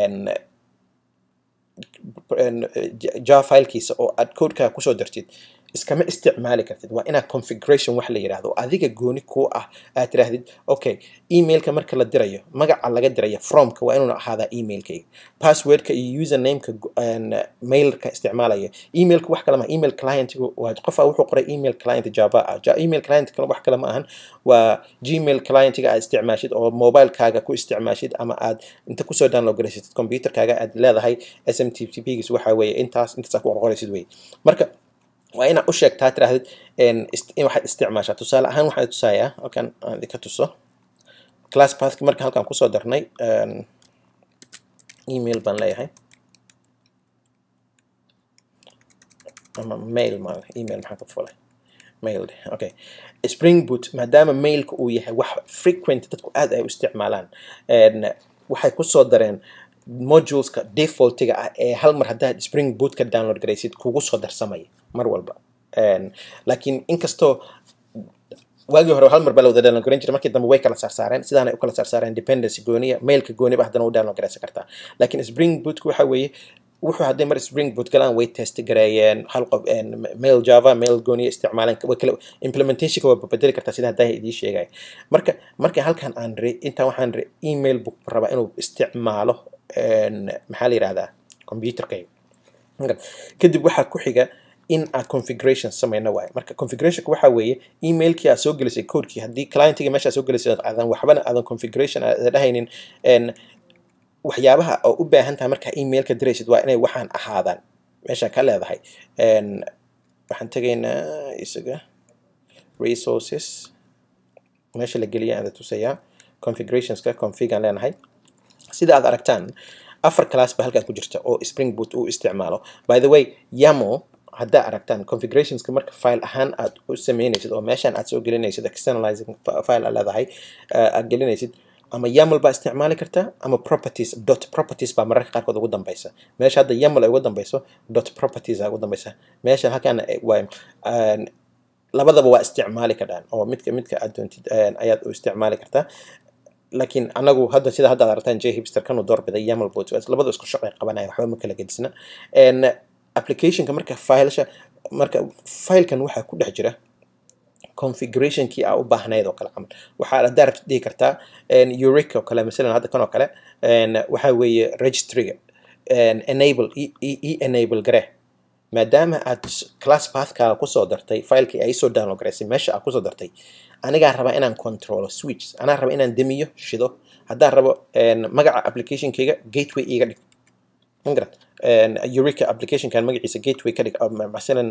java filekiisa oo aad codekaaga kusoo dartid iskama isticmaali kartid waa inaad configuration wax la yidhahdo adiga gooni kuu ah aad tirahdid okay emailka marka la dirayo magaca laga dirayo fromka waa inuuna ahaadaa emailkayga passwordka iyo usernameka mailka isticmaalaya emailka wax kale ma email clientgu waa qofa wuxuu qoray email client java ah email client kale wax kale ma ahan waa gmail clientga aad isticmaashid oo mobilekaaga ku isticmaashid ama aad inta kusoo download garaysatid computerkaaga aad leedahay smtp-giis waxa weeye intaas intaas aad ku qorqoraysid weye marka waa inaad u sheegtaa tirahdid waxaad isticmaashaa tusaale ahaan waxaan tusayaa halkan aan idinka tuso class pathki marka halkan kusoo darnay email baan leeyahay ama mail ma email maxaan ka fulay mail okay spring boot maadaama mailka uu yahay wax frequent dadku aad ay u isticmaalaan waxay kusoo dareen moduleska defaultiga ah ee hal mar haddaad spring boot ka download garaysid kugu soo darsamaya mar walba laakiin inkastoo waagii hore hal mar baa la wada download garan jiray markii dambe way kala saarsaareen sidaanay u kala saarsaareen dependency gooniya mailka gooniba haddana u download garaysan kartaa laakiin spring bootku waxa weeye wuxuu hadday mar spring boot galaan way test gareeyeen hal qof mail java mail gooniya isticmaaleen way kala implementationka waa bedeli kartaa sida haddaa idiin sheegaya marka marka halkan aan re intaan waxaan re email book rabaa inuu isticmaalo maxaa la yidhahdaa computerkayga kadib waxaa ku xiga in aad configuration samayno waayo marka configurationka waxaa weeye emailkii aad soo gelisay codekii haddii clientiga meesha aad soo gelisay aadan waxbana aadan configuration aad dhahaynin waxyaabaha oo u baahan tahay markaa emailka diraysid waa inay waxaan ahaadaan meesha ka leedahay waxaan tegaynaa isaga resources meesha la geliya aada tusayaa configurationska configaan leenahay sida aad aragtaan afar class ba halkan ku jirta oo spring boot uu isticmaalo by the way yamo haddaa aragtaan configurationska marka file ahaan aad u sameynaysid oo meeshaan aad soo gelinaysid externalizing file aad leedahay aad gelinaysid ama yaml baa isticmaali kartaa ama properties dot properties baa mararka qaarkood ugu dambeysa meesha hadda yaml ay ugu dambeyso dot properties aa ugu dambeysa meesha halkaan waa labadaba waa isticmaali karaan oo midka midka aad doontid ayaad u isticmaali kartaa laakiin anagu hadda sida hadda aad aragtaan j hipster kanu doorbiday yamal boot labada isku shaqay qabanaya waxba ma kala gedisna applicationka marka filesha marka filekan waxaa ku dhex jira configurationkii aa u baahnayd oo kale camal waxaa haddaa rabtid dhihi kartaa euric oo kale masalan hadda kan oo kale waxaa weeye registryga enable e enable gare maadaama aad class pathkaaga kusoo dartay filekii ay soo download garaysay meesha aad kusoo dartay anigaa rabaa inaan controlo switch anaa raba inaan demiyo shido haddaan rabo magaca applicationkayga gateway iga dhig magarat eurica applicationkan magaciisa gateway ka dhig masalan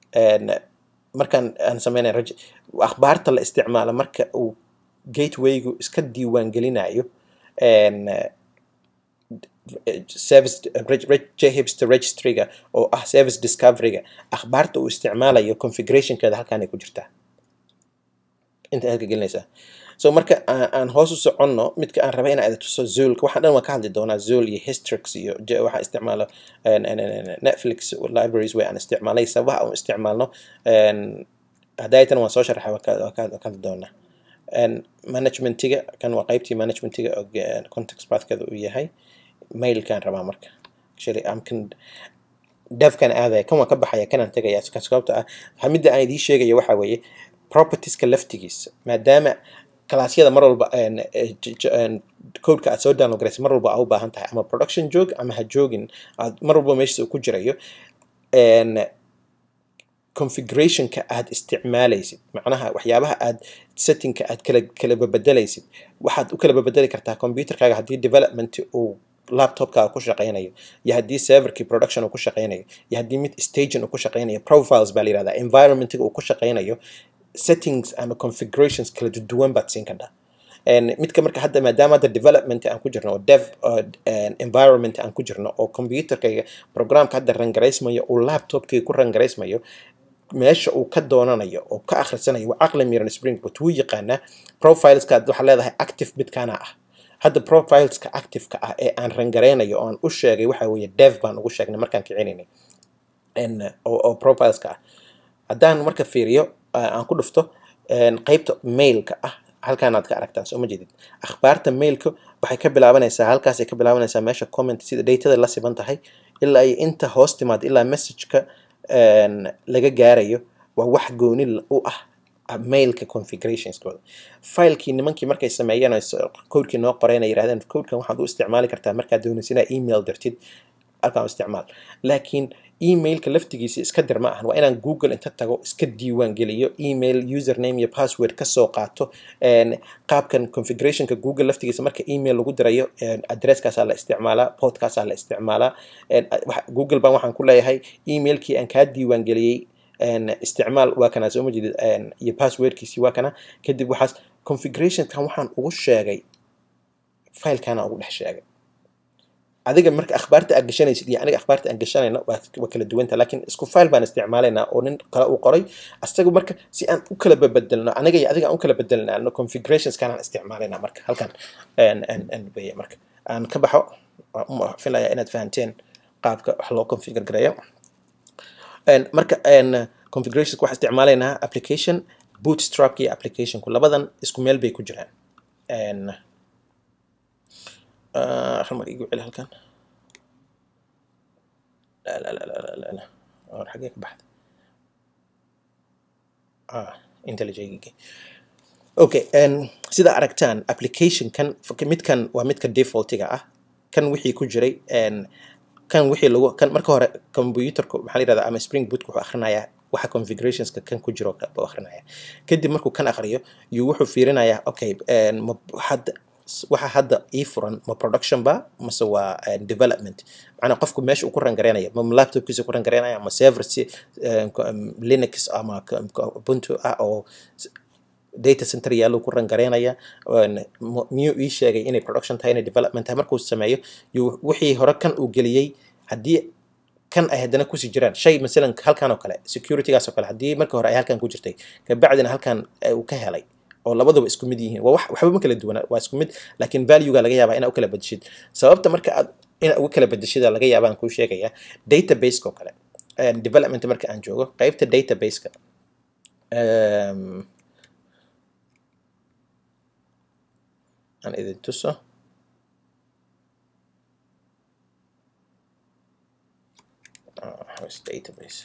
markaan aan sameynay raj akhbaarta la isticmaalo marka uu gatewaygu iska diiwaan gelinayo service jhipster registryga oo ah service discoveryga akhbaarta uu isticmaalayo configurationkeeda halkaan ay ku jirtaa inta halka gelinaysaa so marka aan aan hoos u soconno midka aan rabay inaan tuso zoolka waxaan dhan waan ka hadli doonaa zool iyo histrix iyo j- waxaa isticmaalo en- en- en- netflix libraries way aan isticmaalay sababaha aan u isticmaalno en, hadaytan waan soo sharaxay waan ka waan ka- waan ka hadli doonaa En, managementiga kan waa qaybtii managementiga oo ge- context pathkeeda uu yahay mailkaan rabaa marka actually am kan devkan aadaya kan waan ka baxaya kanaan tegaya ka sababta ah waxa midda aan idiin sheegaya waxaa weeye propertieska laftigiisa maadaama kalaasyada mar walba en, eh, j- j- en, codeka aad soo download garaysa mar walba aa u baahan tahay ama production joog ama ha joogin aad mar walba meeshiisa uu ku jirayo en, configurationka aad isticmaalaysid macnaha waxyaabaha aad settingka aad kala kala babedelaysid waxaad u kala babedeli kartaa computerkaaga haddii development uu laptopkaaga ku shaqaynayo iyo haddii serverkii production uu ku shaqaynayo iyo haddii mid staging uu ku shaqaynayo profiles baa la yihahdaa environmentiga uu ku shaqaynayo settings ama configurations kala duwan baad siin kartaa En, midka marka hadda maadaama hadda development aan ku jirno oo dev oo, en, environment aan ku jirno oo computerkayga programka hadda rangaraysmayo uu laptopkayga ku rangaraysmayo meesha uu ka doonanayo oo ka akhrisanayo waa caqli miran springboot wuu yaqaanaa profileska waxaa leedahay active midkaana ah hadda profileska activeka ah ee aan rangaraynayo oo aan u sheegay waxa weeye dev baan ugu sheegnay markaan kicinaynay En, oo, oo profileska ah haddaan marka fiiriyo uh, aan ku dhufto en, qaybta mailka ah halkaan aad ka aragtaan soo ma jeedid akhbaarta mailka waxay ka bilaabanaysaa halkaasay ka bilaabanaysaa meesha comment sida datada la siban tahay ilaa iyo inta hoos timaad ilaa messageka en, laga gaarayo waa wax gooni l- u ah ah, mailka configurationskooda filekii nimankii markay sameeyeen ay so- codekii noo qoreen ay yidhahdeen codekan waxaad u isticmaali kartaa markaad doonaysa inaad email dirtid halkaan u isticmaal laakiin emailka laftigiisa iska dir ma ahan waa inaan google inta tago iska diiwaan geliyo email username iyo password kasoo qaato en, qaabkan configurationka google laftigiisa marka email lagu dirayo en, addresskaasaa la isticmaalaa podkaasaa la isticmaalaa en, a- waxa- google baan waxaan ku leeyahay emailkii aan kaa diiwaan geliyey en, isticmaal waa kana soo ma jeedid en, iyo passwordkiisii waa kana kadib waxaas configurationkan waxaan ugu sheegay filekana ugu dhex sheegay adiga marka akhbaarta aad gashanaysid iyo aniga akhbaarta aan gashanayno waa waa kala duwanta laakiin isku file baan isticmaalaynaa oo nin kale uu qoray asaga marka si aan u kala bebedelno aniga iyo adiga aan u kala bedelnaano configurationskan aan isticmaalaynaa marka halkan en en en weye marka aan ka baxo waan u filayaa inaad fahanteen qaabka wax loo configure gareeyo En, marka en, configurationka waxaan isticmaalaynaa application bootstrap iyo applicationku labadan isku meel bay ku jiraan En, ah, hal mar igu celi halkan لا لا لا لا لا لا اور حقيقة بحث اه انت اللي جاي اوكي ان sida aragtaan application kan midkan waa midka defaultiga ah kan wixii ku jiray en kan wixii lagu kan marka hore computerku maxaa la yirahdaa ama spring boot wuxuu akhrinayaa waxa configurationska kan ku jiro buu akhrinayaa kadib markuu kan akhriyo yuu wuxuu fiirinayaa okay en ma hadda waxa hadda ii furan ma production ba mase waa eh, development macnaa qofku meesha uu ku rangareynaya ma laptopkiisa ku rangareynaya ma server si eh, ko- em, linux ama ko- ko- ubuntu ah oo s- data center yaallo ku rangareynaya en, mu- miyuu ii sheegay inay production tahay inay development tahay markuu sameeyo yuu wixii hore kan uu geliyey haddii kan ay haddana kusii jiraan shay masalan halkan oo kale securitygaas oo kale haddii marka hore ay halkan ku jirtay kabacdina halkan eh, uu ka helay oo labaduba isku mid yihiin waa wax waxba ma kala duwana waa isku mid laakiin valuega laga yaabaa inaa u kala bedeshid sababta marka aad inaa ugu kala bedeshida laga yaabaan kuu sheegaya databaseka oo kale En, development marka aan joogo qaybta databaseka em, aan idin tuso Ah, where's database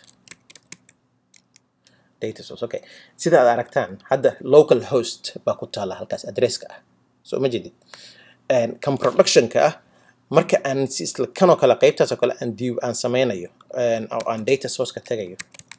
data source okay sida aad aragtaan hadda local host baa ku taala halkaas adresska ah soo ma jedid En, kan productionka ah marka aan si isla kanoo kale qaybtaas oo kale aan diib aan sameynayo en, oo aan data sourceka tagayo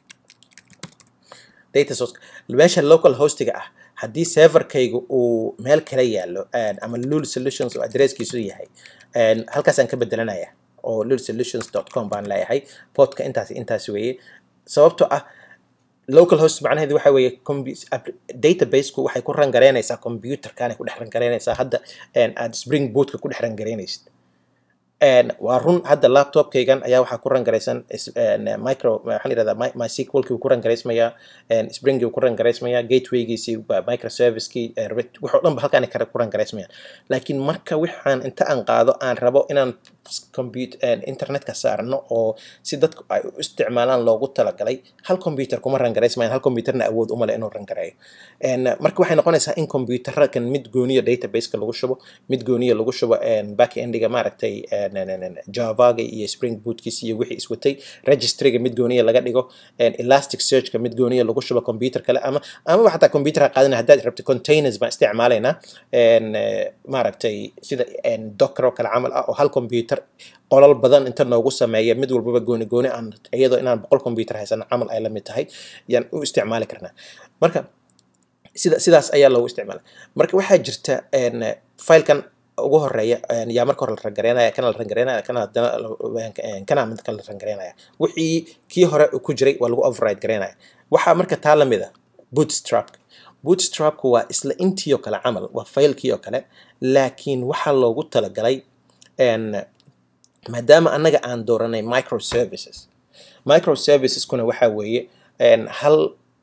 data source meesha local hostiga ah haddii serverkayga uu meel kala yaallo en, ama lul solutions oo adresskiisu yahay en, halkaasaan ka bedelanaya oo lulsolutions.com baan leeyahay podka intaas intaas weeye sababtoo ah local host macnaheedu waxa weeye compu- app- databaseku waxay ku rangareynaysaa computerkan ay ku dhex rangareynaysaa hadda en, aad spring bootka ku dhex rangareynaysid waa run hadda laptopkaygan ayaa waxaa ku rangaraysan micro waxaan yidhahdaa mysqlkii uu ku rangaraysmayaa springii uu ku rangaraysmayaa gatewaygiisii microservicekii waxoo dhan ba halkaan kale ku rangaraysmayaan laakiin marka waxaan inta aan qaado aan rabo inaan internetka saarno oo si dadku ay u isticmaalaan loogu talagalay hal computer kuma rangaraysmayaan hal computerna awood umale inuu rangareeyo marka waxay noqonaysaa in computerrakan mid gooniya databaseka lagu shubo mid gooniya lagu shubo backendiga maaragtay javaga iyo spring bootkiisa iyo wixii iswatay registryga mid gooniya laga dhigo elastic searchka mid gooniya lagu shubo computer kale ama amaba xataa computerha qaadana haddaad rabto containers baan isticmaalaynaa maaragtay sida docker oo kale camal ah oo hal computer qolal badan inta noogu sameeya mid walbaba gooni gooni aan iyadoo inaan boqol computer haysano camal ay la mid tahay yaan u isticmaali karnaa marka sida sidaas ayaa loogu isticmaala marka waxaa jirta filekan ugu horeeya yaa marka hore la rangareynaya kana la rangareynaya kana hadana kana mid kale la rangareynaya wixii kii hore ku jiray waa lagu override gareynaya waxaa marka taa lamid a bootstrap bootstrapku waa isla intii oo kale camal waa faylkii oo kale laakiin waxaa loogu talagalay maadaama annaga aan dooranay microservices microserviceskuna waxaa weeye hal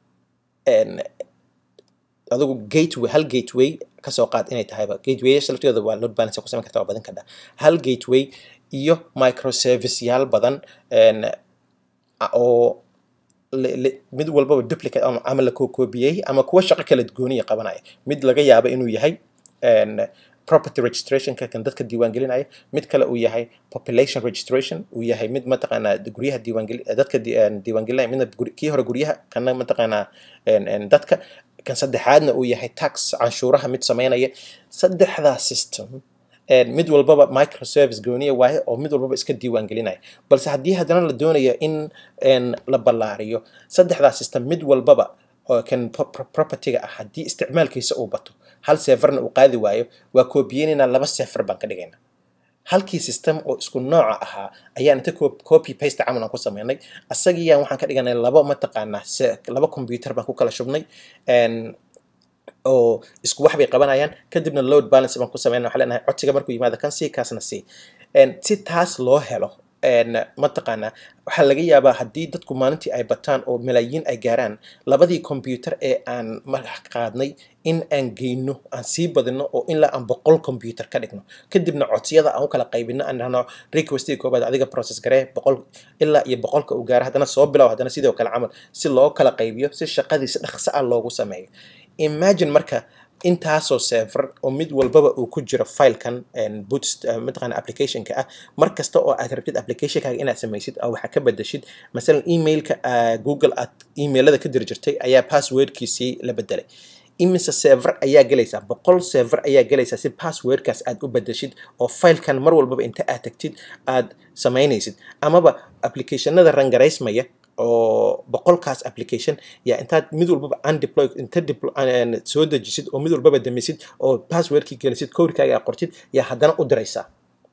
adigu gateway hal gateway kasoo qaad inay tahayba gatewayasha laftooda waa load balance ku samayn karta waa badin kadha hal gateway iyo microservice yaal badan oo mid walbaba duplicate ama la kookobiyey ama kuwa shaqo kala gooniya qabanaya mid laga yaabo inuu yahay property registrationka kan dadka diiwaangelinaya mid kale uu yahay population registration uu yahay mid mataqaanaa guryaha diiwaangeli dadka diiwaangelinaya midna kii hore guryaha kana mataqaanaa dadka kan saddexaadna uu yahay tax canshuuraha mid sameynaya saddexdaa system mid walbaba microservice gooniya waaye oo mid walbaba iska diiwaan gelinaya balse haddii haddana la doonayo in la ballaariyo saddexdaa system mid walbaba oo kan propertyga ah haddii isticmaalkiisa uu bato hal seferna uu qaadi waayo waa koobiyeynayna laba sefer baan ka dhigayna halkii system oo isku nooca ahaa ayaan inta copy paste camal aan ku sameynay asagiyaan waxaan ka dhiganay laba mataqaanaa laba computer baan ku kala shubnay oo isku wax bay qabanayaan kadibna load balance baan ku sameynay waxaa leenahay codsiga markuu yimaado kan sii kaasna sii si taas loo helo mataqaanaa waxaa laga yaabaa haddii dadku maalintii ay bataan oo malaayiin ay gaaraan labadii computer ee aan qaadnay in aan geyno aan sii badino oo ilaa aan boqol computer ka dhigno kadibna codsiyada aan u kala qaybino aan dhahno requestiga koobaad adiga process garee boqol ilaa iyo boqolka uu gaaro haddana soo bilow haddana sidoo kale camal si loo kala qaybiyo si shaqadii si dhaqso ah loogu sameeyo imagine marka intaasoo server oo mid walbaba uu ku jiro filekan mataqaana applicationka ah mar kasta oo aad rabtid applicationkaaga inaad samaysid oo waxaa ka bedeshid masalan emailka google aad emailada ka diri jirtay ayaa passwordkiisii la bedelay imise server ayaa gelaysaa boqol server ayaa gelaysaa si passwordkaas aad u bedeshid oo filekan mar walbaba inta aad tagtid aad samaynaysid amaba applicationada rangaraysmaya oo boqolkaas application yaa intaad mid walbaba undeploy inta soo dejisid oo mid walbaba damisid oo passwordkii gelisid codekaaga aad qortid yaa haddana u diraysaa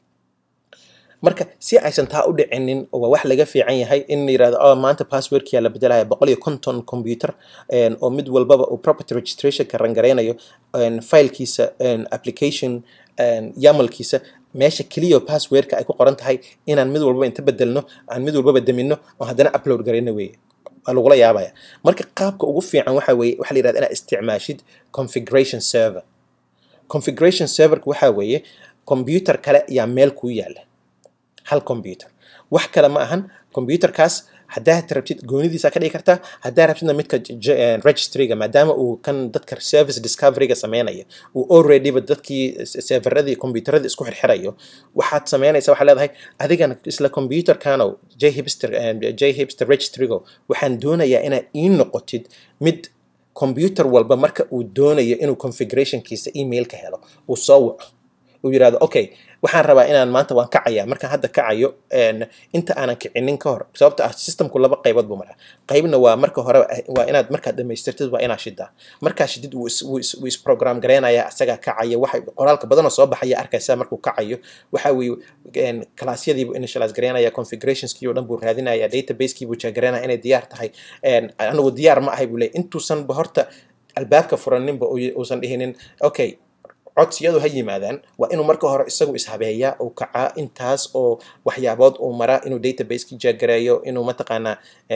marka si aysan taa u dhicinin waa wax laga fiican yahay in la yirahdo oh maanta passwordkiyaa la bedelaya boqol iyo konton computer oo mid walbaba uu property registrationka rangareynayo filekiisa application yamalkiisa meesha keliya passwordka ay ku qoran tahay inaan mid walbaba inta bedelno aan mid walbaba damino oo haddana upload garayno weeye waa lagula yaabaya marka qaabka ugu fiican waxa weeye waxa la yirahda inaad isticmaashid configuration server configuration serverka waxa weeye computer kale yaa meel kuu yaala hal computer wax kale ma ahan computerkaas haddaad rabtid goonidiisa ka dhigi kartaa haddaa rabtidna midka registryga maadaama uu kan dadka service discoveryga sameynaya uu alreadyba dadkii serveradii computeradii isku xirxirayo waxaad sameynaysa waxaa leedahay adigana isla computerkano j hipster j hipster registrygo waxaan doonayaa inaad ii noqotid mid computer walba marka uu doonayo inuu configurationkiisa emailka helo uu soo waco uu yirahdo okay waxaan rabaa inaan maanta waan kacaya markaan hadda kacayo inta aanan kicinin ka hor sababta ah systemku laba qaybood buu maraa qaybna waa marka hore waa inaad markaad dhamaystirtid waa inaad shidaa markaa shidid wuu isprogram gareynaya asagaa kacaya waxa qoraalka badanoo soo baxaya arkaysa markuu kacayo waxa weye kalaasyadiibuu initialize gareynaya configurationskii oo dhan buu raadinaya databaseki buu jeegareynaya inay diyaar tahay anigu diyaar ma ahay buu leey intuusanba horta albaabka furaninba uusan dhihinin okay codsiyadu ha yimaadaan waa inuu marka hore isagu ishabeeyaa uu kacaa intaas oo waxyaabood uu maraa inuu database-ki jaagareeyo inuu mataqaanaa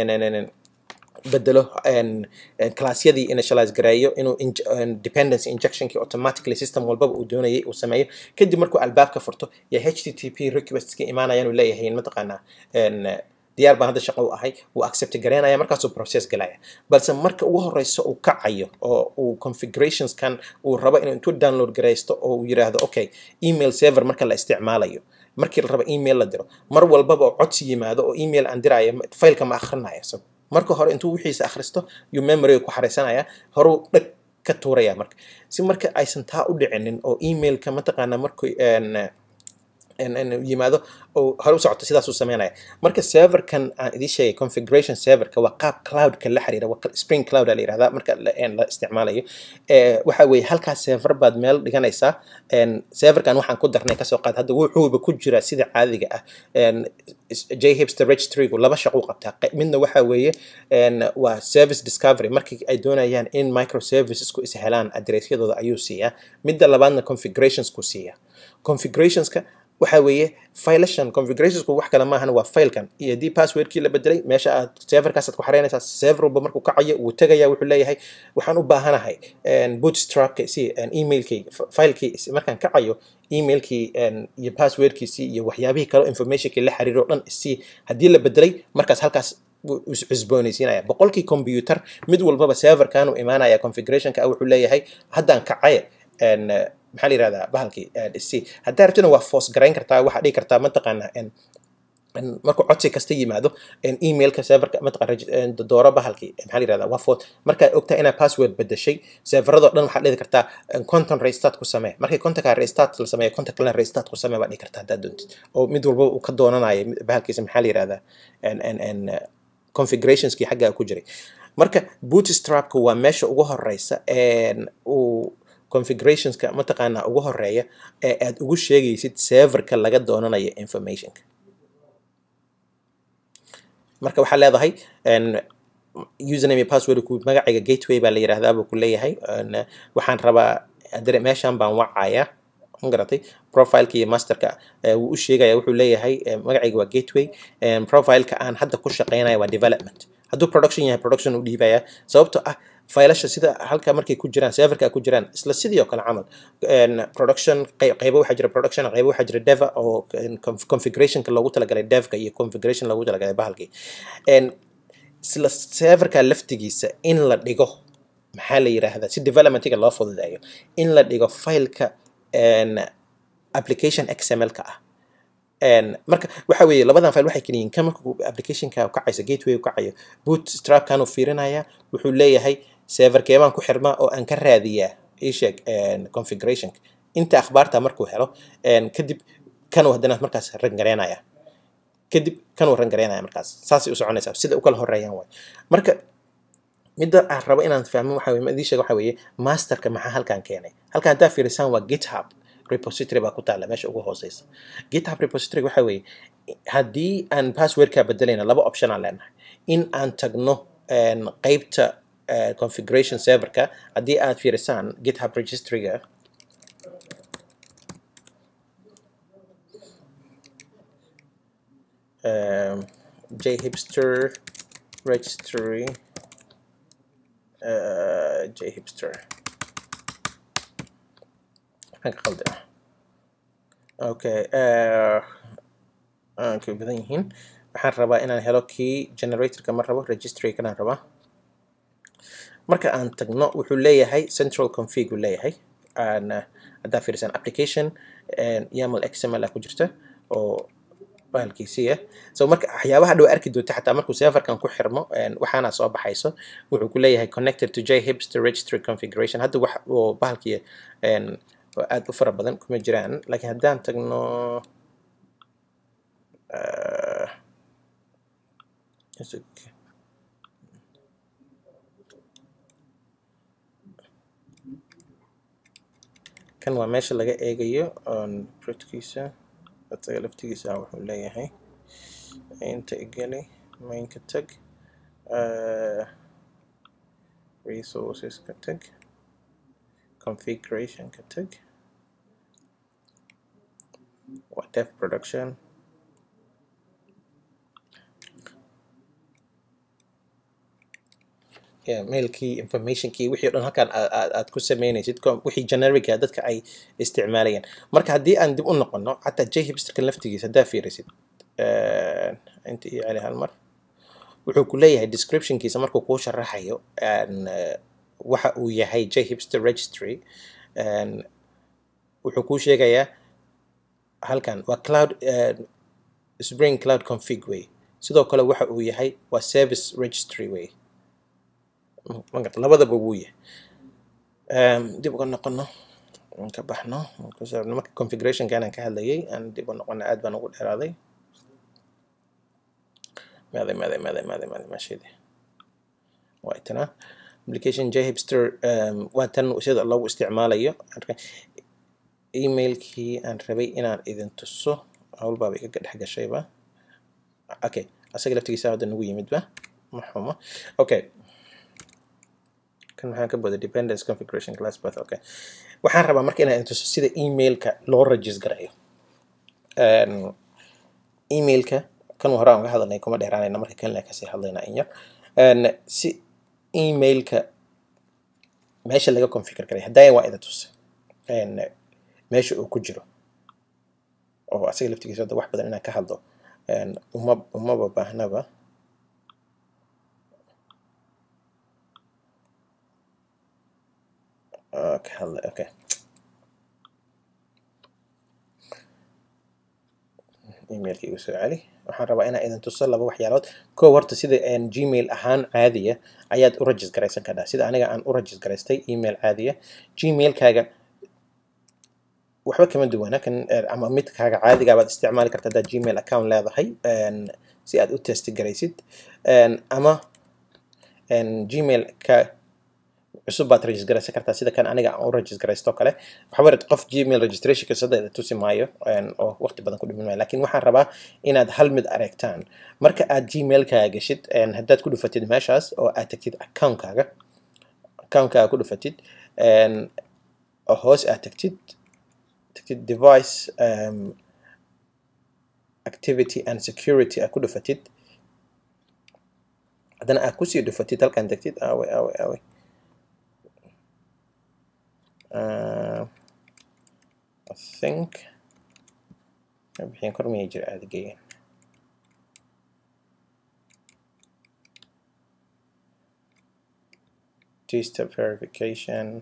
bedelo classyadii initialize gareeyo inuu dependency injectionkii automatically system walbaba uu doonayay uu sameeyo kadib markuu albaabka furto ya http requestska imaanayaan uu leeyahay mataqaanaa diyaar baan hadda shaqo u ahay wuu accept garaynaya markaasuu process galaya balse marka ugu horeyso uu kacayo oo uu configurationskan uu rabo inuu intuu download garaysto oo uu yiraahdo okay email server marka la isticmaalayo markii la rabo email la diro mar walbaba oo codsi yimaado oo email aan diraayo failka ma akhrinayo isagu marka hore intuu wixiisa akhristo yuu memoryga ku xaraysanaya horuu dhag ka tuuraya marka si marka aysan taa u dhicinin oo emailka mataqaanaa markuu yimaado oo hore u socoto sidaasuu sameynaya marka serverkan aan idin sheegay configuration serverka waa qaab cloudka la xiriira waa spring cloud la yirahdaa marka la isticmaalayo waxa weeye halkaas server baad meel dhiganaysaa serverkan waxaan ku darnay kasoo qaad hadda wuxuuba ku jira sida caadiga ah jhipster registrygu laba shaqo qabtaa midna waxa weeye waa service discovery markii ay doonayaan in microservicesku is helaan addressyadooda ayuu siiyaa midda labaadna configurationsku siiyaa configurationska waxa weeye filashan configurationsku wax kale maahan waa filekan iyo haddii passwordkii la bedelay meesha aad serverkaasaad ku xareynaysaa server walba markuu kacayo wuu tegaya wuxuu leeyahay waxaan u baahanahay bootstrapka si emailkayga filekii markaan kacayo emailkii iyo passwordkiisii iyo waxyaabihii kale informationkii la xiriiro o dhan si haddii la bedelay markaas halkaas cusboonaysiinaya boqolkii computer mid walbaba serverkanuu imaanaya configurationka ah wuxuu leeyahay haddaan kacaye maxaa la yirahdaa bahalkii c haddaa rabtina waa force garayn kartaa waxaa dhihi kartaa mataqaanaa markuu codsi kasta yimaado emailka serverka mataqaan dooro bahalkii maxaa la yirahdaa waa force markaad ogtahay inaad password bedeshay serveradoo dhan waxaad dhihi kartaa content restart ku samee markii contactka restart la sameeyo contact kalena restart ku samee baad dhihi kartaa haddaad doontid oo mid walba uu ka doonanayo bahalkiisa maxaa la yirahdaa configurationskii xaggaa ku jiray marka bootstrapka waa meesha ugu horeysa uu configurationska mataqaanaa ugu horeeya ee aad ugu sheegaysid serverka laga doonanayo informationka marka waxaa leedahay username iyo password ku magacayga gateway baa la yiraahdaa buu ku leeyahay waxaan rabaa meeshan baan wacaya garatay profileka iyo masterka wuu u sheegaya wuxuu leeyahay magacayga waa gateway profileka aan hadda ku shaqeynaya waa development hadduu production yahay production u dhiibaya sababtoo ah failasha sida halka markay ku jiraan serverka ku jiraan isla sidii oo kale camal production qaybo waxaa jira production qaybo waxaa jira deva oo configurationka loogu talagalay devka iyo configuration loogu talagalay bahalkii isla serverka laftigiisa in la dhigo maxaa la yiraahdaa si developmentiga loo fududeeyo in la dhigo fileka application xml-ka ah marka waxa weeye labadan file waxay keliyiin kan markuu applicationka kacayso gateway kacayo bootstrapkanuu fiirinaya wuxuu leeyahay serverkeebaan ku xirmaa oo aan ka raadiyaa isheeg configurationka inta akhbaarta markuu helo kadib kanuu haddana markaas rangareynaya kadib kanuu rangareynaya markaas saasay u soconaysaa sida u kala horeeyaan waay marka midda aan rabo inaan fahmo waxa weye idin sheega waxa weeye masterka maxaa halkan keenay halkan haddaa fiirisaan waa github repository baa ku taalla meesha ugu hooseysa github repository waxa weeye haddii aan passwordka bedelayna laba option aan leenahay in aan tagno qeybta configuration serverka haddii aad fiirisaan github registryga jhipster registry jhipster qalda okay aanka badan yihiin waxaan rabaa inaan helo kii generatorka ma rabo registry kanaan rabaa marka aan tagno wuxuu leeyahay central config uu leeyahay haddaa fiirsan application yaml xml ah ku jirta oo bahalkiisiya so marka waxyaabaha dhow arki doonta xataa markuu serverkan ku xirmo waxaana soo baxayso wuxuu ku leeyahay connected to jhipster registry configuration hadda wax oo bahalkii oo aad u fara badan kuma jiraan laakiin haddaan tagno kan waa meesha laga eegayo protkiisa isaga laftigiisa wuxuu leeyahay inta igeli mainka tag resources ka tag configuration ka tag def production yeah, mailkii informationkii wixii o dhan halkaan aad aad ku sameynaysid wixii generica dadka ay isticmaalayaan marka haddii aan dib u noqono xataa j hipsterka laftigiisa haddaa fiirisid inta iyo celi hal mar wuxuu ku leeyahay descriptionkiisa markuu kuu sharaxayo waxa uu yahay j hipster registry wuxuu kuu sheegayaa halkan waa cloud spring cloud config way sidoo kale waxa uu yahay waa service registry way magarta labadaba wuu yahay dib uga noqono aan ka baxno marka configurationkan aan ka hadlayay aan dib u noqono aad baan ugu dheeraaday maaday maaday maaday maaday maaday maashidi waa tana application jhipster waa tan sida loogu isticmaalayo emailkii aan rabay inaan idin tuso howlbaaba iga dhex gashayba okay asaga laftigiisa hadda nagu yimidba ma xumo okay kan maxaan ka booda dependence configuration class path okay waxaan rabaa marka inaan idin tuso sida emailka loo regis garayo emailka kan hore aan uga hadalnay kuma dheeraanayna marka kan kasii hadlaynaa in yar si emailka meesha laga configure garay haddaaya waa idin tusa meesha uu ku jiro oo asaga laftigiisa hadda wax badan inaan ka hadlo uma umaba baahnaba ka hadla okay emailka igu soo celi waxaan rabaa inaan idin tuso laba waxyaalood kow horta sida gmail ahaan caadiya ayaad u regis garaysan kartaa sida aniga aan u regis garaystay email caadiya gmailkaaga waxba kama duwana kan ama midkaaga caadiga baad isticmaali karta haddaad gmail account leedahay si aad u testi garaysid ama gmail ka cusub baad regis garaysan kartaa sida kan aniga aan u regis garaysto kale waxba qof gmail registration kasada tusi maayo oo waqti badan ku dhimin maayo lakin waxaan rabaa inaad hal mid aragtaan marka aad gmailkaaga geshid haddaad ku dhufatid meeshaas oo aad tagtid accountkaaga accountkaaga ku dhufatid oo hoos aad tagtid tagtid device um, activity and security aad ku dhufatid haddana aad kusii dhufatid halkaan tagtid awe awe awe uh, I think bixin kor miyay jira aada geeyan two-step verification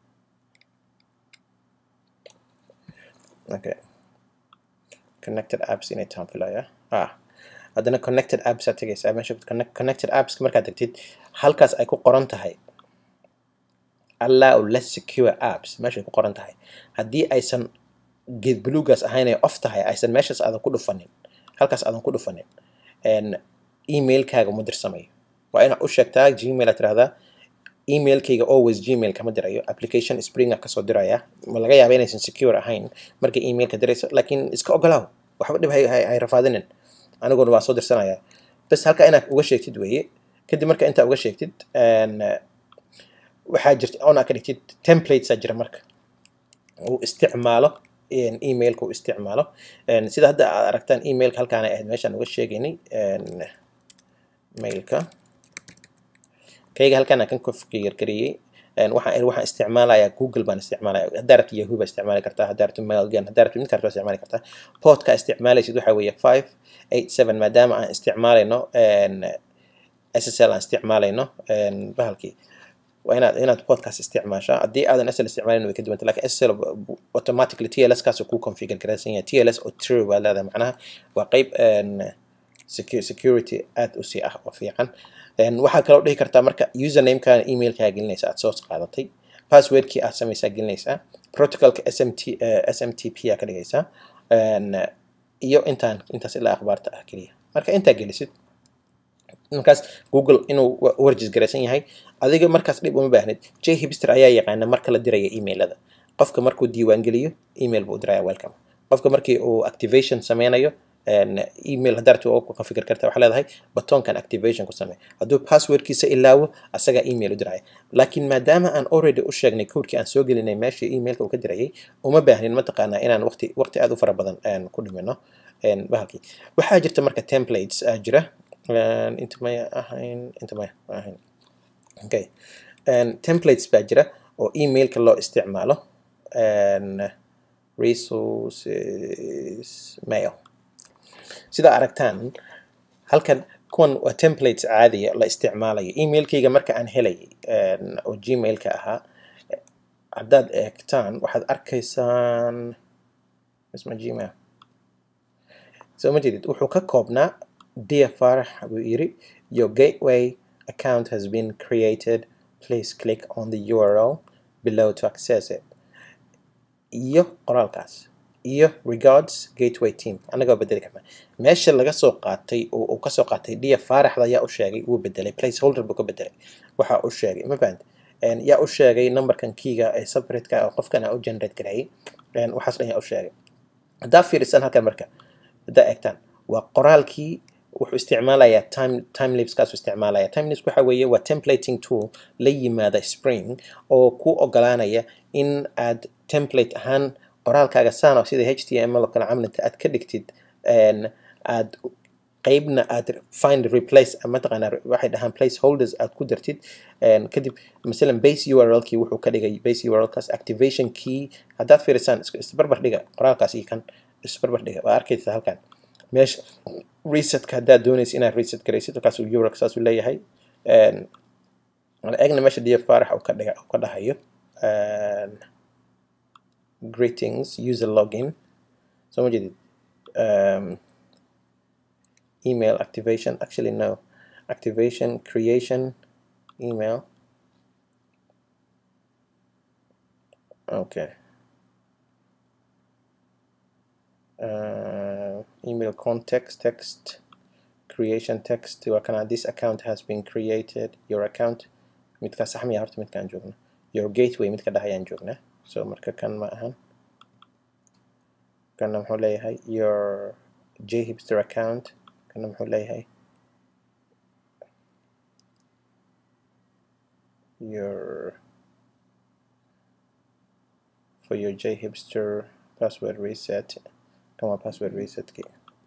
okay connected apps inay tahan filaya ah haddana connected apps aad tegaysaa meesha connected apps markaad tagtid halkaas ay ku qoran tahay allow less secure apps meeshay ku qoran tahay haddii aysan geed buluugaas ahayn ay off tahay aysan meeshaas aadan ku dhufanin halkaas aadan ku dhufanin emailkaaga ma dirsamayo waa inaad u sheegtaa gmail aad tirahdaa emailkayga always gmail kama dirayo application springa kasoo diraya ma laga yaaba inaysan secure ahayn marka emailka dirayso laakiin iska ogolaaw waxba dhib hay rafaadinin aniguna waa soo dirsanaya bas halka inaad uga sheegtid weeye kadib marka intaa uga sheegtid waxaa jirta oona ka dhigtid templatesaa jira marka uu isticmaalo emailka uu isticmaalo sida hadda aad aragtaan emailka halkaan ay ahayd meeshaan uga sheegaynay mailka kayga halkaan aan kan configure gareeyey waxaan waxaan isticmaalayaa google baan isticmaalaya haddaa rabto yahoo baa isticmaali kartaa haddaa rabto mailgun haddaa rabto mid kale baa isticmaali kartaa podka isticmaalaysid waxaa weeye five eight seven maadaama aan isticmaalayno ssl aan isticmaalayno bahalkii waa inaad inaad podcast isticmaashaa haddii aadan SL isticmaalin way ka duwanta lakin SL automatically TLS kaas ku configure garaysan yahay TLS oo true baa leedahay macnaha waa qeyb security aad u sii ah oo fiican waxaa kaloo dhihi kartaa marka usernamekaaga emailkaaga gelinaysa aad soo qaadatay passwordkii aad samaysaa gelinaysaa protocolka smt smtp aa ka dhigaysaa iyo intaan intaas ilaa akhbaarta ah keliya marka intaa gelisid markaas google inuu warjis garaysan yahay adiga markaas dhib uma baahnid j hipster ayaa yaqaana marka la diraya emailada qofka markuu diiwaan geliyo email buu diraya welcome qofka markii uu activation sameynayo email haddaad rabto ku configure karta waxaa leedahay batoonkan activation ku samee hadduu passwordkiisa ilaawo asagaa email u diraya laakiin maadaama aan already u sheegnay codekii aan soo gelinay meeshii emailka uu ka dirayay uma baahnin mataqaanaa inaan waqti waqti aad u fara badan ku dhimino bahalkii waxaa jirta marka templates aa jira inta may ahayn inta may ahayn okay templates baa jira oo emailka loo isticmaalo resources mail sida aragtaan halkan kuwan waa templates caadiya la isticmaalayo emailkayga marka aan helay oo gmailka ahaa haddaad eegtaan waxaad arkaysaan isma gmail soo ma jeedid wuxuu ka koobnaa dear farax buu yiri your gateway account has been created please click on the url below to access it iyo qoraalkaas iyo regards gateway team annagoo bedeli karna meesha laga soo qaatay uu kasoo qaatay dia faaraxda yaa u sheegay wuu bedelay placeholder buu ka bedelay waxa u sheegay ma fahant yaa u sheegay numberkan kiiga ee separateka oo qofkan aa u generate gareeyay waxaas dhan yaa u sheegay haddaa fiirisan halkan marka haddaa eegtaan waa qoraalkii wuxuu isticmaalayaa time timelapse-kaasuu isticmaalaya timelapse waxa weeye waa templating tool la yimaada spring oo ku ogolaanaya in aad template ahaan qoraalkaaga sano sida h t m l oo kale camalinta aad ka dhigtid aad qeybna aad find replace mataqaanaa waxay dhahaan place holders aad ku dartid kadib masalan base url kii wuxuu ka dhigay base url kaas activation key haddaad fiirisaan isbarbar dhiga qoraalkaas iyo kan isbarbar dhiga waa arkaysa halkan meesha resetka haddaad doonaysa inaad reset garaysid markaasuu url saasuu leeyahay eegna meesha dia farax uu ka dhiga uu ka dhahayo greetings user login so ma jeedid um, email activation actually no activation creation email okay uh, email context text creation text waa kana this account has been created your account midkaa saxmiya horta midkaan joogna your gateway midka dhahayaan joognaa so marka kan ma ahan kana muxuu leeyahay your jhipster account kana muxuu leeyahay your for your jhipster password reset kan waa password resetkii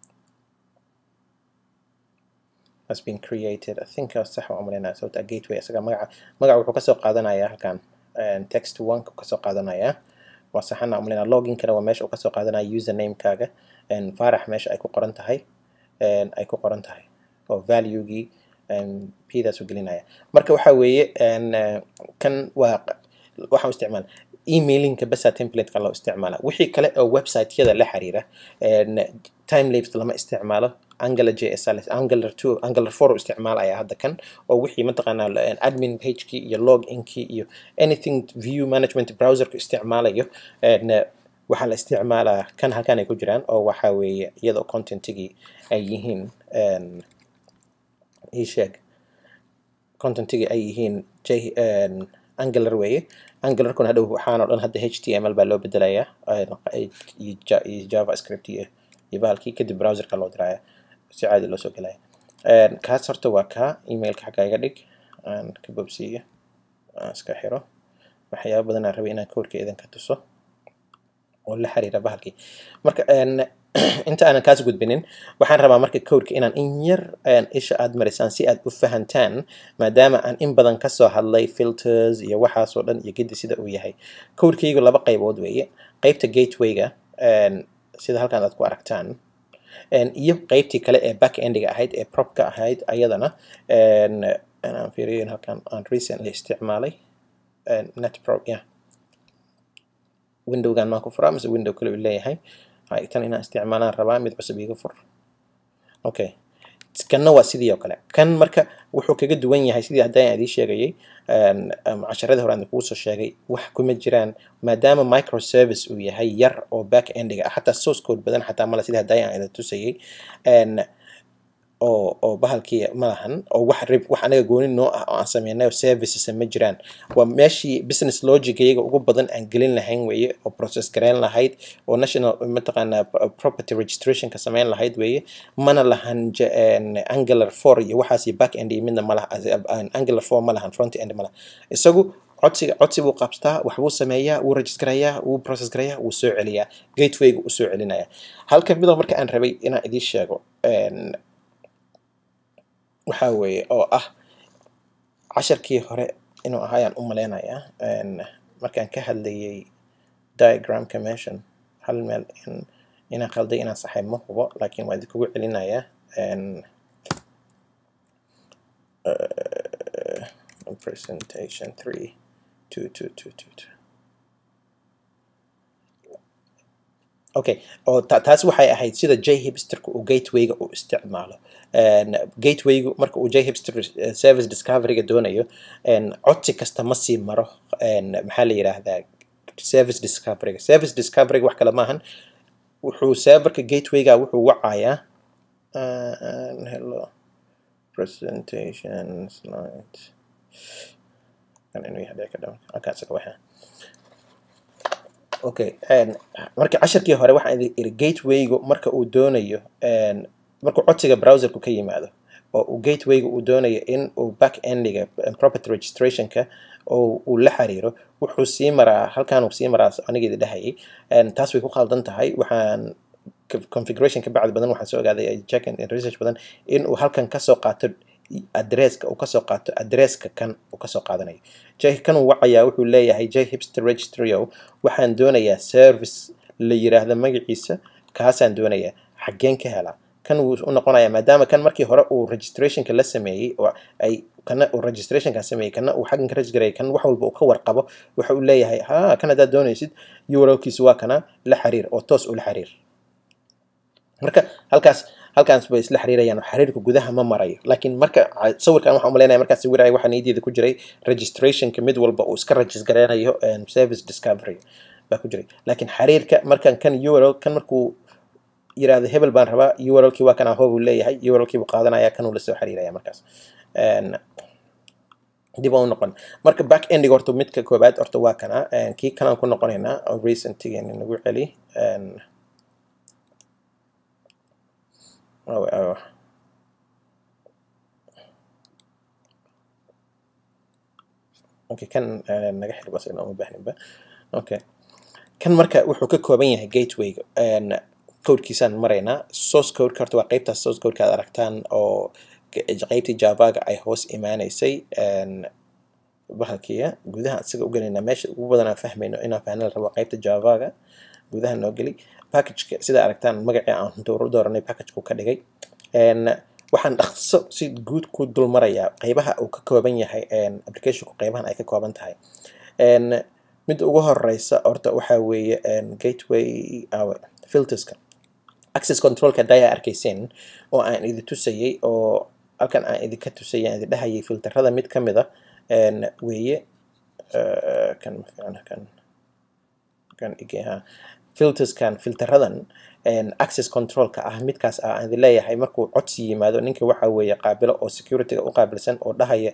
has been created i think sax waa umaleynaya sababta gateway isaga magaca magaca wuxuu kasoo qaadanayaa halkan text one kasoo qaadanayaa waa saxana umaleynaya loginkana waa meesha uu kasoo qaadanaya usernamekaaga farax meesha ay ku qoran tahay ay ku qoran tahay oo valuegii pdaas u gelinaya marka waxa weeye kan waa waxaan isticmaala emailinka basa templateka loo isticmaala wixii kale oo website-yada la xiriira timelapse lama isticmaalo angular js angular two angular four u isticmaalaya hadda kan oo wixii mataqaanaa admin pagekii iyo log inkii iyo anything view management browserku isticmaalayo waxaa la isticmaalaa kan halkan ay ku jiraan oo waxa weeye iyadoo contentigii ay yihiin isheeg contentigii ay yihiin j angular weeye angularkuna hadhow waxaanoo dhan hadda h t m l baa loo bedelayaa iyo javascript iyo iyo bahalkii kadib browserka loo diraya si caadi loo soo gelaya kaas horta waa kaa emailka xagga iga dhig aan ka bobsiiyo aan iska xiro waxyaaba badan aan rabay inaan koorka idinka tuso oo la xiriira bahalkii marka inta aanan kaas gudbinin waxaan rabaa marka codeka inaan in yar isha aad marisaan si aad u fahantaan maadaama aan in badan kasoo hadlay filters iyo waxaasoo dhan iyo gedi sida uu yahay codekaygu laba qaybood weeye qeybta gatewayga sida halkan aad ku aragtaan iyo qeybtii kale ee back endiga ahayd ee propka ahayd ayadana aan fiiriyo halkan aan recently isticmaalay netprop yeah windowgan maan ku furaa mise window kale uu leeyahay tan inaan isticmaalaan rabaa mid cusub iga fur okay kanna waa sidii oo kale kan marka wuxuu kaga duwan yahay sidii haddaan aan idii sheegayay casharadii hore aan kugu soo sheegay wax kuma jiraan maadaama microservice uu yahay yar oo back endiga ah xataa source code badan xataa male sidii haddaan aan idin tusayay oo oo bahalkii ma lahan oo wax rib wax anaga gooni noo ah oo aan sameynay oo services ma jiraan waa meeshii business logic iyaga ugu badan aan gelin lahayn weeye oo process gareyn lahayd oo national mataqaanaa property registrationka sameyn lahayd weeye mana lahan angular four iyo waxaas iyo back end iyo midna ma laha angular four ma lahan front end ma laha isagu codsiga codsi buu qabstaa waxbuu sameeyaa wuu registrayaa wuu process garayaa wuu soo celiyaa gatewayga uu soo celinaya halka midoo marka aan rabay inaan idiin sheego waxaa weeye oo ah casharkii hore inuu ahaayaan u maleynayaa markaan ka hadlayay diagramka meeshan hal meel inaan qalday inaan saxay ma hubo laakiin waa idinkugu celinayaa presentation three two two two two two okay oo taas waxay ahayd sida j hipsterka uu gatewayga uu isticmaalo gatewaygu marka uu j hipster service discoveryga doonayo codsi kasta ma sii maro maxaa la yidhaahdaa service discoveryga service discoveryga wax kale maahan wuxuu serverka gatewayga wuxuu wacayaa hello presentation slide kan inuu yahay ka dhaw halkaas ka waxa okay marka casharkii hore waxaan idin iri gatewaygu marka uu doonayo markuu codsiga browserku ka yimaado oo uu gatewaygu uu doonayo in uu back endiga property registrationka oo uu la xiriiro wuxuu sii maraa halkaan uu sii maraa anigeedi dhahayay taas way ku qaldan tahay waxaan configuration ka bacdi badan waxaan soo ogaaday check and research badan in uu halkan kasoo qaato adresska uu kasoo qaato adresska kan uu kasoo qaadanayo j kan uu wacayaa wuxuu leeyahay j hipster registryo waxaan doonayaa service la yiraahdo magaciisa kaasaan doonayaa xaggeen ka helaa kan wuu u noqonayaa maadaama kan markii hore uu registrationka la sameeyey oo ay kana uu registrationka sameeyey kana uu xaggan ka registrayay kan wax walba uu ka warqabo waxa uu leeyahay ha kan haddaad doonaysid urlkiisu waa kana la xiriir oo toos ula xiriir marka halkaas halkaas bay isla xiriirayaan xiriirka gudaha ma marayo laakiin marka sawirkan waxaan umaleynaya markaan sawiraya waxaa niyaddeeda ku jiray registrationka mid walba uu iska regisgareynayo service discovery baa ku jiray laakiin xiriirka markan kan url kan markuu yiraahdo hebel baan rabaa urlkii waa kan ahob uu leeyahay urlkii buu qaadanaya kan uu lasoo xiriiraya markaas dib u noqon marka back endiga horta midka koobaad horta waa kana kii kanaan ku noqonaynaa oo recentigan nagu celi Oh, oh. Okay, kan uh, naga xir bas uma baahninba. Okay. Kan marka wuxuu ka kooban yahay gatewayga. Codekiisaan maraynaa. Source code horta waa qaybtaas source code aad aragtaan oo qaybtii Javaga ay hoos imaanaysay bahalkiya gudaha isaga u gelaynaa meesha ugu badan aan fahmayno inaan fahna la rabo qaybta Javaga gudaha noo geli packageka sida aragtaan magacii aan dooranay packageka ka dhigay waxaan dhaqso si guud ku dul marayaa qaybaha uu ka kooban yahay applicationku qaybahan ay ka kooban tahay midda ugu horeysa horta waxaa weeye gateway filterska access controlka haddaa arkayseen oo aan idi tusayay oo halkan aan idinka tusayay aan idin dhahayay filterada mid ka mid a weeye kan ma fiicna kan kan igeha filterskan filteradan access controlka ah midkaas ah aan idin leeyahay markuu codsi yimaado ninka waxa weeye qaabilo oo securityga u qaabilsan oo dhahaya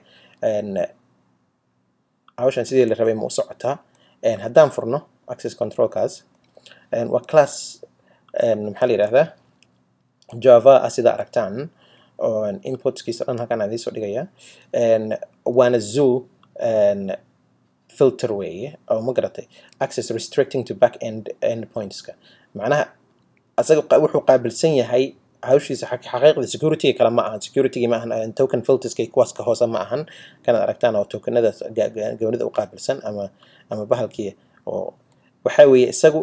hawshan sidii la rabay ma u socotaa haddaan furno access controlkaas waa class maxaa la yidhahdaa java ah sida aragtaan inputskiisa dhan halkan aan idiin soo dhigaya waana zoo filter weeye oo ma garatay access restricting to back end endpointska macnaha asaga wuxuu qaabilsan yahay hawshiisa xaqiiqda securityga kale ma ahan securityga ma ahan token filterska kuwaas ka hoose ma ahan kanaad aragtaan oo tokenada goonida u qaabilsan ama ama bahalkii oo waxaa weeye isagu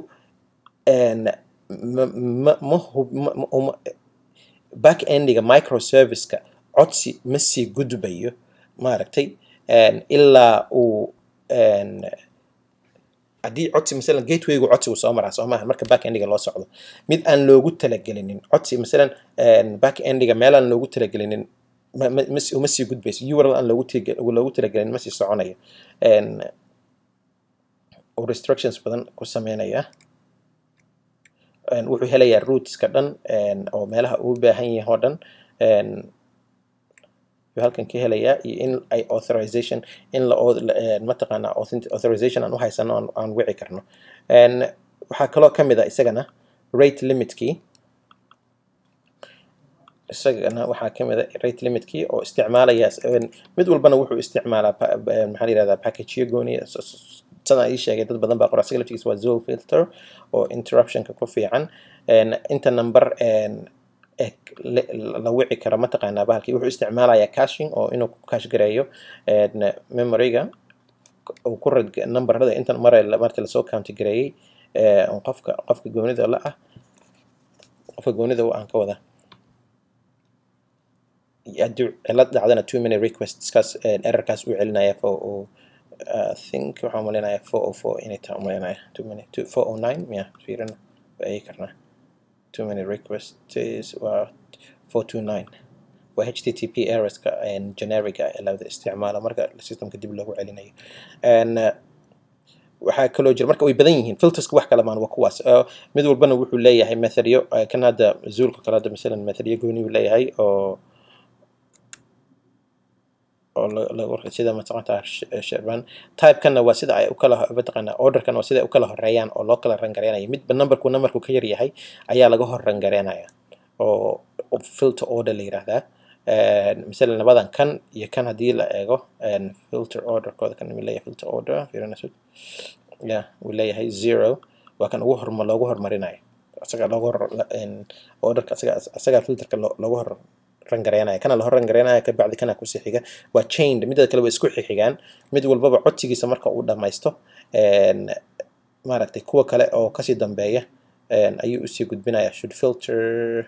back endiga microserviceka codsi ma sii gudbayo maaragtay ilaa uu haddii codsi masalan gatewaygu codsigu soo maraa soo maaha marka back endiga loo socdo mid aan loogu talagelinin codsi masalan back endiga meel aan loogu talagelinin uma sii gudbayso url aan loogu talagelin ma sii soconayo uu restrictions badan ku sameynaya wuxuu helayaa rootska dhan oo meelaha uu baahan yahay oo dhan yuu halkan ka helayaa iyo in ay authorization in la mataqaanaa authorization aan u haysano aan wici karno waxaa kaloo ka mid a isagana rate limitkii isagana waxaa ka mid a rate limitkii oo isticmaalaya mid walbana wuxuu isticmaalaa maxaa la yihahdaa packageyo gooniya sana ii sheegay dad badan baa qora asiga laftigiisa waa zool filter oo interruptionka ku fiican inta number la wici karo mataqaanaa bahalkii wuxuu isticmaalayaa caching oo inuu ku cash gareeyo memoryga uu ku rad numberada intan mare marti lasoo county gareeyey qofka qofka goonida la ah qofka goonida aan ka wada haddii cilad dhacdana two minute requestskaas errorkaas uu celinaya fo uu think waxaan umaleynaya four o four inay tahay umaleynaya two minute two four o nine miya fiirina waa eegi karnaa two minute requests waa four two nine waa http errorska generica ee lawada isticmaala marka systemka dib loogu celinayo waxaa kaloo jira marka way badan yihiin filterska wax kala maan waa kuwaas mid walbana wuxuu leeyahay methodyo kan hadda zuulka kale hadda masalan methodyo gooni uu leeyahay oo oo sida mataqanta sherban typekana waa sida ay ukala mataqaana orderkana waa sida ay ukala horeeyaan oo loo kala rangareynayo midba numberku numberku ka yar yahay ayaa laga hor rangareynaya oo filter order la yiraahdaa masalan labadan kan iyo kan haddii la eego filter orderkooda kan uu leeyahay filter order fiirinayso ya uu leeyahay zero waa kan ugu horma loogu hormarinayo asaga loogu hor orderka asaga asaga filterka loogu hor rangareynaya kana la hor rangareynaya kabacdi kana kusii xiga waa chained midda kale waa isku xixigaan mid walbaba codsigiisa marka uu dhamaysto maaragtay kuwa kale oo kasii dambeeya ayuu usii gudbinaya should filter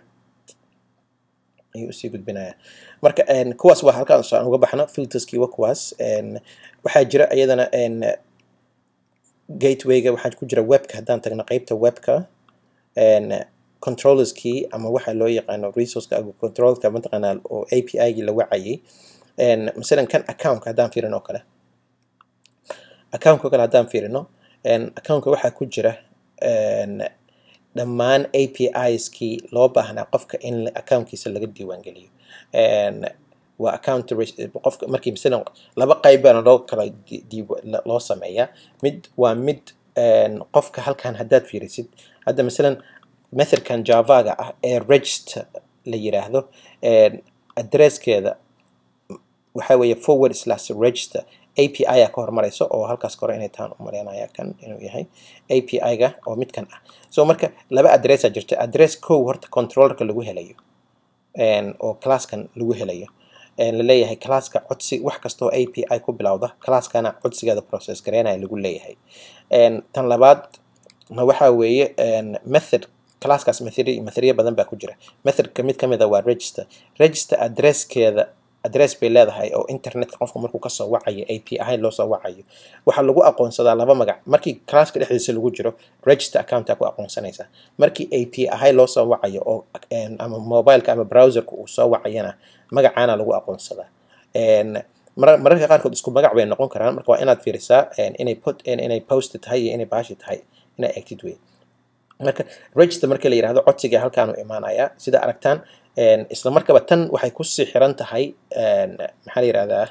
ayuu usii gudbinaya marka kuwaas waa halkaan aan uga baxno filterskii waa kuwaas waxaa jira iyadana gatewayga waxaa ku jira webka haddaan tagno qeybta webka controllerskii ama waxa loo yaqaano resourceka controlka mataqaanaa oo API-gii la wacayay masalan kan accountka haddaan fiirino oo kale accountka kale haddaan fiirino accountka waxaa ku jira dhammaan APIskii loo baahnaa qofka in accountkiisa laga diiwaangeliyo waa account qofka markii masalan laba qayb baana loo kala loo sameeyaa mid waa mid qofka halkan haddaad fiirisid hadda masalan methodkan javaga ah ee register la yiraahdo addresskeeda waxa weeye forward slash register API a ka hormarayso oo halkaas kore inay taan u maleynaya kan inuu yahay API-ga oo midkan ah so marka laba addressa jirta address kow horta controllerka lagu helayo oo classkan lagu helayo la leeyahay classka codsi wax kastoo API ku bilowda classkana codsigeeda process gareynaya lagu leeyahay tan labaad waxa weeye method classkaas method methodyo badan baa ku jira methodka mid kamid a waa register register addresskeeda address bay leedahay oo internetka qofka markuu kasoo wacayo API loo soo wacayo waxaa lagu aqoonsadaa laba magac markii classka dhexdiisa lagu jiro register accounta ku aqoonsanaysaa markii API loo soo wacayo oo ama mobileka ama browserka uu soo wacayana magacaana lagu aqoonsadaa mararka qaarkood isku magac bay noqon karaan marka waa inaad fiirisaa inay put inay post tahay iyo inay baashi tahay inay acted way marka register marka la yiraahdo codsiga halkaan u imaanaya sida aragtaan isla markaba tan waxay kusii xiran tahay maxaa la yirahdaa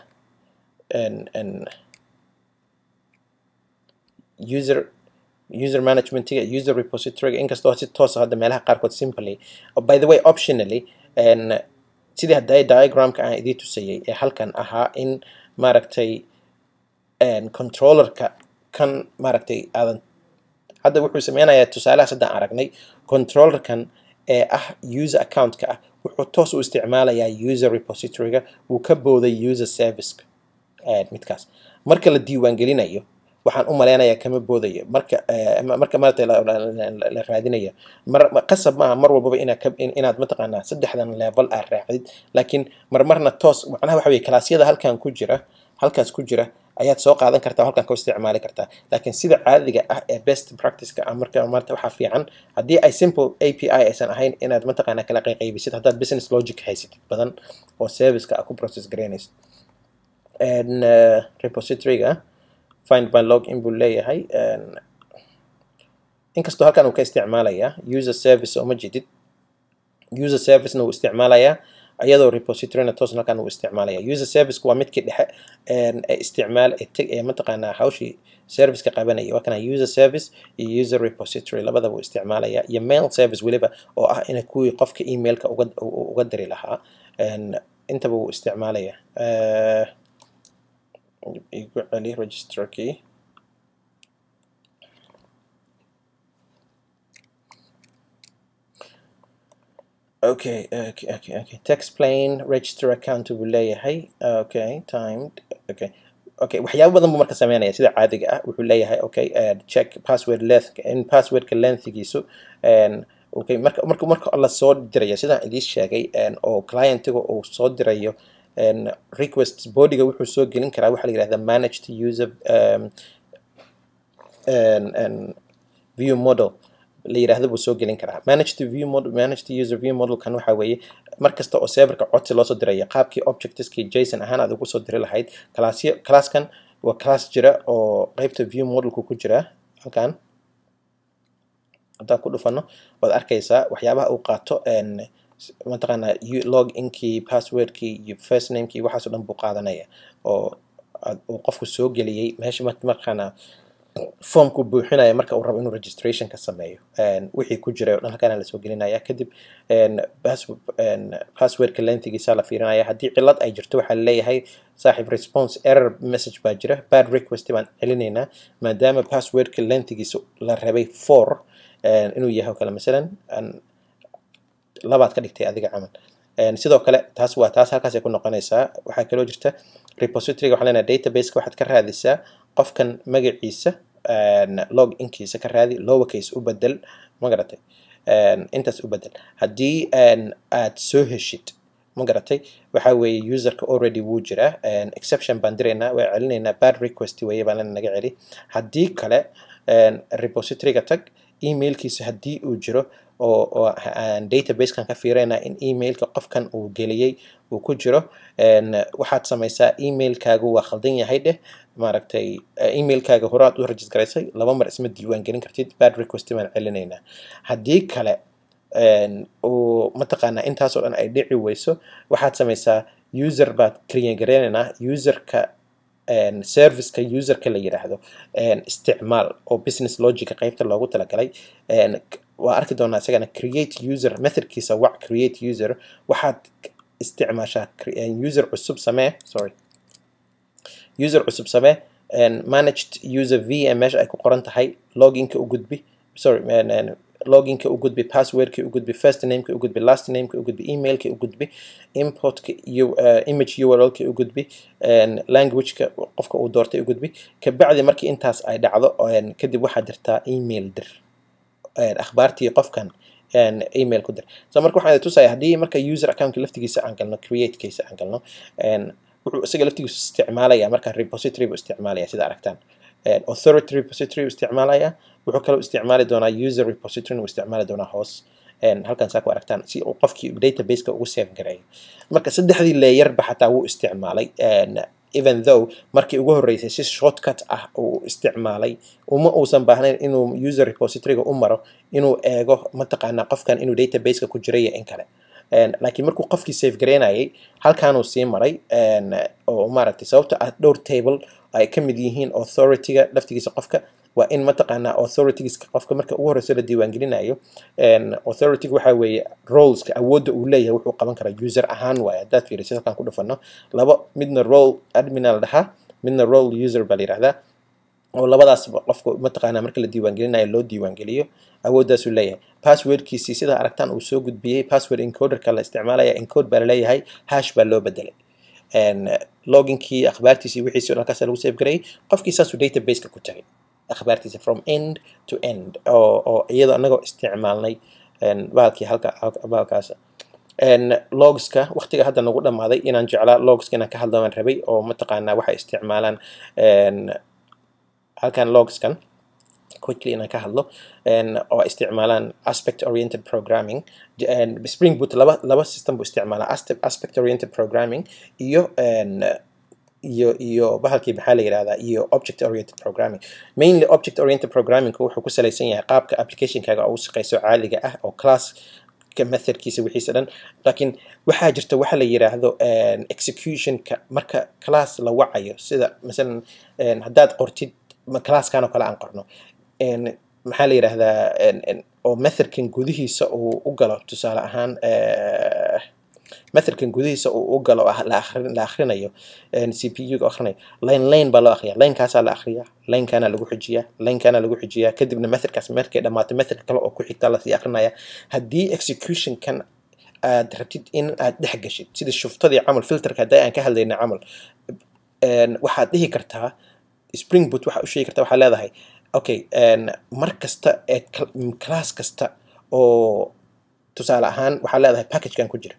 user user managementiga user repositoryga inkastoo si toosa hadda meelaha qaarkood simply by the way optionally sidii hadday diagramka aan idii tusayay ee halkan ahaa in maaragtay controllerka kan maaragtay aadan hadda wuxuu sameynayaa tusaalahaas haddaan aragnay controllerkan ee ah user accountka ah wuxuu toos u isticmaalayaa user repositoryga wuu ka booday user serviceka midkaas marka la diiwaangelinayo waxaan u maleynayaa kama boodayo marka marka maarata la raadinayo mar qasab maaha mar walbaba inaad inaad mataqaanaa saddexdan level aad raacdid laakiin marmarna toos macnaha waxa weye kalaasyada halkan ku jira halkaas ku jira ayaad soo qaadan kartaa halkan ka isticmaali kartaa laakiin sida caadiga ah ee best practiceka ah marka maarta waxaa fiican haddii ay simple API aysan ahayn inaad mataqaanaa kala qayqaybisid haddaad business logic haysatid badan oo serviceka ah ku process garaynaysid repositoryga find my log in buu leeyahay inkastoo halkan uu ka isticmaalayaa user service oo ma jedid user servicena wuu isticmaalayaa iyadoo repositoryna toos halkan uu isticmaalaya user service waa midkii dhexe ee isticmaal ee mataqaanaa hawshii serviceka qabanaya waa kana user service iyo user repository labadaba uu isticmaalaya iyo mail service weliba oo ah ina kuwii qofka emailka uga uga diri lahaa intaba wuu isticmaalaya igu celi registerkii okay okay okay okay text plane register account buu leeyahay okay timed okay okay waxyaabo badan buu marka sameynaya sida caadiga ah wuxuu leeyahay okay check password length in passwordka lengthigiisu okay marka marka marka la soo diraya sidaan idiin sheegay oo clientiga uu soo dirayo request bodyga wuxuu soo gelin karaa waxaa la yidhahda managed user um, and, and view model la yidhaahdo buu soo gelin karaa managed view model managed user view modelkan waxa weeye mar kasta oo serverka codsi loo soo diraya qaabkii objectiveskii jason ahaan aad ugu soo diri lahayd classyo classkan waa class jira oo qeybta view modelku ku jira halkan haddaan ku dhufano waad arkaysaa waxyaabaha uu qaato mataqaanaa log inkii passwordkii iyo first namekii waxaasoo dhan buu qaadanaya oo uu qofku soo geliyey meesha markaana formku buuxinaya marka uu rabo inuu registration ka sameeyo wixii ku jiray o dhan halkaana lasoo gelinaya kadib passwordka lengthigiisa la fiirinaya haddii cilad ay jirto waxaa laleeyahay saaxiib response error message baa jira bad request baan celinaynaa maadaama passwordka lengthigiisa la rabay for inuu yahay oo kale masalan labaad ka dhigtay adiga camal sidoo kale taas waa taas halkaasay ku noqonaysaa waxaa kaloo jirta repositoryga waxaa leenahay databaseka waxaad ka raadisaa qofkan magaciisa log inkiisa ka raadi lowercase u bedel ma garatay intaas u bedel haddii aad soo heshid ma garatay waxa weeye userka already wuu jiraa exception baan diraynaa waa celinaynaa bad request weeye baan lena naga celi haddii kale repositoryga tag emailkiisa haddii uu jiro oo oo aan databasekan ka fiirinaa in emailka qofkan uu geliyey uu ku jiro waxaad samaysaa emailkaagu waa khaldan yahay dheh maaragtay emailkaaga horaad u register garaysay laba mar isma diiwaan gelin kartid bad request baan celinaynaa haddii kale uu mataqaanaa intaasoo dhan ay dhici weyso waxaad samaysaa user baad clean gareynaynaa userka serviceka userka la yidhaahdo isticmaal oo business logica qeybta loogu talagalay waa arki doonaa isagana create user methodkiisa wac create user waxaad isticmaashaa user cusub samee sorry user cusub samee managed user v meesha ay ku qoran tahay loginka u gudbi sorry loginka u gudbi passwordka u gudbi first nameka u gudbi last nameka u gudbi emailka u gudbi importka iyo image urlka u gudbi languageka qofka uu doortay u gudbi kabacdi markii intaas ay dhacdo kadib waxaad dirtaa email dir akhbaartii qofkan email ku dir so marka waxaan tusaya haddii marka user accountka laftigiisa aan galno createkiisa aan galno wuxuu isaga laftigiisu isticmaalaya marka repository buu isticmaalaya sida aragtaan authority repository uu isticmaalaya wuxuu kaloo isticmaali doonaa user repository uu isticmaali doonaa hoos halkan saa ku aragtaan si uu qofkii databaseka ugu save gareeyo marka saddexdii leeyarba xataa wuu isticmaalay even though markii ugu horreysay si shortcut ah uu isticmaalay uma uusan baahnayn inuu user repositoryga u maro inuu eego mataqaanaa qofkan inuu databaseka ku jiray iyo in kale laakiin markuu qofkii save gareynayay halkaanuu sii maray oo maaragtay sababta ah dhowr table ay ka mid yihiin authorityga laftigiisa qofka waa in mataqaanaa authoritygiska qofka marka ugu horeyso la diiwaangelinayo authorityga waxaa weeye roleska awoodda uu leeyahay wuxuu qaban karaa user ahaan waaye haddaad fiirisid halkaan ku dhufano laba midna role admina la dhahaa midna role user baa la yidhahdaa oo labadaasba qofka mataqaanaa marka la diiwaangelinayo loo diiwaangeliyo awooddaasuu leeyahay passwordkiisii sidaa aragtaan uu soo gudbiyey password encoderka la isticmaalaya encode baa laleeyahay hash baa loo bedelay loginkii akhbaartiisii wixiisii halkaas lagu save gareeyay qofkii saasuu databaseka ku tagay akhbaartiisa from end to end oo oo iyadoo anagoo isticmaalnay bahalkii halka bahalkaas logska waqtiga hadda nagu dhammaaday inaan jeclaa logska inaan ka hadlamaan rabay oo mataqaanaa waxay isticmaalaan halkan logskan quickly inaan ka hadlo oo isticmaalaan aspect oriented programming spring boot laba laba system buu isticmaalaa aspect oriented programming iyo iyo iyo bahalkii maxaa la yidhahdaa iyo object oriented programming mainly object oriented programming wuxuu ku salaysan yahay qaabka applicationkaaga ugu shaqeyso caadiga ah oo class ka methodkiisa wixiisa dhan laakiin waxaa jirta waxa la yiraahdo een, executionka marka class la wacayo sida masalan een, haddaad qortid ma- classkan oo kale aan qorno een, maxaa la yiraahdaa een, een, oo methodkan gudihiisa uu u galo tusaale ahaan eh, methodkan gudihiisa uu u galo ah- la akhrin- la akhrinayo een, cpu ga akhrinayo line line baa loo akhriyaa linekaasaa la akhriyaa linekana lagu xijiyaa linekana lagu xijiyaa kadibna methodkaas markay dhammaato method kale oo ku xigta lasii akrinaya haddii executionkan aad rabtid in aad dhex gashid sida shuftadii camal filterka hadda aan ka hadlayna camal een, waxaad dhihi kartaa spring boot waxaa u sheegi kartaa waxaa leedahay okay een, mar kasta ee cl- m- class kasta oo tusaale ahaan waxaa leedahay packagekan ku jira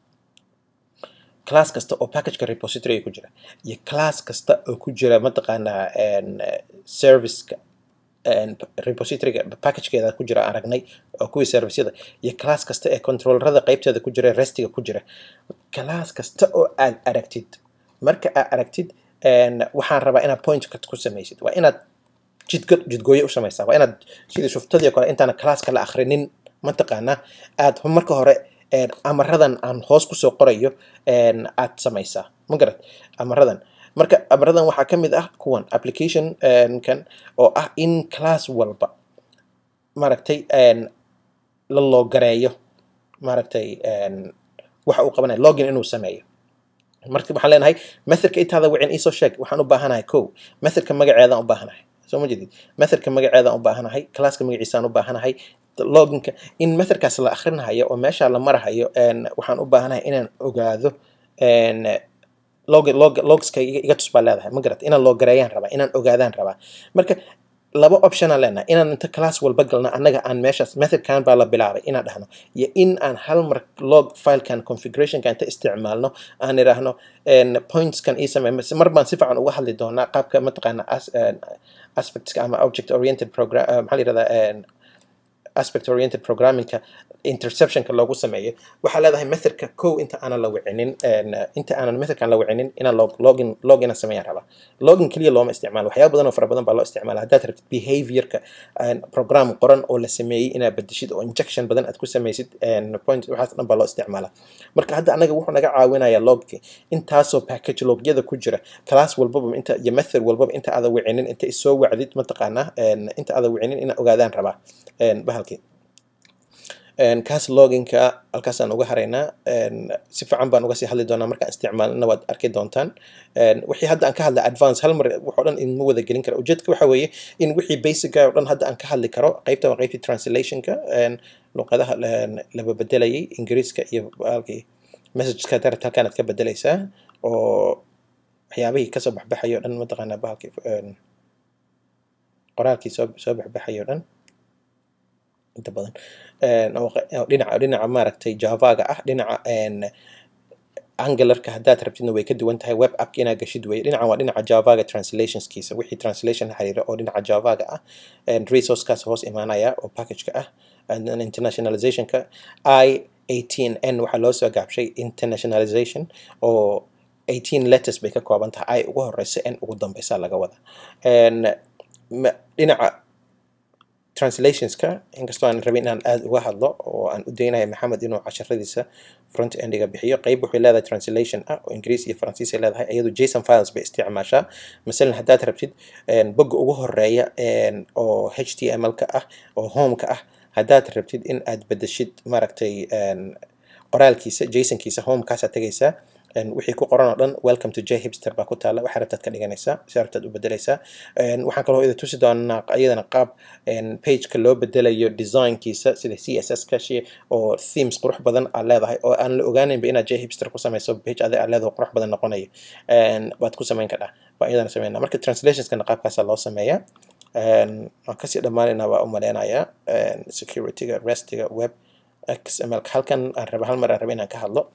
class kasta oo packageka repository ku jira iyo class kasta oo ku jira mataqaanaa een, eh, serviceka een, repositoryga packagekeeda ku jira aan aragnay oo kuwii serviceyada iyo class kasta ee controllerada qaybteeda ku jira restiga ku jira class kasta oo aad aragtid marka aad aragtid een, waxaan rabaa inaad point ku samaysid waa inaad jidgo jidgooye u samaysaa waa inaad sidii shuftadii oo kale intaana classka la akhrinin mataqaanaa aad marka hore een, amaradan aan hoos kusoo qorayo een, aad samaysaa ma garad amaradan marka amaradan waxaa ka mid ah kuwan application een, kan oo ah in class walba maaragtay een, la loogareeyo maaragtay een, waxa uu qabanaya login inuu sameeyo marka waxaan leenahay methodka intaada wicin iisoo sheeg waxaan u baahanahay ko methodka magaceedaan u baahanahay soo ma jedid methodka magaceedaan u baahanahay classka magaciisaan u baahanahay loginka in methodkaas la akhrinahayo oo meesha la marahayo een, waxaan u baahanahay inaan ogaado een, log log logska iga iga tus baa leedahay ma garat inaan loogareeyaan rabaa inaan ogaadaan rabaa marka laba optionaan leenahay inaan inta class walba galna annaga aan meeshaas methodkan baa la bilaabay inaan dhahno iyo in aan hal mar log filekan configurationka inta isticmaalno aan idhaahno een, pointskan ii samey mar baan si fiican uga hadli doonaa qaabka mataqaana as, een, aspectska ama object oriented program uh, maxaa la yirahdaa een, aspect oriented programmingka interceptionka loogu sameeyo waxaa leedahay methodka kow inta aanan la wicinin een, inta aanan methodkan la wicinin inaan log login login sameeyaan rabaa login keliya looma isticmaalo waxyaaba badan oo fara badan baa loo isticmaala haddaad rabtid behaviorka een, program qoran oo la sameeyey inaad bedeshid oo injection badan aad ku samaysid een, point waxaas dhan baa loo isticmaala marka hadda anaga wuxuu naga caawinayaa logki intaasoo package logyada ku jira class walbaba inta iyo method walbaba inta aada wicinin inta isoo wacdid mataqaanaa een, inta aada wicinin inaa ogaadaan rabaa een, bahalkii een, kaas loginka halkaasaan uga haraynaa een, si fiican baan uga sii hadli doonaa markaan isticmaalna waad arki doontaan een, wixii hadda aan ka hadla advance hal mar wax oo dhan inma wada gelin kara ujeedka waxa weeye in wixii basica oo dhan hadda aan ka hadli karo qaybta waa qaybtii translationka een, luqadaha la- laba bedelayay ingiriiska iyo halkii messageska darat halkaan aad ka bedelaysaa oo waxyaabihii kasoo baxbaxayo o dhan mataqaanaa bahalkii een, qoraalkii soo soo baxbaxayo o dhan inta badan een, oo qa- oo dhinaca dhinaca maaragtay javaga ah dhinaca een, angularka haddaad rabtidna way ka duwan tahay web appka inaad gashid weye dhinacan waa dhinaca javaga translationskiisa wixii translation la xiriira oo dhinaca javaga ah een, resourcekaas hoos imaanaya oo packageka ah and then internationalizationka i 18n waxaa loo soo gaabshay internationalization oo 18 letters bay ka kooban tahay i ugu horeysa n ugu dambeysa laga wada een, ma- dhinaca translationska inkastoo aan rabin inaan aada uga hadlo oo aan u daynayo maxamed inuu casharadiisa front endiga bixiyo qayb waxay leedahay translation ah oo ingiriis iyo faransiis ay leedahay iyadu json files bay isticmaashaa masalan haddaad rabtid een, bogga ugu horeeya een, oo html ka ah oo homeka ah haddaad rabtid in aad bedeshid maaragtay een, qoraalkiisa jasonkiisa homekaasaa tegaysaa een, wixii ku qoran oo dhan welcome to j hipster baa ku taala waxaa rabtaad ka dhiganaysaa si rabtaad u bedelaysaa Een, waxaan kaloo ida tusi doonaa iyadana qaab een, pageka loo bedelayo designkiisa sida css ka shi oo themes qurux badan aad leedahay oo aan la ogaaninba inaad j hipster ku samayso page adi aad leedahay oo qurux badan noqonayo Een, waad ku samayn kadhaa baa iyadana sameynaa marka translationskana qaabkaasaa loo sameeyaa Een, waan kasii dhammaanaynaa waa u maleynayaa Een, securityga restiga web xml halkan aan raba hal mar aan raba inaan ka hadlo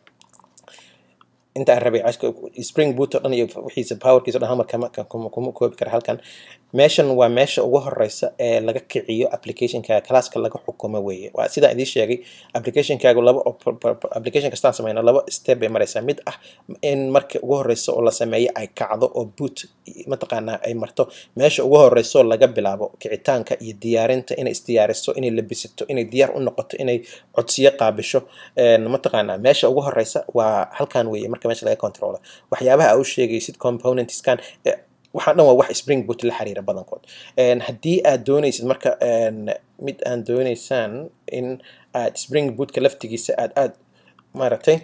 inta aan rabay cashka spring boot oo dhan iyo wixiisa powerkiisa o dhan hal mar kama kama kuma koobi kara halkan meeshan waa meesha ugu horeysa ee laga kiciyo applicationkaaga classka laga xukumo weeye waa sidaan idiin sheegay applicationkaagu laba application kastaan sameyno laba step bay mareysaa mid ah in marka ugu horeysa oo la sameeyo ay kacdo oo boot mataqaanaa ay marto meesha ugu horeyso laga bilaabo kicitaanka iyo diyaarinta inay isdiyaariso inay labisato inay diyaar u noqoto inay codsiyo qaabisho mataqaanaa meesha ugu horeysa waa halkan weeye marka meesha laga controlo waxyaabaha aa u sheegaysid componentskan waxaa dhan waa wax spring boot la xiriira badankood haddii aad doonaysid marka mid aan dooneysaan in aad spring bootka laftigiisa aad aad maaragtay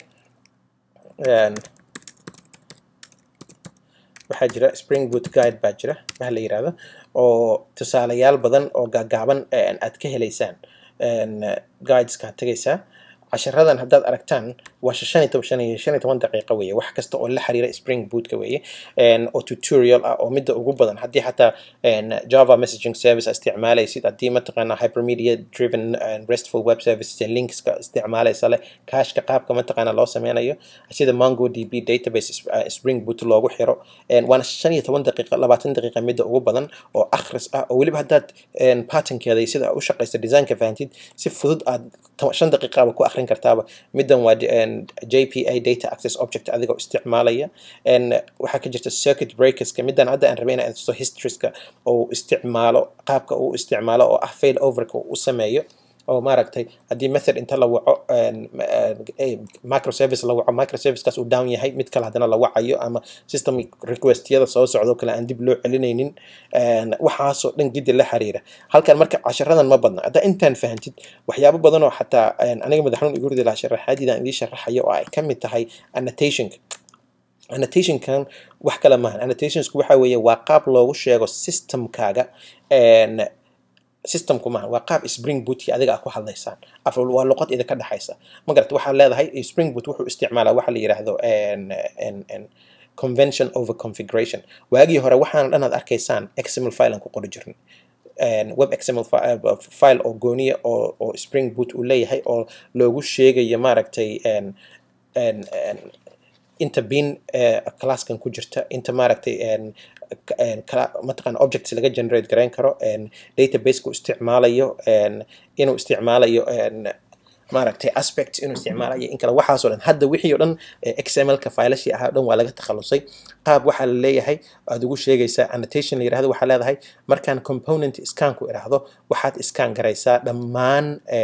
waxaa jira spring boot guide baa jira waxa la yirahdo oo tusaalayaal badan oo gaagaaban aad ka heleysaan guideska tegaysaa casharadan haddaad aragtaan waa shan iyo shan iyo toban daqiiqo weeye wax kasta oo la xiriira spring bootka weeye oo tutorial ah oo midda ugu badan haddii xataa java messaging service isticmaalaysid haddii mataqaana hypermedia driven restful web services linkska isticmaalaysa leh kashka qaabka mataqaana loo sameynayo sida mongo db database spring boot loogu xiro waana shan iyo toban daqiiqa labaatan daqiiqa midda ugu badan oo akhris ah oo weliba haddaad patternkeeda sida u shaqaysa designka fahantid si fudud aad shan daqiiqaba ku akhrin kartaaba middan waa jpa data access object adigoo isticmaalaya waxaa ka jirta circuit breakerska middan hadda aan rabay inaan tuso historieska oo isticmaalo qaabka uu isticmaalo oo ah fail overka u sameeyo oo maaragtay haddii method inta la waco microservice la waco microservicekaas uu down yahay mid kale haddana la wacayo ama system requestyada soo socdo kale aan dib loo celinaynin waxaasoo dhan gidi la xiriira halkan marka casharadan ma badna haddaa intaan fahantid waxyaabo badan oo xataa aniga madaxnuun igu ridi lahaa sharaxaadiidaan idiin sharaxayo oo ay ka mid tahay annotationka annotationkan wax kale maahan annotationsku waxa weeye waa qaab loogu sheego systemkaaga systemku maaha waa qaab spring bootkii adiga a ku hadlaysaan waa luqad idinka dhexaysa ma garata waxaad leedahay spring boot wuxuu isticmaalaa waxa la yidhaahdo convention over configuration waagii hore waxaana dhan aad arkaysaan xml file aan ku qori jirnay web xml file oo gooniya oo oo spring boot uu leeyahay oo loogu sheegayo maaragtay inta bin classkan ku jirta inta maaragtay mataqana objects laga generate garayn karo databaseka isticmaalayo inuu isticmaalayo maaragtay aspect inuu isticmaalayo in kale waxaasoo dhan hadda wixii oo dhan xmlka faylashii ahaa o dhan waa laga takhalusay qaab waxaa la leeyahay aad ugu sheegaysaa annotation la yirahdo waxaa leedahay markaan component scanku idhaahdo waxaad scan garaysaa dhammaan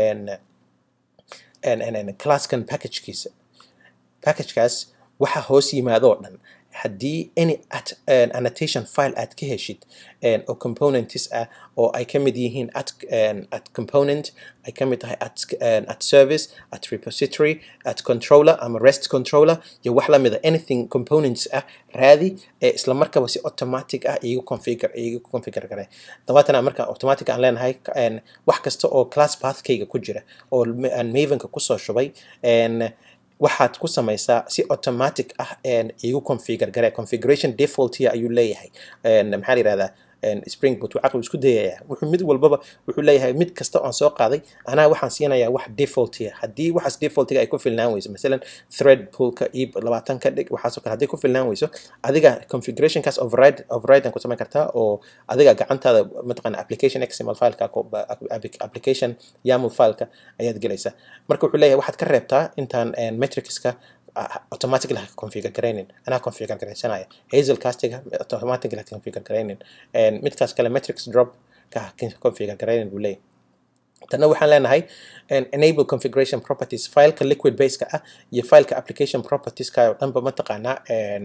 classkan packagekiisa packagekaas waxa hoos yimaado oo dhan haddii any at annotation file aad ka heshid oo components ah oo ay ka mid yihiin at at component ay ka mid tahay at at service at repository at controller ama rest controller iyo wax la mida anything components ah raadi ee isla markaba si automatic ah igu configure igu configure garay dabaatana marka automatic aan leenahay wax kasta oo class pathkayga ku jira oo aan mavenka kusoo shubay waxaad ku samaysaa si automatic ah igu configure gare configuration defaultia ayuu leeyahay maxaa la yihahdaa spring boot caqli isku dayaya wuxuu mid walbaba wuxuu leeyahay mid kasta oon soo qaaday anaa waxaan siinayaa wax defaultia haddii waxaas defaultiga ay ku filnaan weyso masalan thread poolka ib labaatan ka dhig waxaasoo kale hadday ku filnaan weyso adiga configurationkaas override override ku samayn kartaa oo adiga gacantaada mataqana application xml fileka application yaml fileka ayaad gelaysaa marka wuxuu leeyahay waxaad ka reebtaa intaan metricska automatically ha configure garaynin anaa configure garaysanaya hazel castiga automatically ha configure garaynin midkaas kale metrics drop ka ha configure garaynin buu leeyahay tanna waxaan leenahay enable configuration properties fileka liquid baseka ah iyo fileka application propertieska oo dhanba mataqaanaa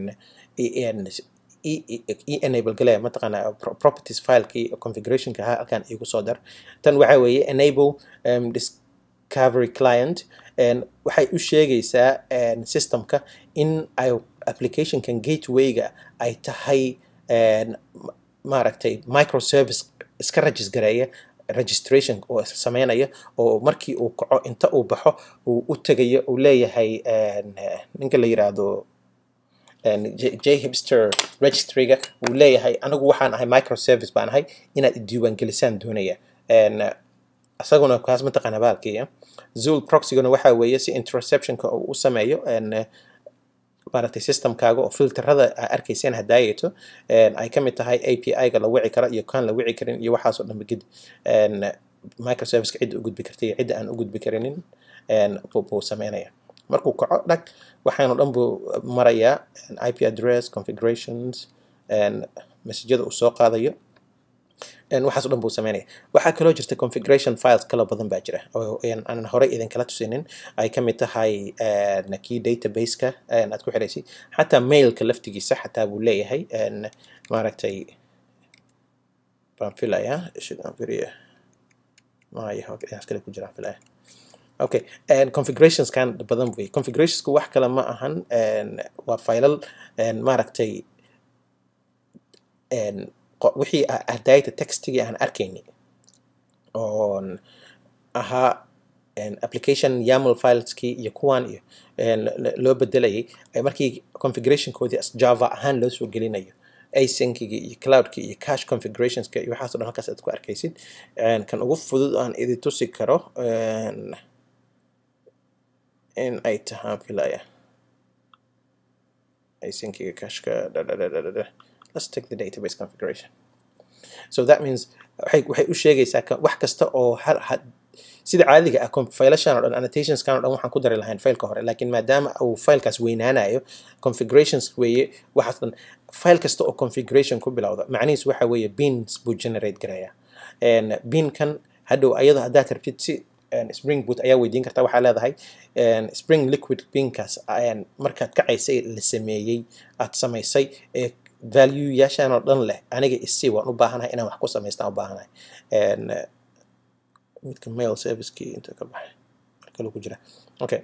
e enable gale mataqaanaa properties filekii configurationka ahaa halkan igu soo dar tan waxaa weeye enable discovery client waxay u sheegaysaa systemka in ay applicationkan gatewayga ay tahay maaragtay microservice iska regis gareeya registration oo sameynaya oo markii uu kaco inta uu baxo uu u tegayo uu leeyahay ninka la yiraahdo j hipster registryga uu leeyahay anigu waxaan ahay microservice baan ahay inaad idiiwaangelisaan doonaya isaguna kaas mataqaana baalkiiya zul proxyguna waxa weeye si interceptionka uu u sameeyo maaragtay systemkaaga oo filterada aa arkayseen hadaayeeto ay ka mid tahay API-ga la wici karo iyo kan la wici karin iyo waxaas oo dhanba gid microservice-ka cidda u gudbi karta iyo cidda aan u gudbi karinin buu sameynaya markuu kaco dhag waxaanu dhan buu marayaa IP address configurations messajyada uu soo qaadayo waxaas o dhan buu sameynaya waxaa kaloo jirta configuration files kaloo badan baa jira oo aan horey idinkala tusinin ay ka mid tahay kii database-ka aad ku xiraysid xataa mailka laftigiisa xataa buu leeyahay maaragtay baan filayaa ishidaan firiya maayo inaas kale ku jiraan filaya okay configurationskan badan wey configurationsku wax kale ma ahan waa faylal maaragtay wixii hadayta textigii aan arkayni oon ahaa application yaml fileskii iyo kuwan iyo loo bedelayay markii configurationkoodii java ahaan loo soo gelinayo asyncigii iyo cloudkii iyo cache configurationska iyo waxaaso dhan halkaas aad ku arkaysid kan ugu fudud aan idi tusi karo in ay tahaan filaya asynciga cashka let's take the database configuration so that means waxay waxay u sheegaysaa wax kasta oo sida caadiga ah failashan o dhan annotationskan o dhan waxaan ku dari lahayn failka hore laakiin maadaama uu failkaas weynaanayo configurations weeye waxaas dhan file kasta oo configuration ku bilowda macnihiis waxa weeye beans buu generate garaya beankan hadhow ayado haddaad rabtid si spring boot ayaa weydiin kartaa waxaa leedahay spring liquid beankaas markaad kacaysay la sameeyey aad samaysay ee value yaashaan oo dhan leh aniga isi waan u baahanahay inaan wax ku samaystaan u baahanahay midka mail servicekii inta ka baxay markale ku jira okay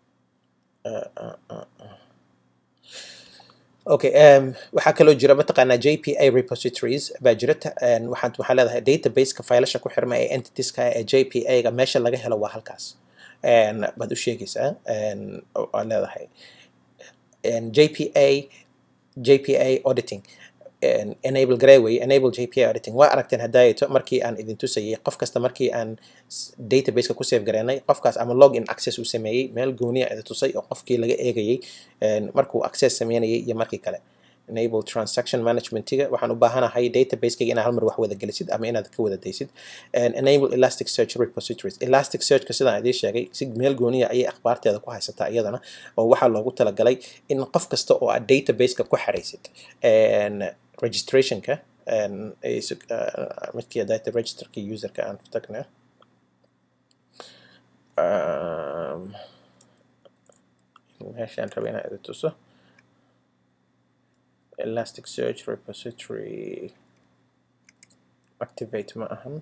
okay waxaa kaloo jira mataqaanaa jpa repositories baa jira waxaad waxaa leedahay databaseka failasha ku xirma ee entitieska ee jpa-ga meesha laga helo waa halkaas baad u sheegaysaa waad leedahay jpa jpa auditing enable gareeway enable jpa auditing waa aragteen hadaayato markii aan idin tusayay qof kasta markii aan databaseka ku save gareynay qofkaas ama log in access uu sameeyey meel gooniya idin tusay oo qofkii laga eegayay markuu access sameynayay iyo markii kale enable transaction managementiga waxaan u baahanahay databasekaga inaad hal mar wax wada gelisid ama inaad ka wada daysid enable elastic search repositories elastic searchka sidaan idiin sheegay si meel gooniya ayay akhbaarteeda ku haysataa iyadana oo waxaa loogu talagalay in qof kasta oo aad databaseka ku xaraysid registrationka midkii data registerka userka aan tagna meeshaan raba inaan idin tuso elastic search repository activate ma ahan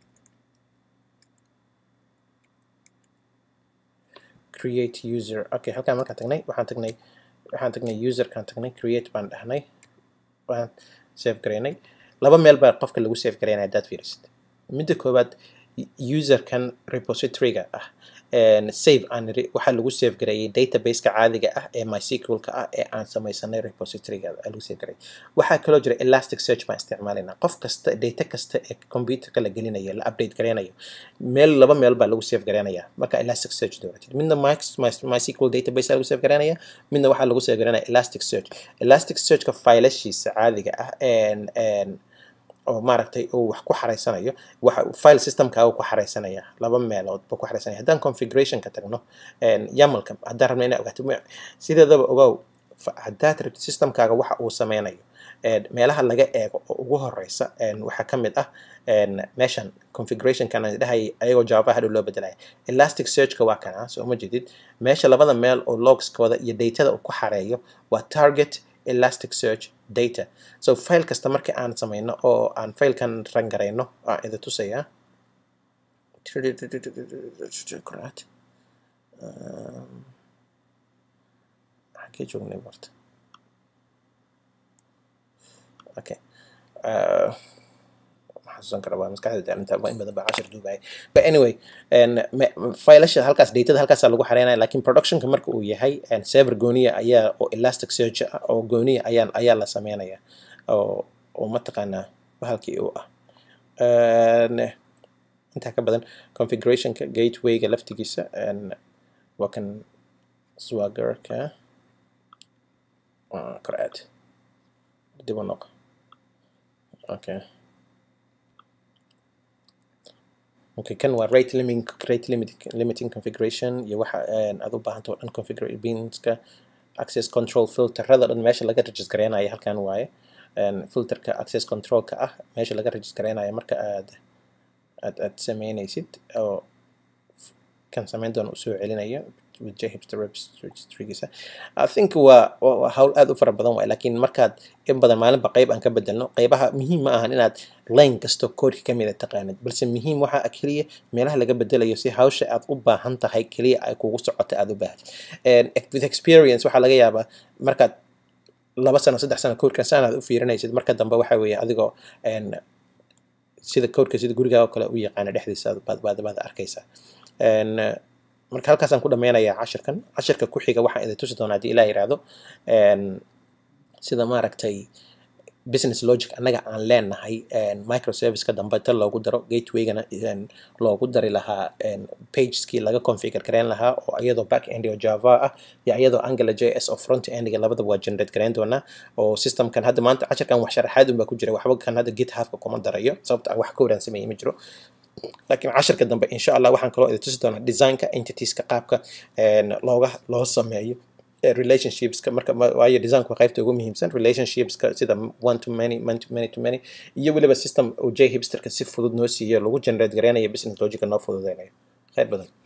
create user okay halkaan markaan tagnay waxaan tagnay waxaan tagnay userkaan tagnay create baan dhahnay waan save garaynay laba meel baa qofka lagu save garaynaya haddaad fiirisid midda koowaad userkan repositoryga ah save aan waxaa lagu save gareeyay databaseka caadiga ah ee mysqlka ah ee aan samaysanay repositoryga lagu save gareeyay waxaa kaloo jira elastic search baan isticmaalayna qof kasta data kasta ee computerka la gelinayo la update gareynayo meel laba meel baa lagu save gareynaya marka elastic search dooratid midna mysql database lagu save gareynaya midna waxaa lagu save gareynaya elastic search elastic searchka failashiisa caadiga ah oo maaragtay uu wax ku xareysanayo waxa file systemkaaga ku xareysanaya laba meelood buu ku xareysanaya haddaan configurationka tagno yamalka haddaan rabno inaa ogaato sideedaba ogow haddaad rabtid systemkaaga waxa uu sameynayo meelaha laga eego oo ugu horeysa waxaa ka mid ah meeshan configurationkan aan dhahay ayagoo jawaabaha hadhow loo bedelaya elastic searchka waa kana soo ma jedid meesha labada meel oo logskooda iyo datada uu ku xareeyo waa target elastic search data so file kasta marka aan sameyno oo aan filekan rangarayno aan idin tusayaa xagee joognay horta okay xasuusan kara waa maskaxda inta in badan baa cashir duubaya but anyway failasha halkaas datada halkaasaa lagu xareynaya lakin productionka marka uu yahay server gooniya ayaa oo elastic search ah oo gooniya ayaa ayaa la sameynaya oo oo mataqaanaa bahalkii uu ah intaa ka badan configurationka gatewayga laftigiisa waa kan swaggerka Ah, kor aad dib u noq okay okay kan waa rate limiting rate limiting, limiting configuration iyo waxa een, aad u baahanto oo dhan configure binska access control filterada dhan meesha laga register gareynayo halkan waaye Een, filterka access controlka ah meesha laga register gareynayo marka aad aad aad sameynaysid oo kan sameyn doona usoo celinayo with jhipster registrygiisa i think waa waa waa hawl aad u fara badan waay laakiin markaad in badan maalinba qayb aan ka bedelno qaybaha muhiim ma ahan inaad line kasto koodka ka mida taqaanid balse muhiim waxa ah keliya meelaha laga bedelayo si hawsha aad u baahan tahay keliya ay kugu socoto aad u baahatid And with experience waxaa laga yaabaa markaad laba sano saddex sano koodkan saan aad u fiirinaysid marka dambe waxa weeye adigoo een, sida koodka sida gurigaa oo kale u yaqaana dhexdiisa baad baad baad arkaysaa Een, eh, marka halkaasaan ku dhameynayaa cashirkan cashirka ku xiga waxaan idin tusi doonaa haddii ilaah yiraahdo Een, sida maaragtay business logic annaga aan leenahay een, microservice-ka dambe ta loogu daro gatewaygana een, loogu dari lahaa een, pageskii laga configure gareyn lahaa oo iyadoo back end oo java ah iyo iyadoo angular js oo front endiga labadaba waa generate gareyn doonaa oo systemkan hadda maanta cashirkan wax sharaxaad unbaa ku jira waxba kan hadda githubka kuma darayo sababta ah wax ka waraan sameeyey ma jiro laakiin cashirka dambe insha allah waxaan kaloo idin tusi doonaa designka entitieska qaabka een, looga loo sameeyo eh, relationshipska marka ma- waayo designku waa qaybta ugu muhiimsan relationshipska sida one to many man to many to many iyo weliba system uu j hipsterka si fudud noo siiyo lagu generate gareynayo business logica noo fududeynayo khayr badan